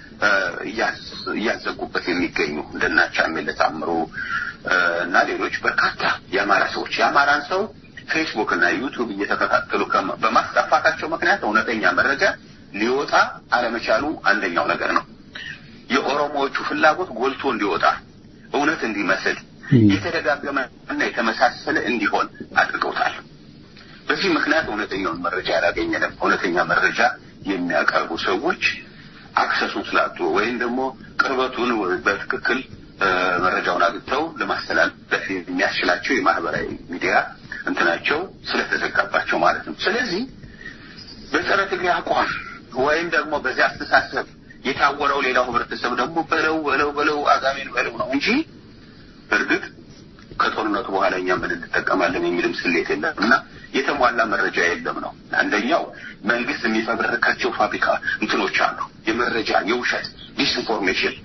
እያዘጉበት የሚገኙ እንደናቻ የሚለታምሩ እና ሌሎች በርካታ የአማራ ሰዎች የአማራን ሰው ፌስቡክ እና ዩቱብ እየተከታተሉ በማስጠፋታቸው ምክንያት እውነተኛ መረጃ ሊወጣ አለመቻሉ አንደኛው ነገር ነው። የኦሮሞዎቹ ፍላጎት ጎልቶ እንዲወጣ እውነት እንዲመስል የተደጋገመ እና የተመሳሰለ እንዲሆን አድርገውታል። በዚህ ምክንያት እውነተኛውን መረጃ አላገኘንም። እውነተኛ መረጃ የሚያቀርቡ ሰዎች አክሰሱን ስላጡ ወይም ደግሞ ቅርበቱን በትክክል መረጃውን አግኝተው ለማስተላለፍ የሚያስችላቸው የማህበራዊ ሚዲያ እንትናቸው ስለተዘጋባቸው ማለት ነው። ስለዚህ በጸረ ትግሬ አቋም ወይም ደግሞ በዚያ አስተሳሰብ የታወረው ሌላው ህብረተሰብ ደግሞ በለው በለው በለው አጋሜን በለው ነው እንጂ በእርግጥ ከጦርነቱ በኋላ እኛ ምን እንጠቀማለን የሚልም ስሌት የለም እና የተሟላ መረጃ የለም ነው። አንደኛው መንግስት የሚፈበረካቸው ፋብሪካ እንትኖች አሉ። የመረጃ የውሸት ዲስኢንፎርሜሽን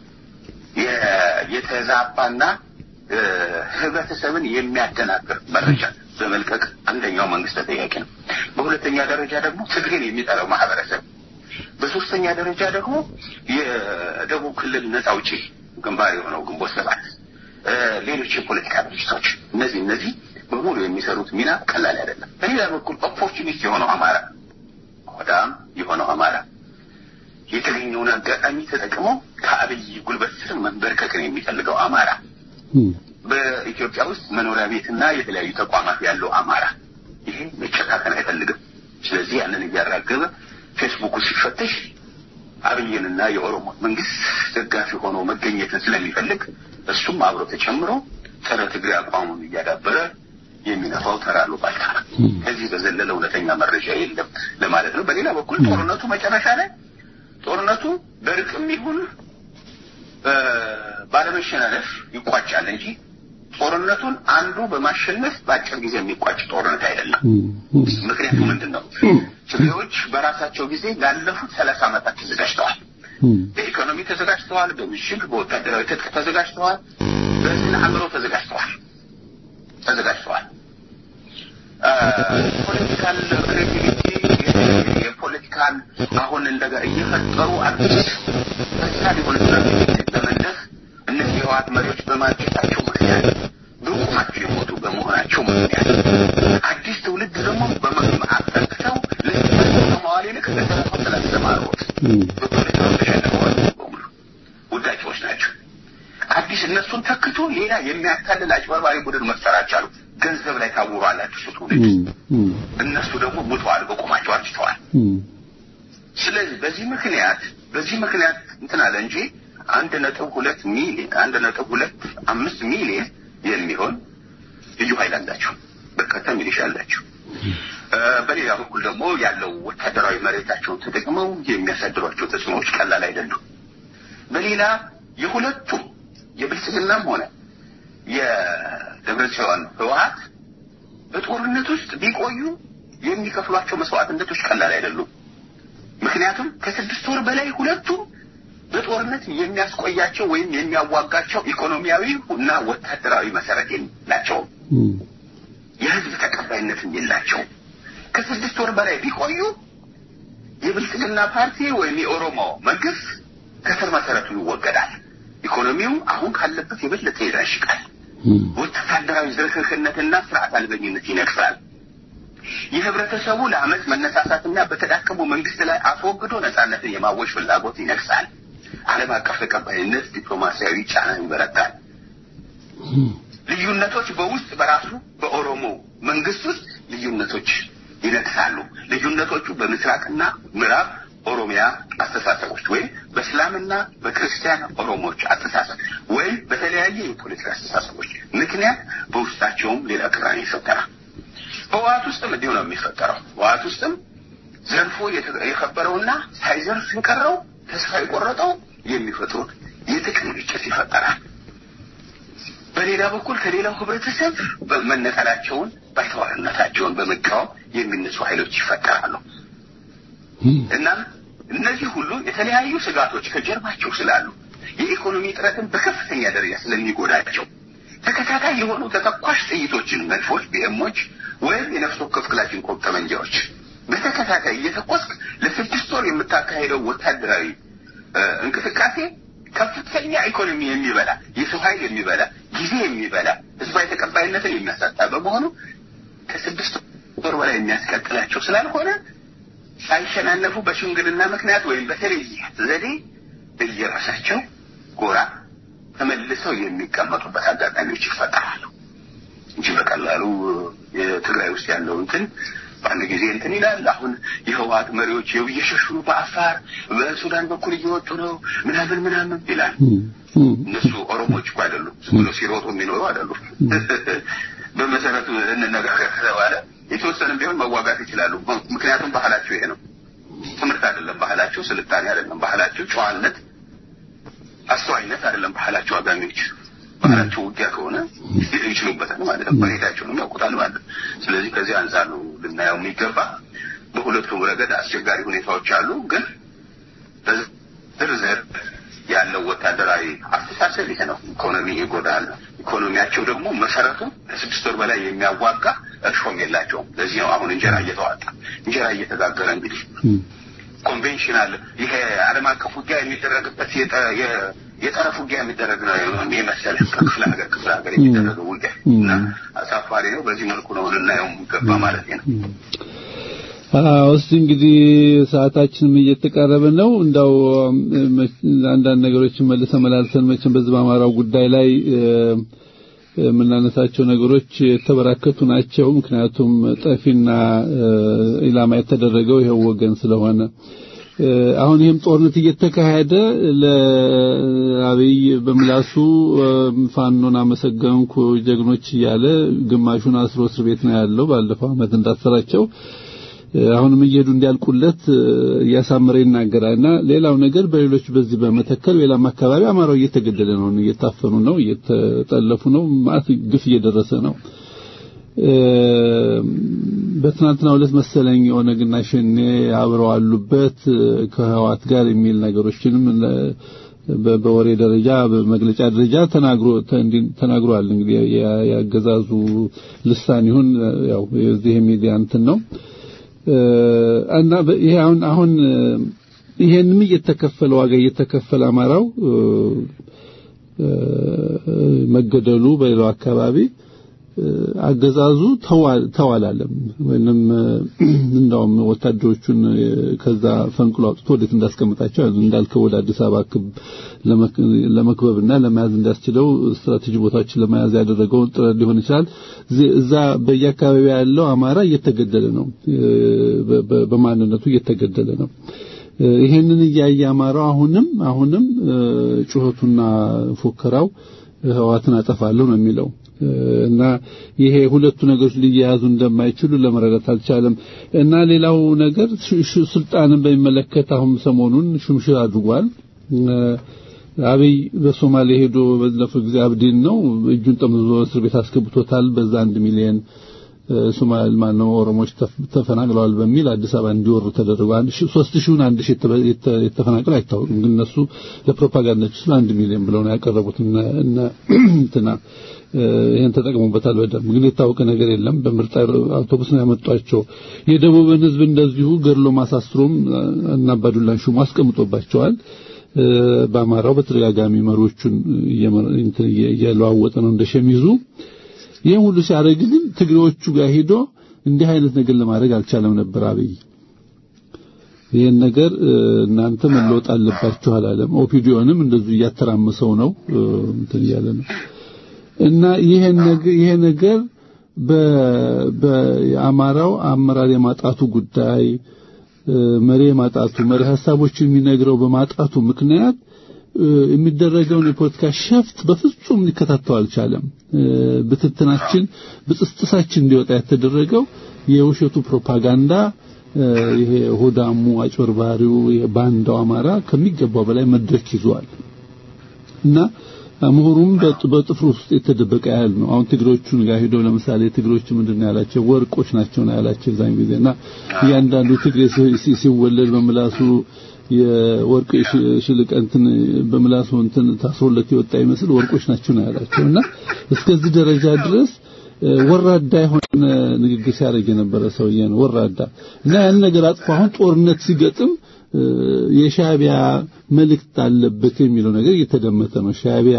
የተዛባና ህብረተሰብን የሚያደናግር መረጃ በመልቀቅ አንደኛው መንግስት ተጠያቂ ነው። በሁለተኛ ደረጃ ደግሞ ትግሬን የሚጠላው ማህበረሰብ፣ በሶስተኛ ደረጃ ደግሞ የደቡብ ክልል ነጻ አውጪ ግንባር የሆነው ግንቦት ሰባት፣ ሌሎች የፖለቲካ ድርጅቶች እነዚህ እነዚህ በሙሉ የሚሰሩት ሚና ቀላል አይደለም። በሌላ በኩል ኦፖርቹኒስት የሆነው አማራ ሆዳም የሆነው አማራ የተገኘውን አጋጣሚ ተጠቅሞ ከአብይ ጉልበት ስር መንበርከክን የሚፈልገው አማራ በኢትዮጵያ ውስጥ መኖሪያ ቤትና የተለያዩ ተቋማት ያለው አማራ ይሄ መጨካከን አይፈልግም። ስለዚህ ያንን እያራገበ ፌስቡኩ ሲፈተሽ አብይንና የኦሮሞ መንግስት ደጋፊ ሆኖ መገኘትን ስለሚፈልግ እሱም አብሮ ተጨምሮ ጸረ ትግሬ አቋሙን እያዳበረ የሚነፋው ተራሉ ባልታ ከዚህ በዘለለ እውነተኛ መረጃ የለም ለማለት ነው። በሌላ በኩል ጦርነቱ መጨረሻ ላይ ጦርነቱ በርቅም ይሁን ባለመሸናነፍ ይቋጫል እንጂ ጦርነቱን አንዱ በማሸነፍ በአጭር ጊዜ የሚቋጭ ጦርነት አይደለም። ምክንያቱ ምንድን ነው? ትግሬዎች በራሳቸው ጊዜ ላለፉት ሰላሳ ዓመታት ተዘጋጅተዋል። በኢኮኖሚ ተዘጋጅተዋል። በምሽግ በወታደራዊ ትጥቅ ተዘጋጅተዋል። በስነ አእምሮ ተዘጋጅተዋል ተዘጋጅተዋል። ፖለቲካል ክሬቲቪቲ የፖለቲካል አሁን እንደጋ እየፈጠሩ አዲስ በዛ ሊሆን ለመለስ እነዚህ የህወሓት መሪዎች በማርጀታቸው ምክንያት በቁማቸው የሞቱ በመሆናቸው ምክንያት አዲስ ትውልድ ደግሞ በመአፈክተው ለመዋል ይልቅ ለተረፈው ስላስተማሩት በፖለቲካው ተሸንፈዋል። በሙሉ ውዳቂዎች ናቸው። አዲስ እነሱን ተክቶ ሌላ የሚያታልል አጭበርባሪ ቡድን መፍጠር አልቻሉ። ገንዘብ ላይ ታውሯል አዲሱ ትውልድ። እነሱ ደግሞ ሙተዋል፣ በቁማቸው አርጅተዋል። ስለዚህ በዚህ ምክንያት በዚህ ምክንያት እንትን አለ እንጂ አንድ ነጥብ ሁለት ሚሊዮን አንድ ነጥብ ሁለት አምስት ሚሊዮን የሚሆን ልዩ ኃይል አላቸው። በርካታ ሚሊሻ አላቸው። በሌላ በኩል ደግሞ ያለው ወታደራዊ መሬታቸውን ተጠቅመው የሚያሳድሯቸው ተጽዕኖዎች ቀላል አይደሉም። በሌላ የሁለቱም የብልጽግናም ሆነ የደብረጽዮን ህወሓት በጦርነት ውስጥ ቢቆዩ የሚከፍሏቸው መስዋዕትነቶች ቀላል አይደሉም። ምክንያቱም ከስድስት ወር በላይ ሁለቱም በጦርነት የሚያስቆያቸው ወይም የሚያዋጋቸው ኢኮኖሚያዊ እና ወታደራዊ መሰረት የላቸውም። የህዝብ ተቀባይነትም የላቸውም። ከስድስት ወር በላይ ቢቆዩ የብልጽግና ፓርቲ ወይም የኦሮሞ መንግስት ከስር መሰረቱ ይወገዳል። ኢኮኖሚው አሁን ካለበት የበለጠ ይዳሽቃል። ወታደራዊ ዝርክርክነትና ስርዓት አልበኝነት ይነግሳል። የህብረተሰቡ ለአመፅ መነሳሳትና በተዳከሙ መንግስት ላይ አስወግዶ ነጻነትን የማወጅ ፍላጎት ይነግሳል። ዓለም አቀፍ ተቀባይነት፣ ዲፕሎማሲያዊ ጫና ይበረታል። ልዩነቶች በውስጥ በራሱ በኦሮሞ መንግስት ውስጥ ልዩነቶች ይነግሳሉ። ልዩነቶቹ በምስራቅና ምዕራብ ኦሮሚያ አስተሳሰቦች ወይም በእስላምና በክርስቲያን ኦሮሞዎች አስተሳሰብ ወይም በተለያየ የፖለቲካ አስተሳሰቦች ምክንያት በውስጣቸውም ሌላ ቅራኔ ይፈጠራል። በህወሓት ውስጥም እንዲሁ ነው የሚፈጠረው። ህወሓት ውስጥም ዘርፎ የከበረውና ሳይዘርፍ የቀረው ተስፋ የቆረጠው የሚፈጥሩት የጥቅም ግጭት ይፈጠራል። በሌላ በኩል ከሌላው ህብረተሰብ መነጠላቸውን ባይተዋርነታቸውን በመቃወም የሚነሱ ኃይሎች ይፈጠራሉ። እናም እነዚህ ሁሉ የተለያዩ ስጋቶች ከጀርባቸው ስላሉ የኢኮኖሚ ጥረትን በከፍተኛ ደረጃ ስለሚጎዳቸው ተከታታይ የሆኑ ተተኳሽ ጥይቶችን፣ መድፎች፣ ቢኤሞች ወይም የነፍስ ወከፍ ክላሽንኮቭ ጠመንጃዎች በተከታታይ እየተኮስክ ለስድስት ወር የምታካሄደው ወታደራዊ እንቅስቃሴ ከፍተኛ ኢኮኖሚ የሚበላ የሰው ኃይል የሚበላ ጊዜ የሚበላ ህዝባዊ ተቀባይነትን የሚያሳጣ በመሆኑ ከስድስት ወር በላይ የሚያስቀጥላቸው ስላልሆነ ሳይሸናነፉ በሽምግልና ምክንያት ወይም በተለየ ዘዴ እየራሳቸው ጎራ ተመልሰው የሚቀመጡበት አጋጣሚዎች ይፈጠራሉ እንጂ በቀላሉ የትግራይ ውስጥ ያለው እንትን በአንድ ጊዜ እንትን ይላል። አሁን የህወሓት መሪዎች የው እየሸሹ በአፋር በሱዳን በኩል እየወጡ ነው ምናምን ምናምን ይላል። እነሱ ኦሮሞዎች እኮ አይደሉም፣ ዝም ብሎ ሲሮጡ የሚኖሩ አይደሉም። በመሰረቱ እንነጋገር ከተባለ የተወሰነም ቢሆን መዋጋት ይችላሉ። ምክንያቱም ባህላቸው ይሄ ነው። ትምህርት አይደለም ባህላቸው፣ ስልጣኔ አይደለም ባህላቸው፣ ጨዋነት፣ አስተዋይነት አይደለም ባህላቸው። አጋሚዎች ባህላቸው ውጊያ ከሆነ ማለት ነው። መሬታቸውንም ያውቁታል ማለት ነው። ስለዚህ ከዚህ አንጻር ነው ልናየው የሚገባ። በሁለቱም ረገድ አስቸጋሪ ሁኔታዎች አሉ። ግን በዝርዝር ያለው ወታደራዊ አስተሳሰብ ይሄ ነው። ኢኮኖሚ ይጎዳል። ኢኮኖሚያቸው ደግሞ መሰረቱ ከስድስት ወር በላይ የሚያዋጋ እርሾም የላቸውም። ለዚህ ነው አሁን እንጀራ እየተዋጣ እንጀራ እየተጋገረ እንግዲህ ኮንቬንሽናል ይሄ ዓለም አቀፍ ውጊያ የሚደረግበት የጠረፍ ውጊያ የሚደረግ ነው የመሰለ ከክፍለ ሀገር ክፍለ ሀገር የሚደረገው ውጊያ እና አሳፋሪ ነው። በዚህ መልኩ ነው ልናየው የሚገባ ማለት ነው። አዎ እስቲ እንግዲህ ሰዓታችንም እየተቃረበ ነው። እንዳው አንዳንድ ነገሮችን መልሰ መላልሰን መቼም በዚህ በአማራው ጉዳይ ላይ የምናነሳቸው ነገሮች የተበራከቱ ናቸው። ምክንያቱም ጠፊና ኢላማ የተደረገው ይኸው ወገን ስለሆነ አሁን ይህም ጦርነት እየተካሄደ ለአብይ በምላሱ ፋኖን አመሰገንኩ ጀግኖች እያለ ግማሹን አስሮ እስር ቤት ነው ያለው። ባለፈው ዓመት እንዳሰራቸው አሁንም እየሄዱ እንዲያልቁለት እያሳመረ ይናገራልና ሌላው ነገር በሌሎች በዚህ በመተከል ሌላም አካባቢ አማራው እየተገደለ ነው፣ እየታፈኑ ነው፣ እየተጠለፉ ነው፣ ማለት ግፍ እየደረሰ ነው። በትናንትናው ዕለት መሰለኝ ኦነግና ሸኔ አብረው አሉበት ከህዋት ጋር የሚል ነገሮችንም በወሬ ደረጃ በመግለጫ ደረጃ ተናግሮ ተናግሯል። እንግዲህ ያገዛዙ ልሳን ይሁን ያው የዚህ ሚዲያ እንትን ነው እና ይሄ አሁን አሁን ይሄንም እየተከፈለ ዋጋ እየተከፈለ አማራው መገደሉ በሌላው አካባቢ አገዛዙ ተዋላለም ወይንም እንደውም ወታደሮቹን ከዛ ፈንቅሎ አውጥቶ ወዴት እንዳስቀምጣቸው እንዳልከው ወደ አዲስ አበባ ለመክበብና ለመያዝ እንዳስችለው ስትራቴጂ ቦታዎችን ለመያዝ ያደረገውን ጥረት ሊሆን ይችላል። እዛ በየአካባቢው ያለው አማራ እየተገደለ ነው፣ በማንነቱ እየተገደለ ነው። ይሄንን እያየ አማራው አሁንም አሁንም ጩኸቱና ፉከራው ህዋትን አጠፋለሁ ነው የሚለው እና ይሄ ሁለቱ ነገሮች ሊያያዙ እንደማይችሉ ለመረዳት አልቻለም። እና ሌላው ነገር ስልጣንን በሚመለከት አሁን ሰሞኑን ሹምሽር አድርጓል። አብይ በሶማሌ ሄዶ ባለፈው ጊዜ አብዲን ነው እጁን ጠምዝዞ እስር ቤት አስገብቶታል። በዛ አንድ ሚሊዮን ሶማሌ ማነው ኦሮሞዎች ተፈናቅለዋል በሚል አዲስ አበባ እንዲወሩ ተደረገ። አንድ ሺህ ሶስት ሺውን አንድ ሺህ የተፈናቀሉ አይታወቅም፣ ግን እነሱ ለፕሮፓጋንዳቸው ስለ አንድ ሚሊዮን ብለው ነው ያቀረቡት እና እንትና ይሄን ተጠቅሞበታል። በደንብ ግን የታወቀ ነገር የለም። በምርጥ አውቶቡስ ነው ያመጧቸው። የደቡብን ሕዝብ እንደዚሁ ገድሎ ማሳስሮም እና አባዱላን ሹሞ አስቀምጦባቸዋል። በአማራው በተደጋጋሚ መሪዎቹን እየለዋወጠ ነው እንደሸሚዙ። ይህን ሁሉ ሲያደርግ ግን ትግሬዎቹ ጋር ሄዶ እንዲህ አይነት ነገር ለማድረግ አልቻለም ነበር አብይ። ይህን ነገር እናንተ መለወጥ አለባችሁ አላለም። ኦፒዲዮንም እንደዚሁ እያተራመሰው ነው እንትን እያለ ነው እና ይሄ ነገር ይሄ ነገር በአማራው አመራር የማጣቱ ጉዳይ መሪ የማጣቱ መሪ ሀሳቦችን የሚነግረው በማጣቱ ምክንያት የሚደረገውን የፖለቲካ ሸፍት በፍጹም ሊከታተው አልቻለም። ብትትናችን ብጥስጥሳችን እንዲወጣ የተደረገው የውሸቱ ፕሮፓጋንዳ ይሄ ሆዳሙ አጭበርባሪው ባንዳው አማራ ከሚገባው በላይ መድረክ ይዟል እና ምሁሩም በጥፍሩ ውስጥ የተደበቀ ያህል ነው። አሁን ትግሮቹን ጋር ሄዶ ለምሳሌ ትግሮቹ ምንድን ነው ያላቸው? ወርቆች ናቸው ነው ያላቸው ዛን ጊዜና እያንዳንዱ ትግሬ ሲወለድ በምላሱ የወርቅ ሽልቅ እንትን በምላሱ እንትን ታስሮለት የወጣ ይመስል ወርቆች ናቸው ነው ያላቸው እና እስከዚህ ደረጃ ድረስ ወራዳ የሆነ ንግግር ሲያደርግ የነበረ ሰውዬ ነው። ወራዳ እና ያን ነገር አጥፎ አሁን ጦርነት ሲገጥም የሻቢያ መልእክት አለበት የሚለው ነገር እየተደመጠ ነው። ሻቢያ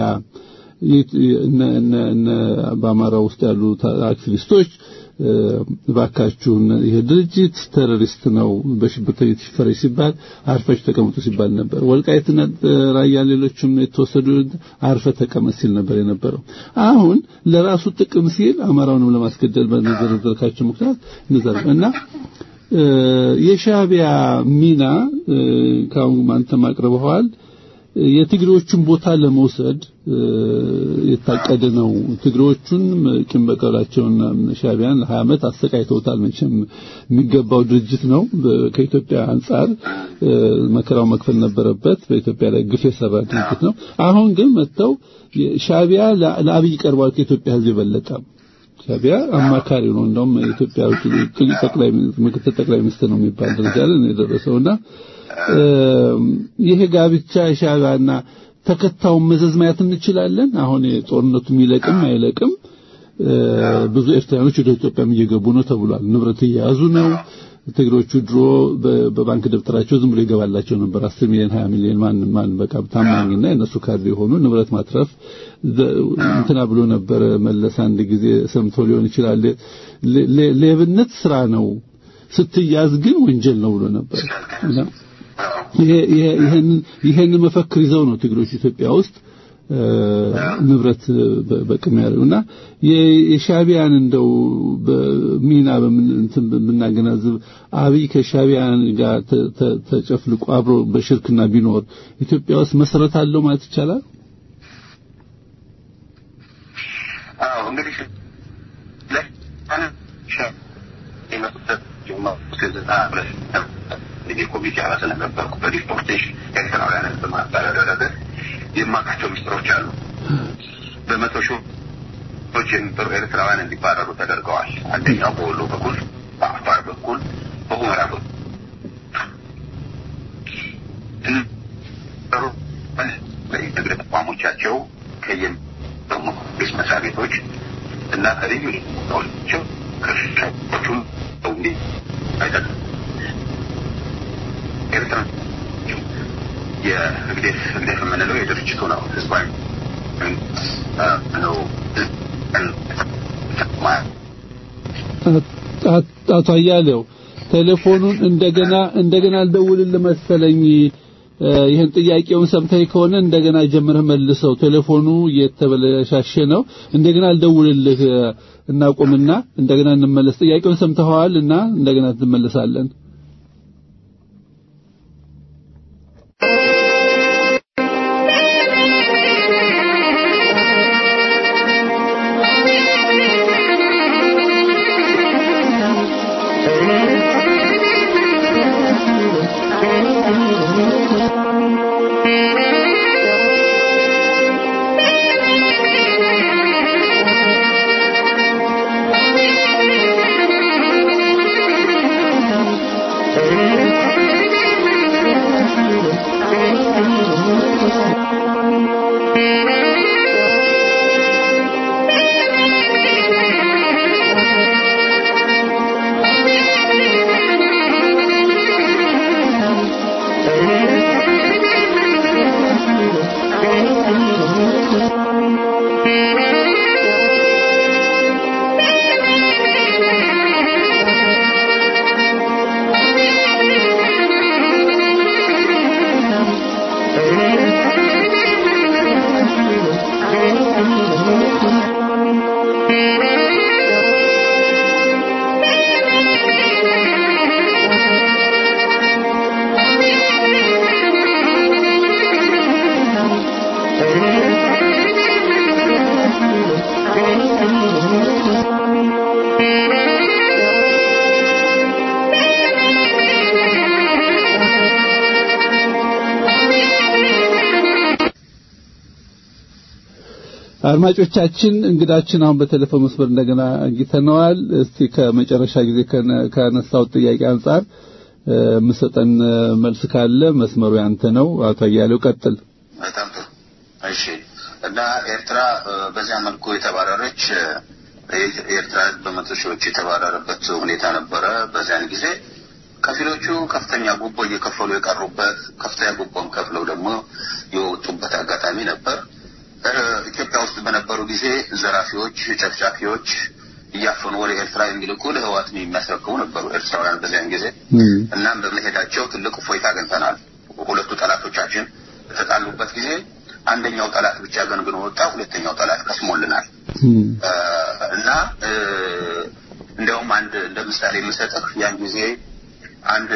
እነ በአማራ ውስጥ ያሉ አክቲቪስቶች እባካችሁ ይሄ ድርጅት ቴሮሪስት ነው፣ በሽብርተኝነት ይፈረጅ ሲባል አርፈሽ ተቀመጡ ሲባል ነበር። ወልቃይትና ራያ ሌሎችም የተወሰዱ አርፈ ተቀመጥ ሲል ነበር የነበረው። አሁን ለራሱ ጥቅም ሲል አማራውንም ለማስገደል በዘረዘርካቸው ምክንያት ንዘር እና የሻቢያ ሚና ካሁን አንተም አቅርበዋል። የትግሬዎቹን ቦታ ለመውሰድ የታቀደ ነው። ትግሬዎቹን ቂም በቀላቸውና ሻቢያን ለ20 ዓመት አሰቃይተውታል። መቼም የሚገባው ድርጅት ነው። ከኢትዮጵያ አንጻር መከራው መክፈል ነበረበት። በኢትዮጵያ ላይ ግፍ የሰራ ድርጅት ነው። አሁን ግን መጥተው ሻቢያ ለአብይ ቀርቧል ከኢትዮጵያ ሕዝብ የበለጠ ሻቢያ አማካሪ ነው። እንደውም የኢትዮጵያ ውጭ ጠቅላይ ምክትል ጠቅላይ ሚኒስትር ነው የሚባል ደረጃ ላይ ነው የደረሰውና ይሄ ጋብቻ ሻቢያና ተከታዩን መዘዝ ማየት እንችላለን። አሁን ጦርነቱ የሚለቅም አይለቅም ብዙ ኤርትራኖች ወደ ኢትዮጵያም እየገቡ ነው ተብሏል። ንብረት እየያዙ ነው። ትግሮቹ ድሮ በባንክ ደብተራቸው ዝም ብሎ ይገባላቸው ነበር 10 ሚሊዮን 20 ሚሊዮን ማን ማን በቃ ታማኝና የነሱ ካድሬ የሆኑ ንብረት ማትረፍ እንትና ብሎ ነበር መለስ አንድ ጊዜ ሰምቶ ሊሆን ይችላል። ሌብነት ስራ ነው፣ ስትያዝ ግን ወንጀል ነው ብሎ ነበር። ይሄን መፈክር ይዘው ነው ትግሮች ኢትዮጵያ ውስጥ ንብረት በቅም ያለውና የሻቢያን እንደው በሚና በምን ብናገናዝብ አብይ ከሻቢያን ጋር ተጨፍልቆ አብሮ በሽርክና ቢኖር ኢትዮጵያ ውስጥ መሰረት አለው ማለት ይቻላል። አዎ እንግዲህ እንግዲህ ኮሚቴ አባል ስለነበርኩ በዲፖርቴሽን ኤርትራውያንን በማባረር ረገድ የማውቃቸው ሚስጥሮች አሉ። በመቶ ሺዎች የሚጠሩ ኤርትራውያን እንዲባረሩ ተደርገዋል። አንደኛው በወሎ በኩል፣ በአፋር በኩል፣ በሁመራ በኩል በንግድ ተቋሞቻቸው ከየመንግስት መስሪያ ቤቶች እና ከልዩ ቸው ከሻዎቹም እንዲ አይጠቅም ኤርትራ የህግዴፍ ህግዴፍ የምንለው የድርጅቱ ነው። ህዝባዊ ነው። አቶ አያሌው ቴሌፎኑን እንደገና እንደገና አልደውልልህ መሰለኝ። ይህን ጥያቄውን ሰምተህ ከሆነ እንደገና ጀምረህ መልሰው። ቴሌፎኑ እየተበለሻሸ ነው። እንደገና አልደውልልህ እናቆምና እንደገና እንመለስ። ጥያቄውን ሰምተኸዋል እና እንደገና እንመለሳለን። አድማጮቻችን እንግዳችን አሁን በቴሌፎን መስመር እንደገና አግኝተነዋል። እስቲ ከመጨረሻ ጊዜ ከነሳው ጥያቄ አንጻር የምሰጠን መልስ ካለ መስመሩ ያንተ ነው። አቶ አያሌው ቀጥል። በጣም ጥሩ። እሺ። እና ኤርትራ በዚያ መልኩ የተባረረች የኤርትራ በመቶ ሺዎች የተባረረበት ሁኔታ ነበረ። በዚያን ጊዜ ከፊሎቹ ከፍተኛ ጉቦ እየከፈሉ የቀሩበት፣ ከፍተኛ ጉቦም ከፍለው ደግሞ የወጡበት አጋጣሚ ነበር። ኢትዮጵያ ውስጥ በነበሩ ጊዜ ዘራፊዎች፣ ጨፍጫፊዎች እያፈኑ ወደ ኤርትራ የሚልኩ ለህዋት የሚያስረክቡ ነበሩ ኤርትራውያን በዚያን ጊዜ። እናም በመሄዳቸው ትልቅ እፎይታ አግኝተናል። ሁለቱ ጠላቶቻችን በተጣሉበት ጊዜ አንደኛው ጠላት ብቻ ገንግኖ ወጣ፣ ሁለተኛው ጠላት ከስሞልናል እና እንዲያውም አንድ እንደ ምሳሌ የምሰጥህ ያን ጊዜ አንድ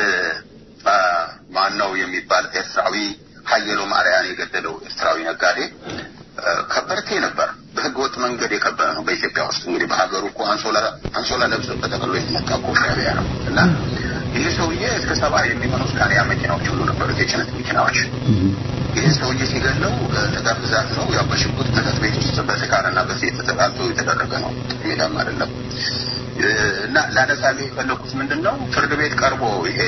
ማን ነው የሚባል ኤርትራዊ ሀየሎ ማርያን የገደለው ኤርትራዊ ነጋዴ ከበርቴ ነበር። በህገ ወጥ መንገድ የከበረ ነው። በኢትዮጵያ ውስጥ እንግዲህ በሀገሩ እኮ አንሶላ አንሶላ ለብሶ በጠቅሎ የተመጣ እኮ ሻዕቢያ ነው እና ይህ ሰውዬ እስከ ሰባ የሚሆኑ ስካሪያ መኪናዎች ሁሉ ነበሩት፣ የጭነት መኪናዎች። ይህ ሰውዬ ሲገለው ጥቃት ብዛት ነው። ያው በሽጉጥ መጠጥ ቤት ውስጥ በስካርና በሴት ተጠቃልቶ የተደረገ ነው። ሜዳም አይደለም እና ላነሳሌ የፈለኩት ምንድን ነው ፍርድ ቤት ቀርቦ ይሄ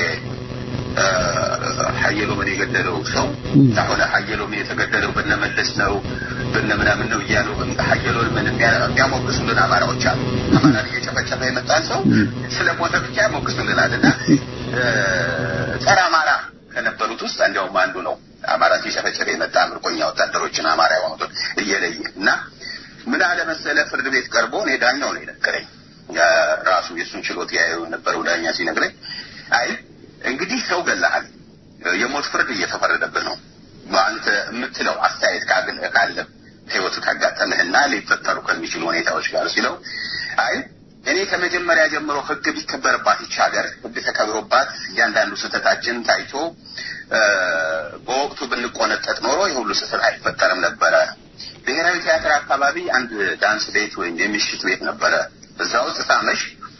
ሀየሎምን የገደለው ሰው አሁን ሀየሎምን የተገደለው በነመለስ ነው በነምናምን ነው እያሉ ሀየሎምን የሚያሞግሱልን አማራዎች አሉ። አማራን እየጨፈጨፈ የመጣን ሰው ስለ ሞተ ብቻ ያሞግሱልናል እና ጸረ አማራ ከነበሩት ውስጥ እንዲያውም አንዱ ነው። አማራ ሲጨፈጨፈ የመጣ ምርኮኛ ወታደሮችን አማራ የሆኑትን እየለየ እና ምን አለ መሰለ ፍርድ ቤት ቀርቦ እኔ ዳኛው ነው የነገረኝ ራሱ የእሱን ችሎት ያየው የነበረው ዳኛ ሲነግረኝ አይ እንግዲህ ሰው ገላሃል፣ የሞት ፍርድ እየተፈረደብህ ነው። አንተ የምትለው አስተያየት ካለ ህይወት ካጋጠምህና ሊፈጠሩ ከሚችሉ ሁኔታዎች ጋር ሲለው አይ እኔ ከመጀመሪያ ጀምሮ ህግ ቢከበርባት ይች ሀገር ህግ ተከብሮባት እያንዳንዱ ስህተታችን ታይቶ በወቅቱ ብንቆነጠጥ ኖሮ የሁሉ ስህተት አይፈጠርም ነበረ። ብሔራዊ ቲያትር አካባቢ አንድ ዳንስ ቤት ወይም የምሽት ቤት ነበረ። እዛ ውስጥ ሳመሽ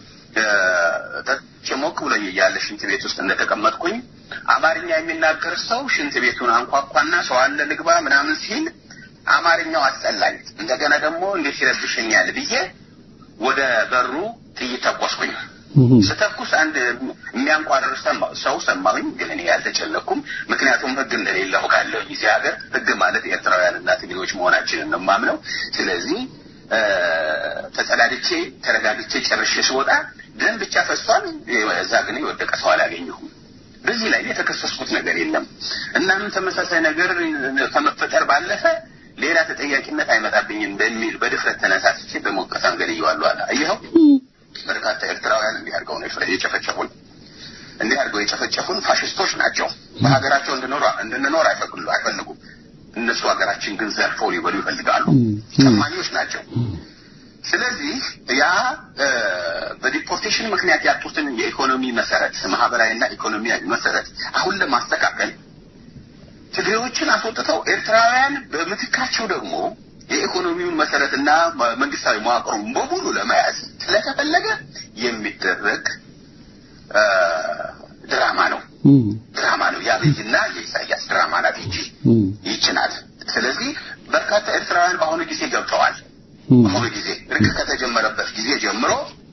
ሞቅ ብሎኝ እያለ ሽንት ቤት ውስጥ እንደተቀመጥኩኝ አማርኛ የሚናገር ሰው ሽንት ቤቱን አንኳኳና ሰው አለ ልግባ ምናምን ሲል አማርኛው አስጠላኝ። እንደገና ደግሞ እንዴት ይረብሸኛል ብዬ ወደ በሩ ጥይት ተኮስኩኝ። ስተኩስ አንድ የሚያንቋርር ሰው ሰማሁኝ፣ ግን እኔ ያልተጨነኩም። ምክንያቱም ህግ እንደሌለ አውቃለሁ። እዚህ ሀገር ህግ ማለት ኤርትራውያንና ትግሬዎች መሆናችንን ነው የማምነው። ስለዚህ ተጸዳድቼ ተረጋግቼ ጨርሼ ስወጣ ደም ብቻ ፈሷል። እዛ ግን የወደቀ ሰው አላገኘሁም። በዚህ ላይ የተከሰስኩት ነገር የለም። እናም ተመሳሳይ ነገር ከመፈጠር ባለፈ ሌላ ተጠያቂነት አይመጣብኝም በሚል በድፍረት ተነሳስቼ በሞቀት አንገድየዋለሁ አለ። ይኸው በርካታ ኤርትራውያን እንዲህ አድርገው ነው የጨፈጨፉን። እንዲህ አድርገው የጨፈጨፉን ፋሽስቶች ናቸው። በሀገራቸው እንድንኖር አይፈቅዱ አይፈልጉም። እነሱ ሀገራችን ግን ዘርፈው ሊበሉ ይፈልጋሉ። ጨማኞች ናቸው። ስለዚህ ያ በዲፖርቴሽን ምክንያት ያጡትን የኢኮኖሚ መሰረት ማህበራዊና ኢኮኖሚያዊ መሰረት አሁን ለማስተካከል ትግሬዎችን አስወጥተው ኤርትራውያን በምትካቸው ደግሞ የኢኮኖሚውን መሰረትና መንግስታዊ መዋቅሩን በሙሉ ለመያዝ ስለተፈለገ የሚደረግ ድራማ ነው ድራማ ነው። የአብይና የኢሳያስ ድራማ ናት ይቺ ይቺ ናት። ስለዚህ በርካታ ኤርትራውያን በአሁኑ ጊዜ ገብተዋል። በአሁኑ ጊዜ እርቅ ከተጀመረበት ጊዜ ጀምሮ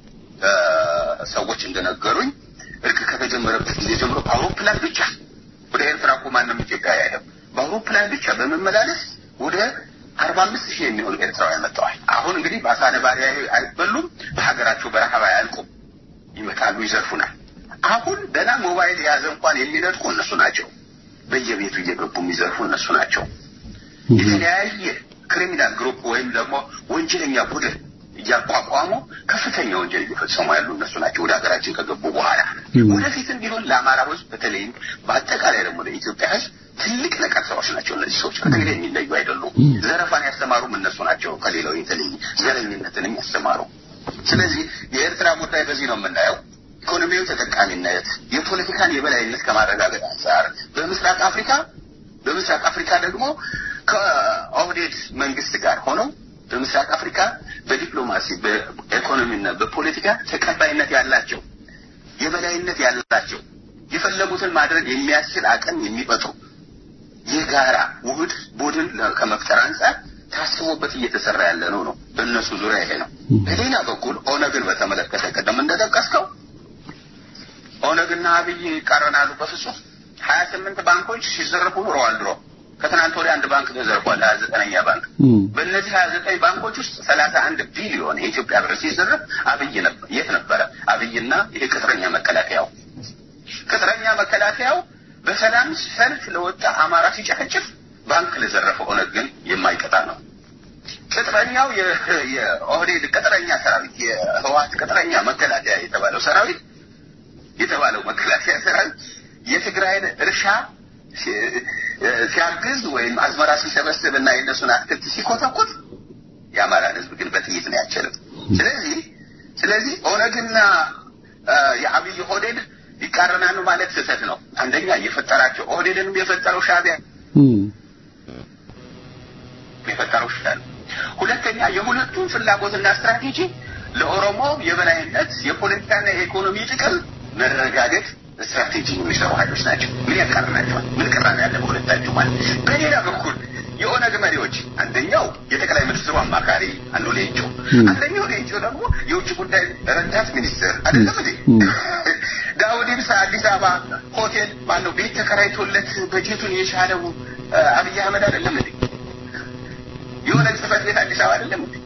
ሰዎች እንደነገሩኝ እርቅ ከተጀመረበት ጊዜ ጀምሮ በአውሮፕላን ብቻ ወደ ኤርትራ እኮ ማንም ኢትዮጵያ አይሄድም። በአውሮፕላን ብቻ በመመላለስ ወደ አርባ አምስት ሺህ የሚሆኑ ኤርትራውያን መጥተዋል። አሁን እንግዲህ በአሳ ነባሪ አይበሉም፣ በሀገራቸው በረሃብ አያልቁም። ይመጣሉ፣ ይዘርፉናል። አሁን ገና ሞባይል የያዘ እንኳን የሚነጥቁ እነሱ ናቸው። በየቤቱ እየገቡ የሚዘርፉ እነሱ ናቸው። የተለያየ ክሪሚናል ግሩፕ ወይም ደግሞ ወንጀለኛ ቡድን እያቋቋሙ ከፍተኛ ወንጀል እየፈጸሙ ያሉ እነሱ ናቸው። ወደ ሀገራችን ከገቡ በኋላ ወደፊትም ቢሆን ለአማራ ሕዝብ በተለይም በአጠቃላይ ደግሞ ለኢትዮጵያ ሕዝብ ትልቅ ነቀርሳዎች ናቸው። እነዚህ ሰዎች ከትግሬ የሚለዩ አይደሉም። ዘረፋን ያስተማሩም እነሱ ናቸው። ከሌላው የተለየ ዘረኝነትንም ያስተማሩ። ስለዚህ የኤርትራ ጉዳይ በዚህ ነው የምናየው። ኢኮኖሚያዊ ተጠቃሚነት፣ የፖለቲካን የበላይነት ከማረጋገጥ አንጻር በምስራቅ አፍሪካ በምስራቅ አፍሪካ ደግሞ ከኦህዴድ መንግስት ጋር ሆነው በምስራቅ አፍሪካ በዲፕሎማሲ በኢኮኖሚና በፖለቲካ ተቀባይነት ያላቸው የበላይነት ያላቸው የፈለጉትን ማድረግ የሚያስችል አቅም የሚፈጥሩ የጋራ ውህድ ቡድን ከመፍጠር አንጻር ታስቦበት እየተሰራ ያለ ነው ነው በእነሱ ዙሪያ ይሄ ነው። በሌላ በኩል ኦነግን በተመለከተ ቀደም እንደጠቀስከው ኦነግና አብይ ይቃረናሉ በፍጹም ሀያ ስምንት ባንኮች ሲዘረፉ ኑረዋል ድሮ ከትናንት ወዲያ አንድ ባንክ ተዘርፏል። ሀያ ዘጠነኛ ባንክ በእነዚህ ሀያ ዘጠኝ ባንኮች ውስጥ ሰላሳ አንድ ቢሊዮን የኢትዮጵያ ብር ሲዘረፍ አብይ የት ነበረ? አብይና ይሄ ቅጥረኛ መከላከያው ቅጥረኛ መከላከያው በሰላም ሰልፍ ለወጣ አማራ ሲጨፈጭፍ ባንክ ለዘረፈው ኦነግ ግን የማይቀጣ ነው። ቅጥረኛው የኦህዴድ ቅጥረኛ ሰራዊት የህወሓት ቅጥረኛ መከላከያ የተባለው ሰራዊት የተባለው መከላከያ ሰራዊት የትግራይን እርሻ ሲያግዝ ወይም አዝመራ ሲሰበስብ እና የእነሱን አትክልት ሲኮተኩት የአማራን ህዝብ ግን በጥይት ነው ያቸልም። ስለዚህ ስለዚህ ኦነግና የአብይ ኦህዴድ ይቃረናሉ ማለት ስህተት ነው። አንደኛ የፈጠራቸው ኦህዴድንም የፈጠረው ሻዕቢያ የፈጠረው ሻዕቢያ ነው። ሁለተኛ የሁለቱም ፍላጎትና ስትራቴጂ ለኦሮሞ የበላይነት የፖለቲካና የኢኮኖሚ ጥቅም መረጋገጥ ስትራቴጂ የሚሰሩ ኃይሎች ናቸው። ምን ያቃርናቸዋል? ምን ቅራኔ ያለ በሁለታቸው ማለት። በሌላ በኩል የኦነግ መሪዎች አንደኛው የጠቅላይ ሚኒስትሩ አማካሪ አንዱ ሌንጮ፣ አንደኛው ሌንጮ ደግሞ የውጭ ጉዳይ ረዳት ሚኒስትር አይደለም እንዴ? ዳውድ ኢብሳ አዲስ አበባ ሆቴል ማነው ቤት ተከራይቶለት በጀቱን የቻለው አብይ አህመድ አይደለም እንዴ? የሆነ ጽህፈት ቤት አዲስ አበባ አይደለም እንዴ?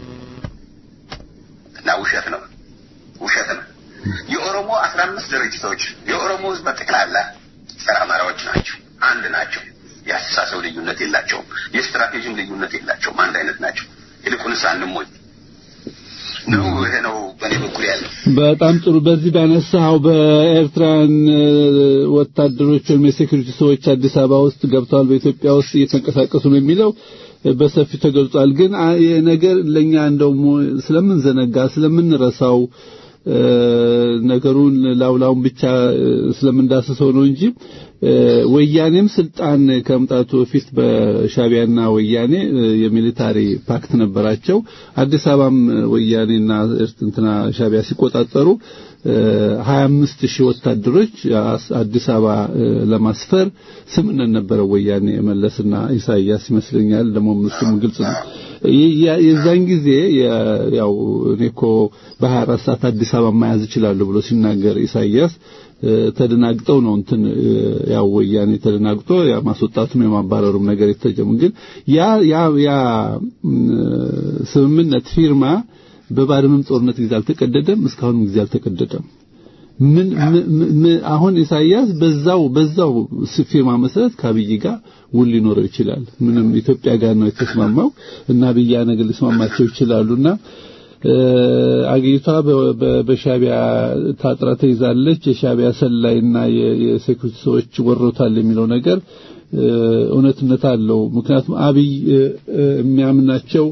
እና ውሸት ነው፣ ውሸት ነው። የኦሮሞ አስራ አምስት ድርጅቶች የኦሮሞ ህዝብ በጠቅላላ ጸረ አማራዎች ናቸው። አንድ ናቸው። የአስተሳሰብ ልዩነት የላቸውም። የስትራቴጂም ልዩነት የላቸውም። አንድ አይነት ናቸው። ይልቁንስ አንሞኝ ነው። ይሄ ነው በእኔ በኩል ያለው። በጣም ጥሩ። በዚህ ባነሳው በኤርትራን ወታደሮች ወይም የሴኩሪቲ ሰዎች አዲስ አበባ ውስጥ ገብተዋል፣ በኢትዮጵያ ውስጥ እየተንቀሳቀሱ ነው የሚለው በሰፊው ተገልጿል። ግን ነገር ለኛ እንደው ስለምንዘነጋ ስለምንረሳው ነገሩን ላውላውን ብቻ ስለምንዳስሰው ነው እንጂ ወያኔም ስልጣን ከመምጣቱ በፊት በሻቢያና ወያኔ የሚሊታሪ ፓክት ነበራቸው። አዲስ አበባም ወያኔና እንትና ሻቢያ ሲቆጣጠሩ ሀያ አምስት ሺህ ወታደሮች አዲስ አበባ ለማስፈር ስምምነት ነበረው ወያኔ መለስና ኢሳያስ ይመስለኛል። ደግሞ እሱም ግልጽ ነው። የዛን ጊዜ ያው እኔ እኮ በሀያ አራት ሰዓት አዲስ አበባ መያዝ እችላለሁ ብሎ ሲናገር ኢሳያስ ተደናግጠው ነው እንትን ያው ወያኔ ተደናግጦ ያ ማስወጣቱም የማባረሩም ነገር የተጀመ ግን ያ ያ ያ ስምምነት ፊርማ በባድመም ጦርነት ጊዜ አልተቀደደም፣ እስካሁንም ጊዜ አልተቀደደም። ምን አሁን ኢሳያስ በዛው በዛው ፊርማ መሰረት ከአብይ ጋር ውል ሊኖረው ይችላል። ምንም ኢትዮጵያ ጋር ነው የተስማማው እና አብይ ነገር ሊስማማቸው ይችላሉና አገሪቷ በሻቢያ ታጥራ ተይዛለች። የሻቢያ ሰላይና የሴኩሪቲ ሰዎች ወሮታል የሚለው ነገር እውነትነት አለው። ምክንያቱም አብይ የሚያምናቸው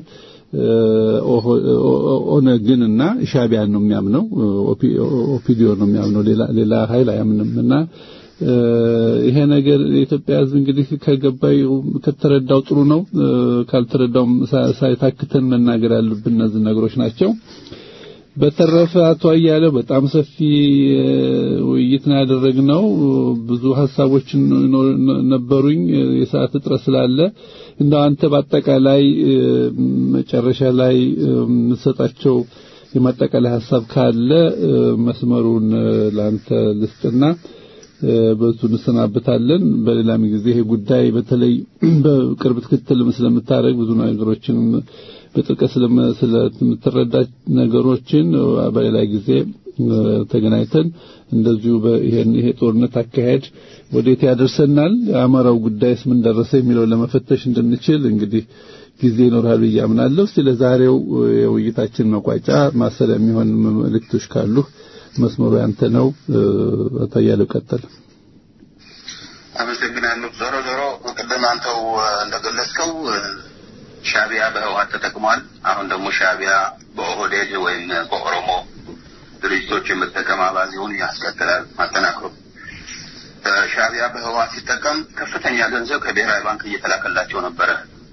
ኦነግን እና ሻቢያን ነው የሚያምነው፣ ኦፒዲዮ ነው የሚያምነው። ሌላ ሌላ ኃይል አያምንም እና ይሄ ነገር የኢትዮጵያ ሕዝብ እንግዲህ ከገባው ከተረዳው ጥሩ ነው። ካልተረዳውም ሳይታክተን መናገር ያሉብን እነዚህ ነገሮች ናቸው። በተረፈ አቶ አያሌው በጣም ሰፊ ውይይት ነው ያደረግነው። ብዙ ሀሳቦችን ነበሩኝ። የሰዓት እጥረት ስላለ እንደው አንተ በአጠቃላይ መጨረሻ ላይ የምትሰጣቸው የማጠቃላይ ሀሳብ ካለ መስመሩን ለአንተ ልስጥና በሱ እንሰናበታለን። በሌላም ጊዜ ይሄ ጉዳይ በተለይ በቅርብ ክትትል ስለምታደርግ ብዙ ነገሮችን በጥልቀት ስለምትረዳ ነገሮችን በሌላ ጊዜ ተገናኝተን እንደዚሁ ይሄን ይሄ ጦርነት አካሄድ ወዴት ያደርሰናል፣ የአማራው ጉዳይስ ምን ደረሰ የሚለው ለመፈተሽ እንድንችል እንግዲህ ጊዜ ይኖራል ብዬ አምናለሁ። እስቲ ለዛሬው የውይይታችን መቋጫ ማሰሪያ የሚሆን መልእክቶች ካሉ መስመሩ ያንተ ነው። አቶ አያሌው ቀጥል። አመሰግናለሁ። ዞሮ ዞሮ ቅድም አንተው እንደገለጽከው ሻቢያ በህወሓት ተጠቅሟል። አሁን ደግሞ ሻቢያ በኦህዴድ ወይም በኦሮሞ ድርጅቶች የመጠቀም አባዜውን ያስቀጥላል አጠናክሮ። ሻቢያ በህወሓት ሲጠቀም ከፍተኛ ገንዘብ ከብሔራዊ ባንክ እየተላከላቸው ነበረ።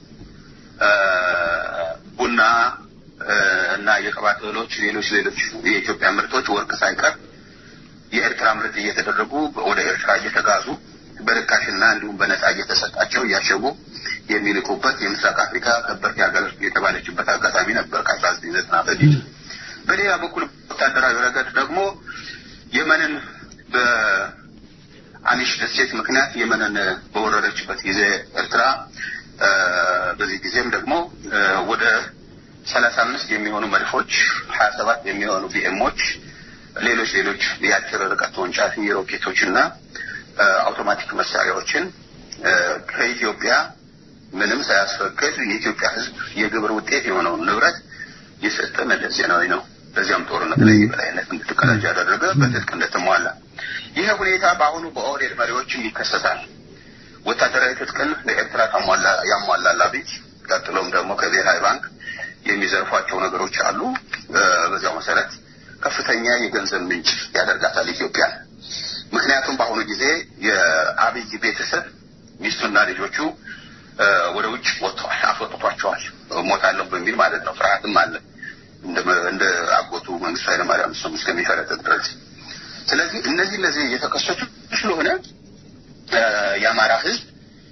ቡና እና የቅባት እህሎች፣ ሌሎች ሌሎች የኢትዮጵያ ምርቶች ወርቅ ሳይቀር የኤርትራ ምርት እየተደረጉ ወደ ኤርትራ እየተጋዙ በርካሽና እንዲሁም በነጻ እየተሰጣቸው እያሸጉ የሚልኩበት የምስራቅ አፍሪካ ከበርቴ ሀገር የተባለችበት አጋጣሚ ነበር ከአስራ ዘጠኝ ዘጠና በፊት። በሌላ በኩል ወታደራዊ ረገድ ደግሞ የመንን በአኒሽ ደሴት ምክንያት የመንን በወረረችበት ጊዜ ኤርትራ በዚህ ጊዜም ደግሞ ወደ ሰላሳ አምስት የሚሆኑ መድፎች፣ ሀያ ሰባት የሚሆኑ ቢኤሞች፣ ሌሎች ሌሎች የአጭር ርቀት ተወንጫፊ ሮኬቶች እና አውቶማቲክ መሳሪያዎችን ከኢትዮጵያ ምንም ሳያስፈቅድ የኢትዮጵያ ሕዝብ የግብር ውጤት የሆነውን ንብረት የሰጠ መለስ ዜናዊ ነው። በዚያም ጦርነት ላይ የበላይነት እንድትቀዳጅ ያደረገ በትጥቅ እንደተሟላ ይህ ሁኔታ በአሁኑ በኦህዴድ መሪዎችም ይከሰታል። ወታደራዊ ትጥቅን ለኤርትራ ያሟላል አብይ። ቀጥሎም ደግሞ ከብሔራዊ ባንክ የሚዘርፏቸው ነገሮች አሉ። በዚያው መሰረት ከፍተኛ የገንዘብ ምንጭ ያደርጋታል ኢትዮጵያ። ምክንያቱም በአሁኑ ጊዜ የአብይ ቤተሰብ ሚስቱና ልጆቹ ወደ ውጭ ወጥተዋል፣ አስወጥቷቸዋል። ሞታለሁ በሚል ማለት ነው። ፍርሃትም አለ እንደ አጎቱ መንግስቱ ኃይለማርያም እሱም እስከሚፈረጥጥ ድረስ። ስለዚህ እነዚህ እነዚህ እየተከሰቱ ስለሆነ የአማራ ህዝብ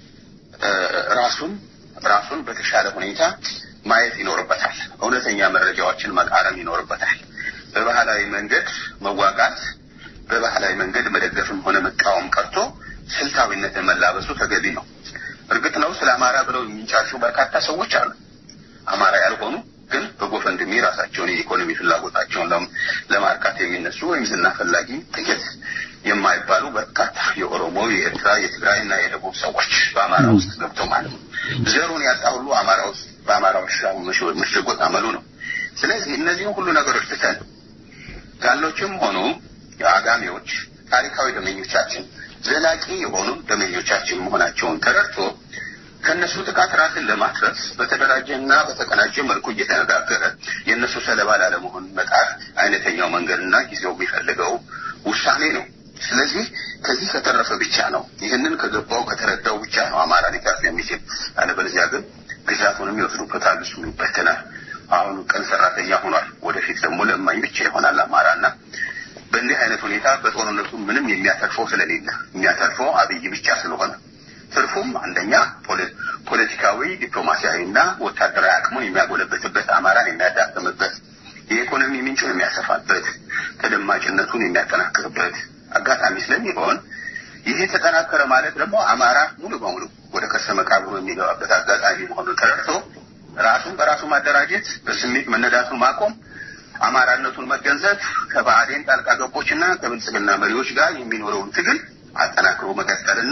ራሱን ራሱን በተሻለ ሁኔታ ማየት ይኖርበታል። እውነተኛ መረጃዎችን መቃረም ይኖርበታል። በባህላዊ መንገድ መዋጋት፣ በባህላዊ መንገድ መደገፍም ሆነ መቃወም ቀርቶ ስልታዊነትን መላበሱ ተገቢ ነው። እርግጥ ነው ስለ አማራ ብለው የሚንጫጩ በርካታ ሰዎች አሉ። አማራ ያልሆኑ ግን በጎፈንድሚ ራሳቸውን የኢኮኖሚ ፍላጎታቸውን ለማርካት የሚነሱ ወይም ዝና ፈላጊ ጥቂት የማይባሉ በርካታ የኦሮሞ፣ የኤርትራ፣ የትግራይ እና የደቡብ ሰዎች በአማራ ውስጥ ገብተው ማለት ነው። ዘሩን ያጣ ሁሉ አማራ ውስጥ በአማራ ውስጥ መሸጎጥ አመሉ ነው። ስለዚህ እነዚህም ሁሉ ነገሮች ትተን ጋሎችም ሆኑ የአጋሚዎች ታሪካዊ ደመኞቻችን ዘላቂ የሆኑ ደመኞቻችን መሆናቸውን ተረድቶ ከእነሱ ጥቃት ራስን ለማትረፍ በተደራጀና በተቀናጀ መልኩ እየተነጋገረ የእነሱ ሰለባ ላለመሆን መጣር አይነተኛው መንገድና ጊዜው የሚፈልገው ውሳኔ ነው። ስለዚህ ከዚህ ከተረፈ ብቻ ነው ይህንን ከገባው ከተረዳው ብቻ ነው አማራ ሊተርፍ የሚችል። አለበለዚያ ግን ግዛቱንም ይወስዱበታል፣ እሱ ይበተናል። አሁን ቀን ሰራተኛ ሆኗል። ወደፊት ደግሞ ለማኝ ብቻ ይሆናል አማራና በእንዲህ አይነት ሁኔታ በጦርነቱ ምንም የሚያተርፈው ስለሌለ የሚያተርፈው አብይ ብቻ ስለሆነ ትርፉም አንደኛ ፖለቲካዊ፣ ዲፕሎማሲያዊና ወታደራዊ አቅሙን የሚያጎለበትበት፣ አማራን የሚያዳክምበት፣ የኢኮኖሚ ምንጩን የሚያሰፋበት፣ ተደማጭነቱን የሚያጠናክርበት አጋጣሚ ስለሚሆን ይሄ ተጠናከረ ማለት ደግሞ አማራ ሙሉ በሙሉ ወደ ከርሰ መቃብሩ የሚገባበት አጋጣሚ መሆኑን ተረድቶ ራሱን በራሱ ማደራጀት፣ በስሜት መነዳቱን ማቆም፣ አማራነቱን መገንዘብ፣ ከባዕዴን ጣልቃ ገቦችና ከብልጽግና መሪዎች ጋር የሚኖረውን ትግል አጠናክሮ መቀጠልና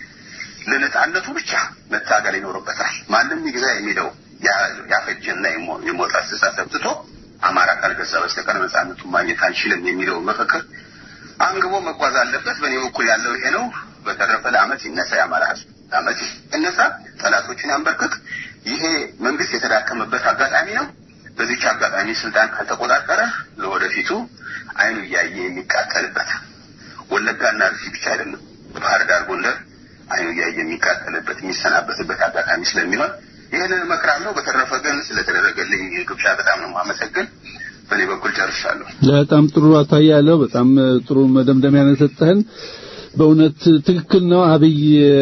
ለነጻነቱ ብቻ መታገል ይኖርበታል። ማንም ይግዛ የሚለው ያፈጀና የሞት አስተሳሰብ ትቶ አማራ ካልገዛ በስተቀር ነጻነቱን ማግኘት አንችልም የሚለውን መፈክር አንግቦ መጓዝ አለበት። በእኔ በኩል ያለው ይሄ ነው። በተረፈ ለአመት ይነሳ የአማራ ህዝብ ለአመት ይነሳ፣ ጠላቶችን ያንበርክክ። ይሄ መንግስት የተዳከመበት አጋጣሚ ነው። በዚች አጋጣሚ ስልጣን ካልተቆጣጠረ ለወደፊቱ አይኑ እያየ የሚቃጠልበት ወለጋና ርሲ ብቻ አይደለም፣ ባህር ዳር፣ ጎንደር አይኑ እያየ የሚቃጠልበት የሚሰናበትበት አጋጣሚ ስለሚሆን ይህንን እመክራለሁ። በተረፈ ግን ስለተደረገልኝ ግብዣ በጣም ነው የማመሰግን። በእኔ በኩል ጨርሻለሁ። በጣም ጥሩ አታያለሁ። በጣም ጥሩ መደምደሚያ ነው የሰጠህን። በእውነት ትክክል ነው። አብይ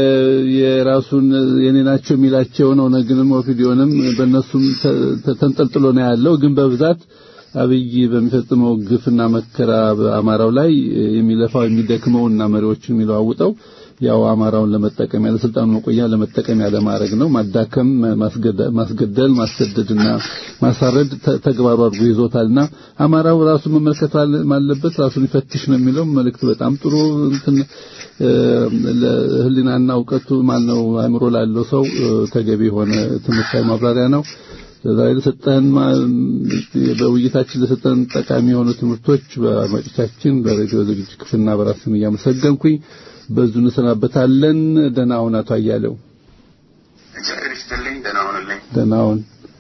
የራሱን የኔ ናቸው የሚላቸውን ኦነግንም ኦፒዲዮንም በእነሱም ተንጠልጥሎ ነው ያለው። ግን በብዛት አብይ በሚፈጽመው ግፍና መከራ በአማራው ላይ የሚለፋው የሚደክመውና መሪዎችን የሚለዋውጠው ያው አማራውን ለመጠቀም ያለ ስልጣኑ መቆያ ለመጠቀም ያለ ማድረግ ነው። ማዳከም፣ ማስገደል፣ ማሰደድና ማሳረድ ተግባሩ አድርጎ ይዞታልና አማራው ራሱ መመልከት አለበት፣ ራሱን ይፈትሽ ነው የሚለው መልእክት በጣም ጥሩ እንትን ለህሊናና እውቀቱ ማነው አእምሮ ላለው ሰው ተገቢ የሆነ ትምህርታዊ ማብራሪያ ነው። ዛሬ ለሰጠን በውይይታችን ለሰጠን ጠቃሚ የሆኑ ትምህርቶች በአድማጮቻችን በሬዲዮ ዝግጅት ክፍልና በራስም እያመሰገንኩኝ በዙ እንሰናበታለን። ደህና ሁን አቶ አያሌው። እግዚአብሔር ይስጥልኝ። ደህና ሁንልኝ። ደህና ሁን።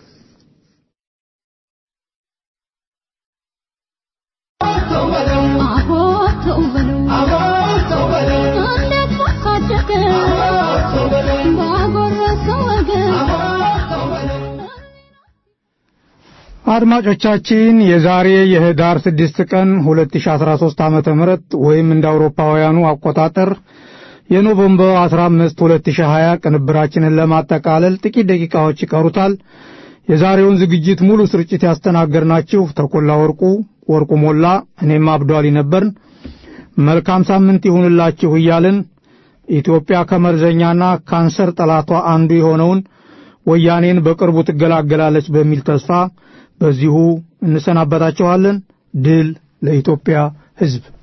አድማጮቻችን የዛሬ የህዳር 6 ቀን 2013 ዓመተ ምህረት ወይም እንደ አውሮፓውያኑ አቆጣጠር የኖቬምበር 15 2020 ቅንብራችንን ለማጠቃለል ጥቂት ደቂቃዎች ይቀሩታል። የዛሬውን ዝግጅት ሙሉ ስርጭት ያስተናገድናችሁ ተኮላ ወርቁ፣ ወርቁ ሞላ፣ እኔም አብዷሊ ነበርን። መልካም ሳምንት ይሁንላችሁ እያልን ኢትዮጵያ ከመርዘኛና ካንሰር ጠላቷ አንዱ የሆነውን ወያኔን በቅርቡ ትገላገላለች በሚል ተስፋ በዚሁ እንሰናበታችኋለን። ድል ለኢትዮጵያ ሕዝብ።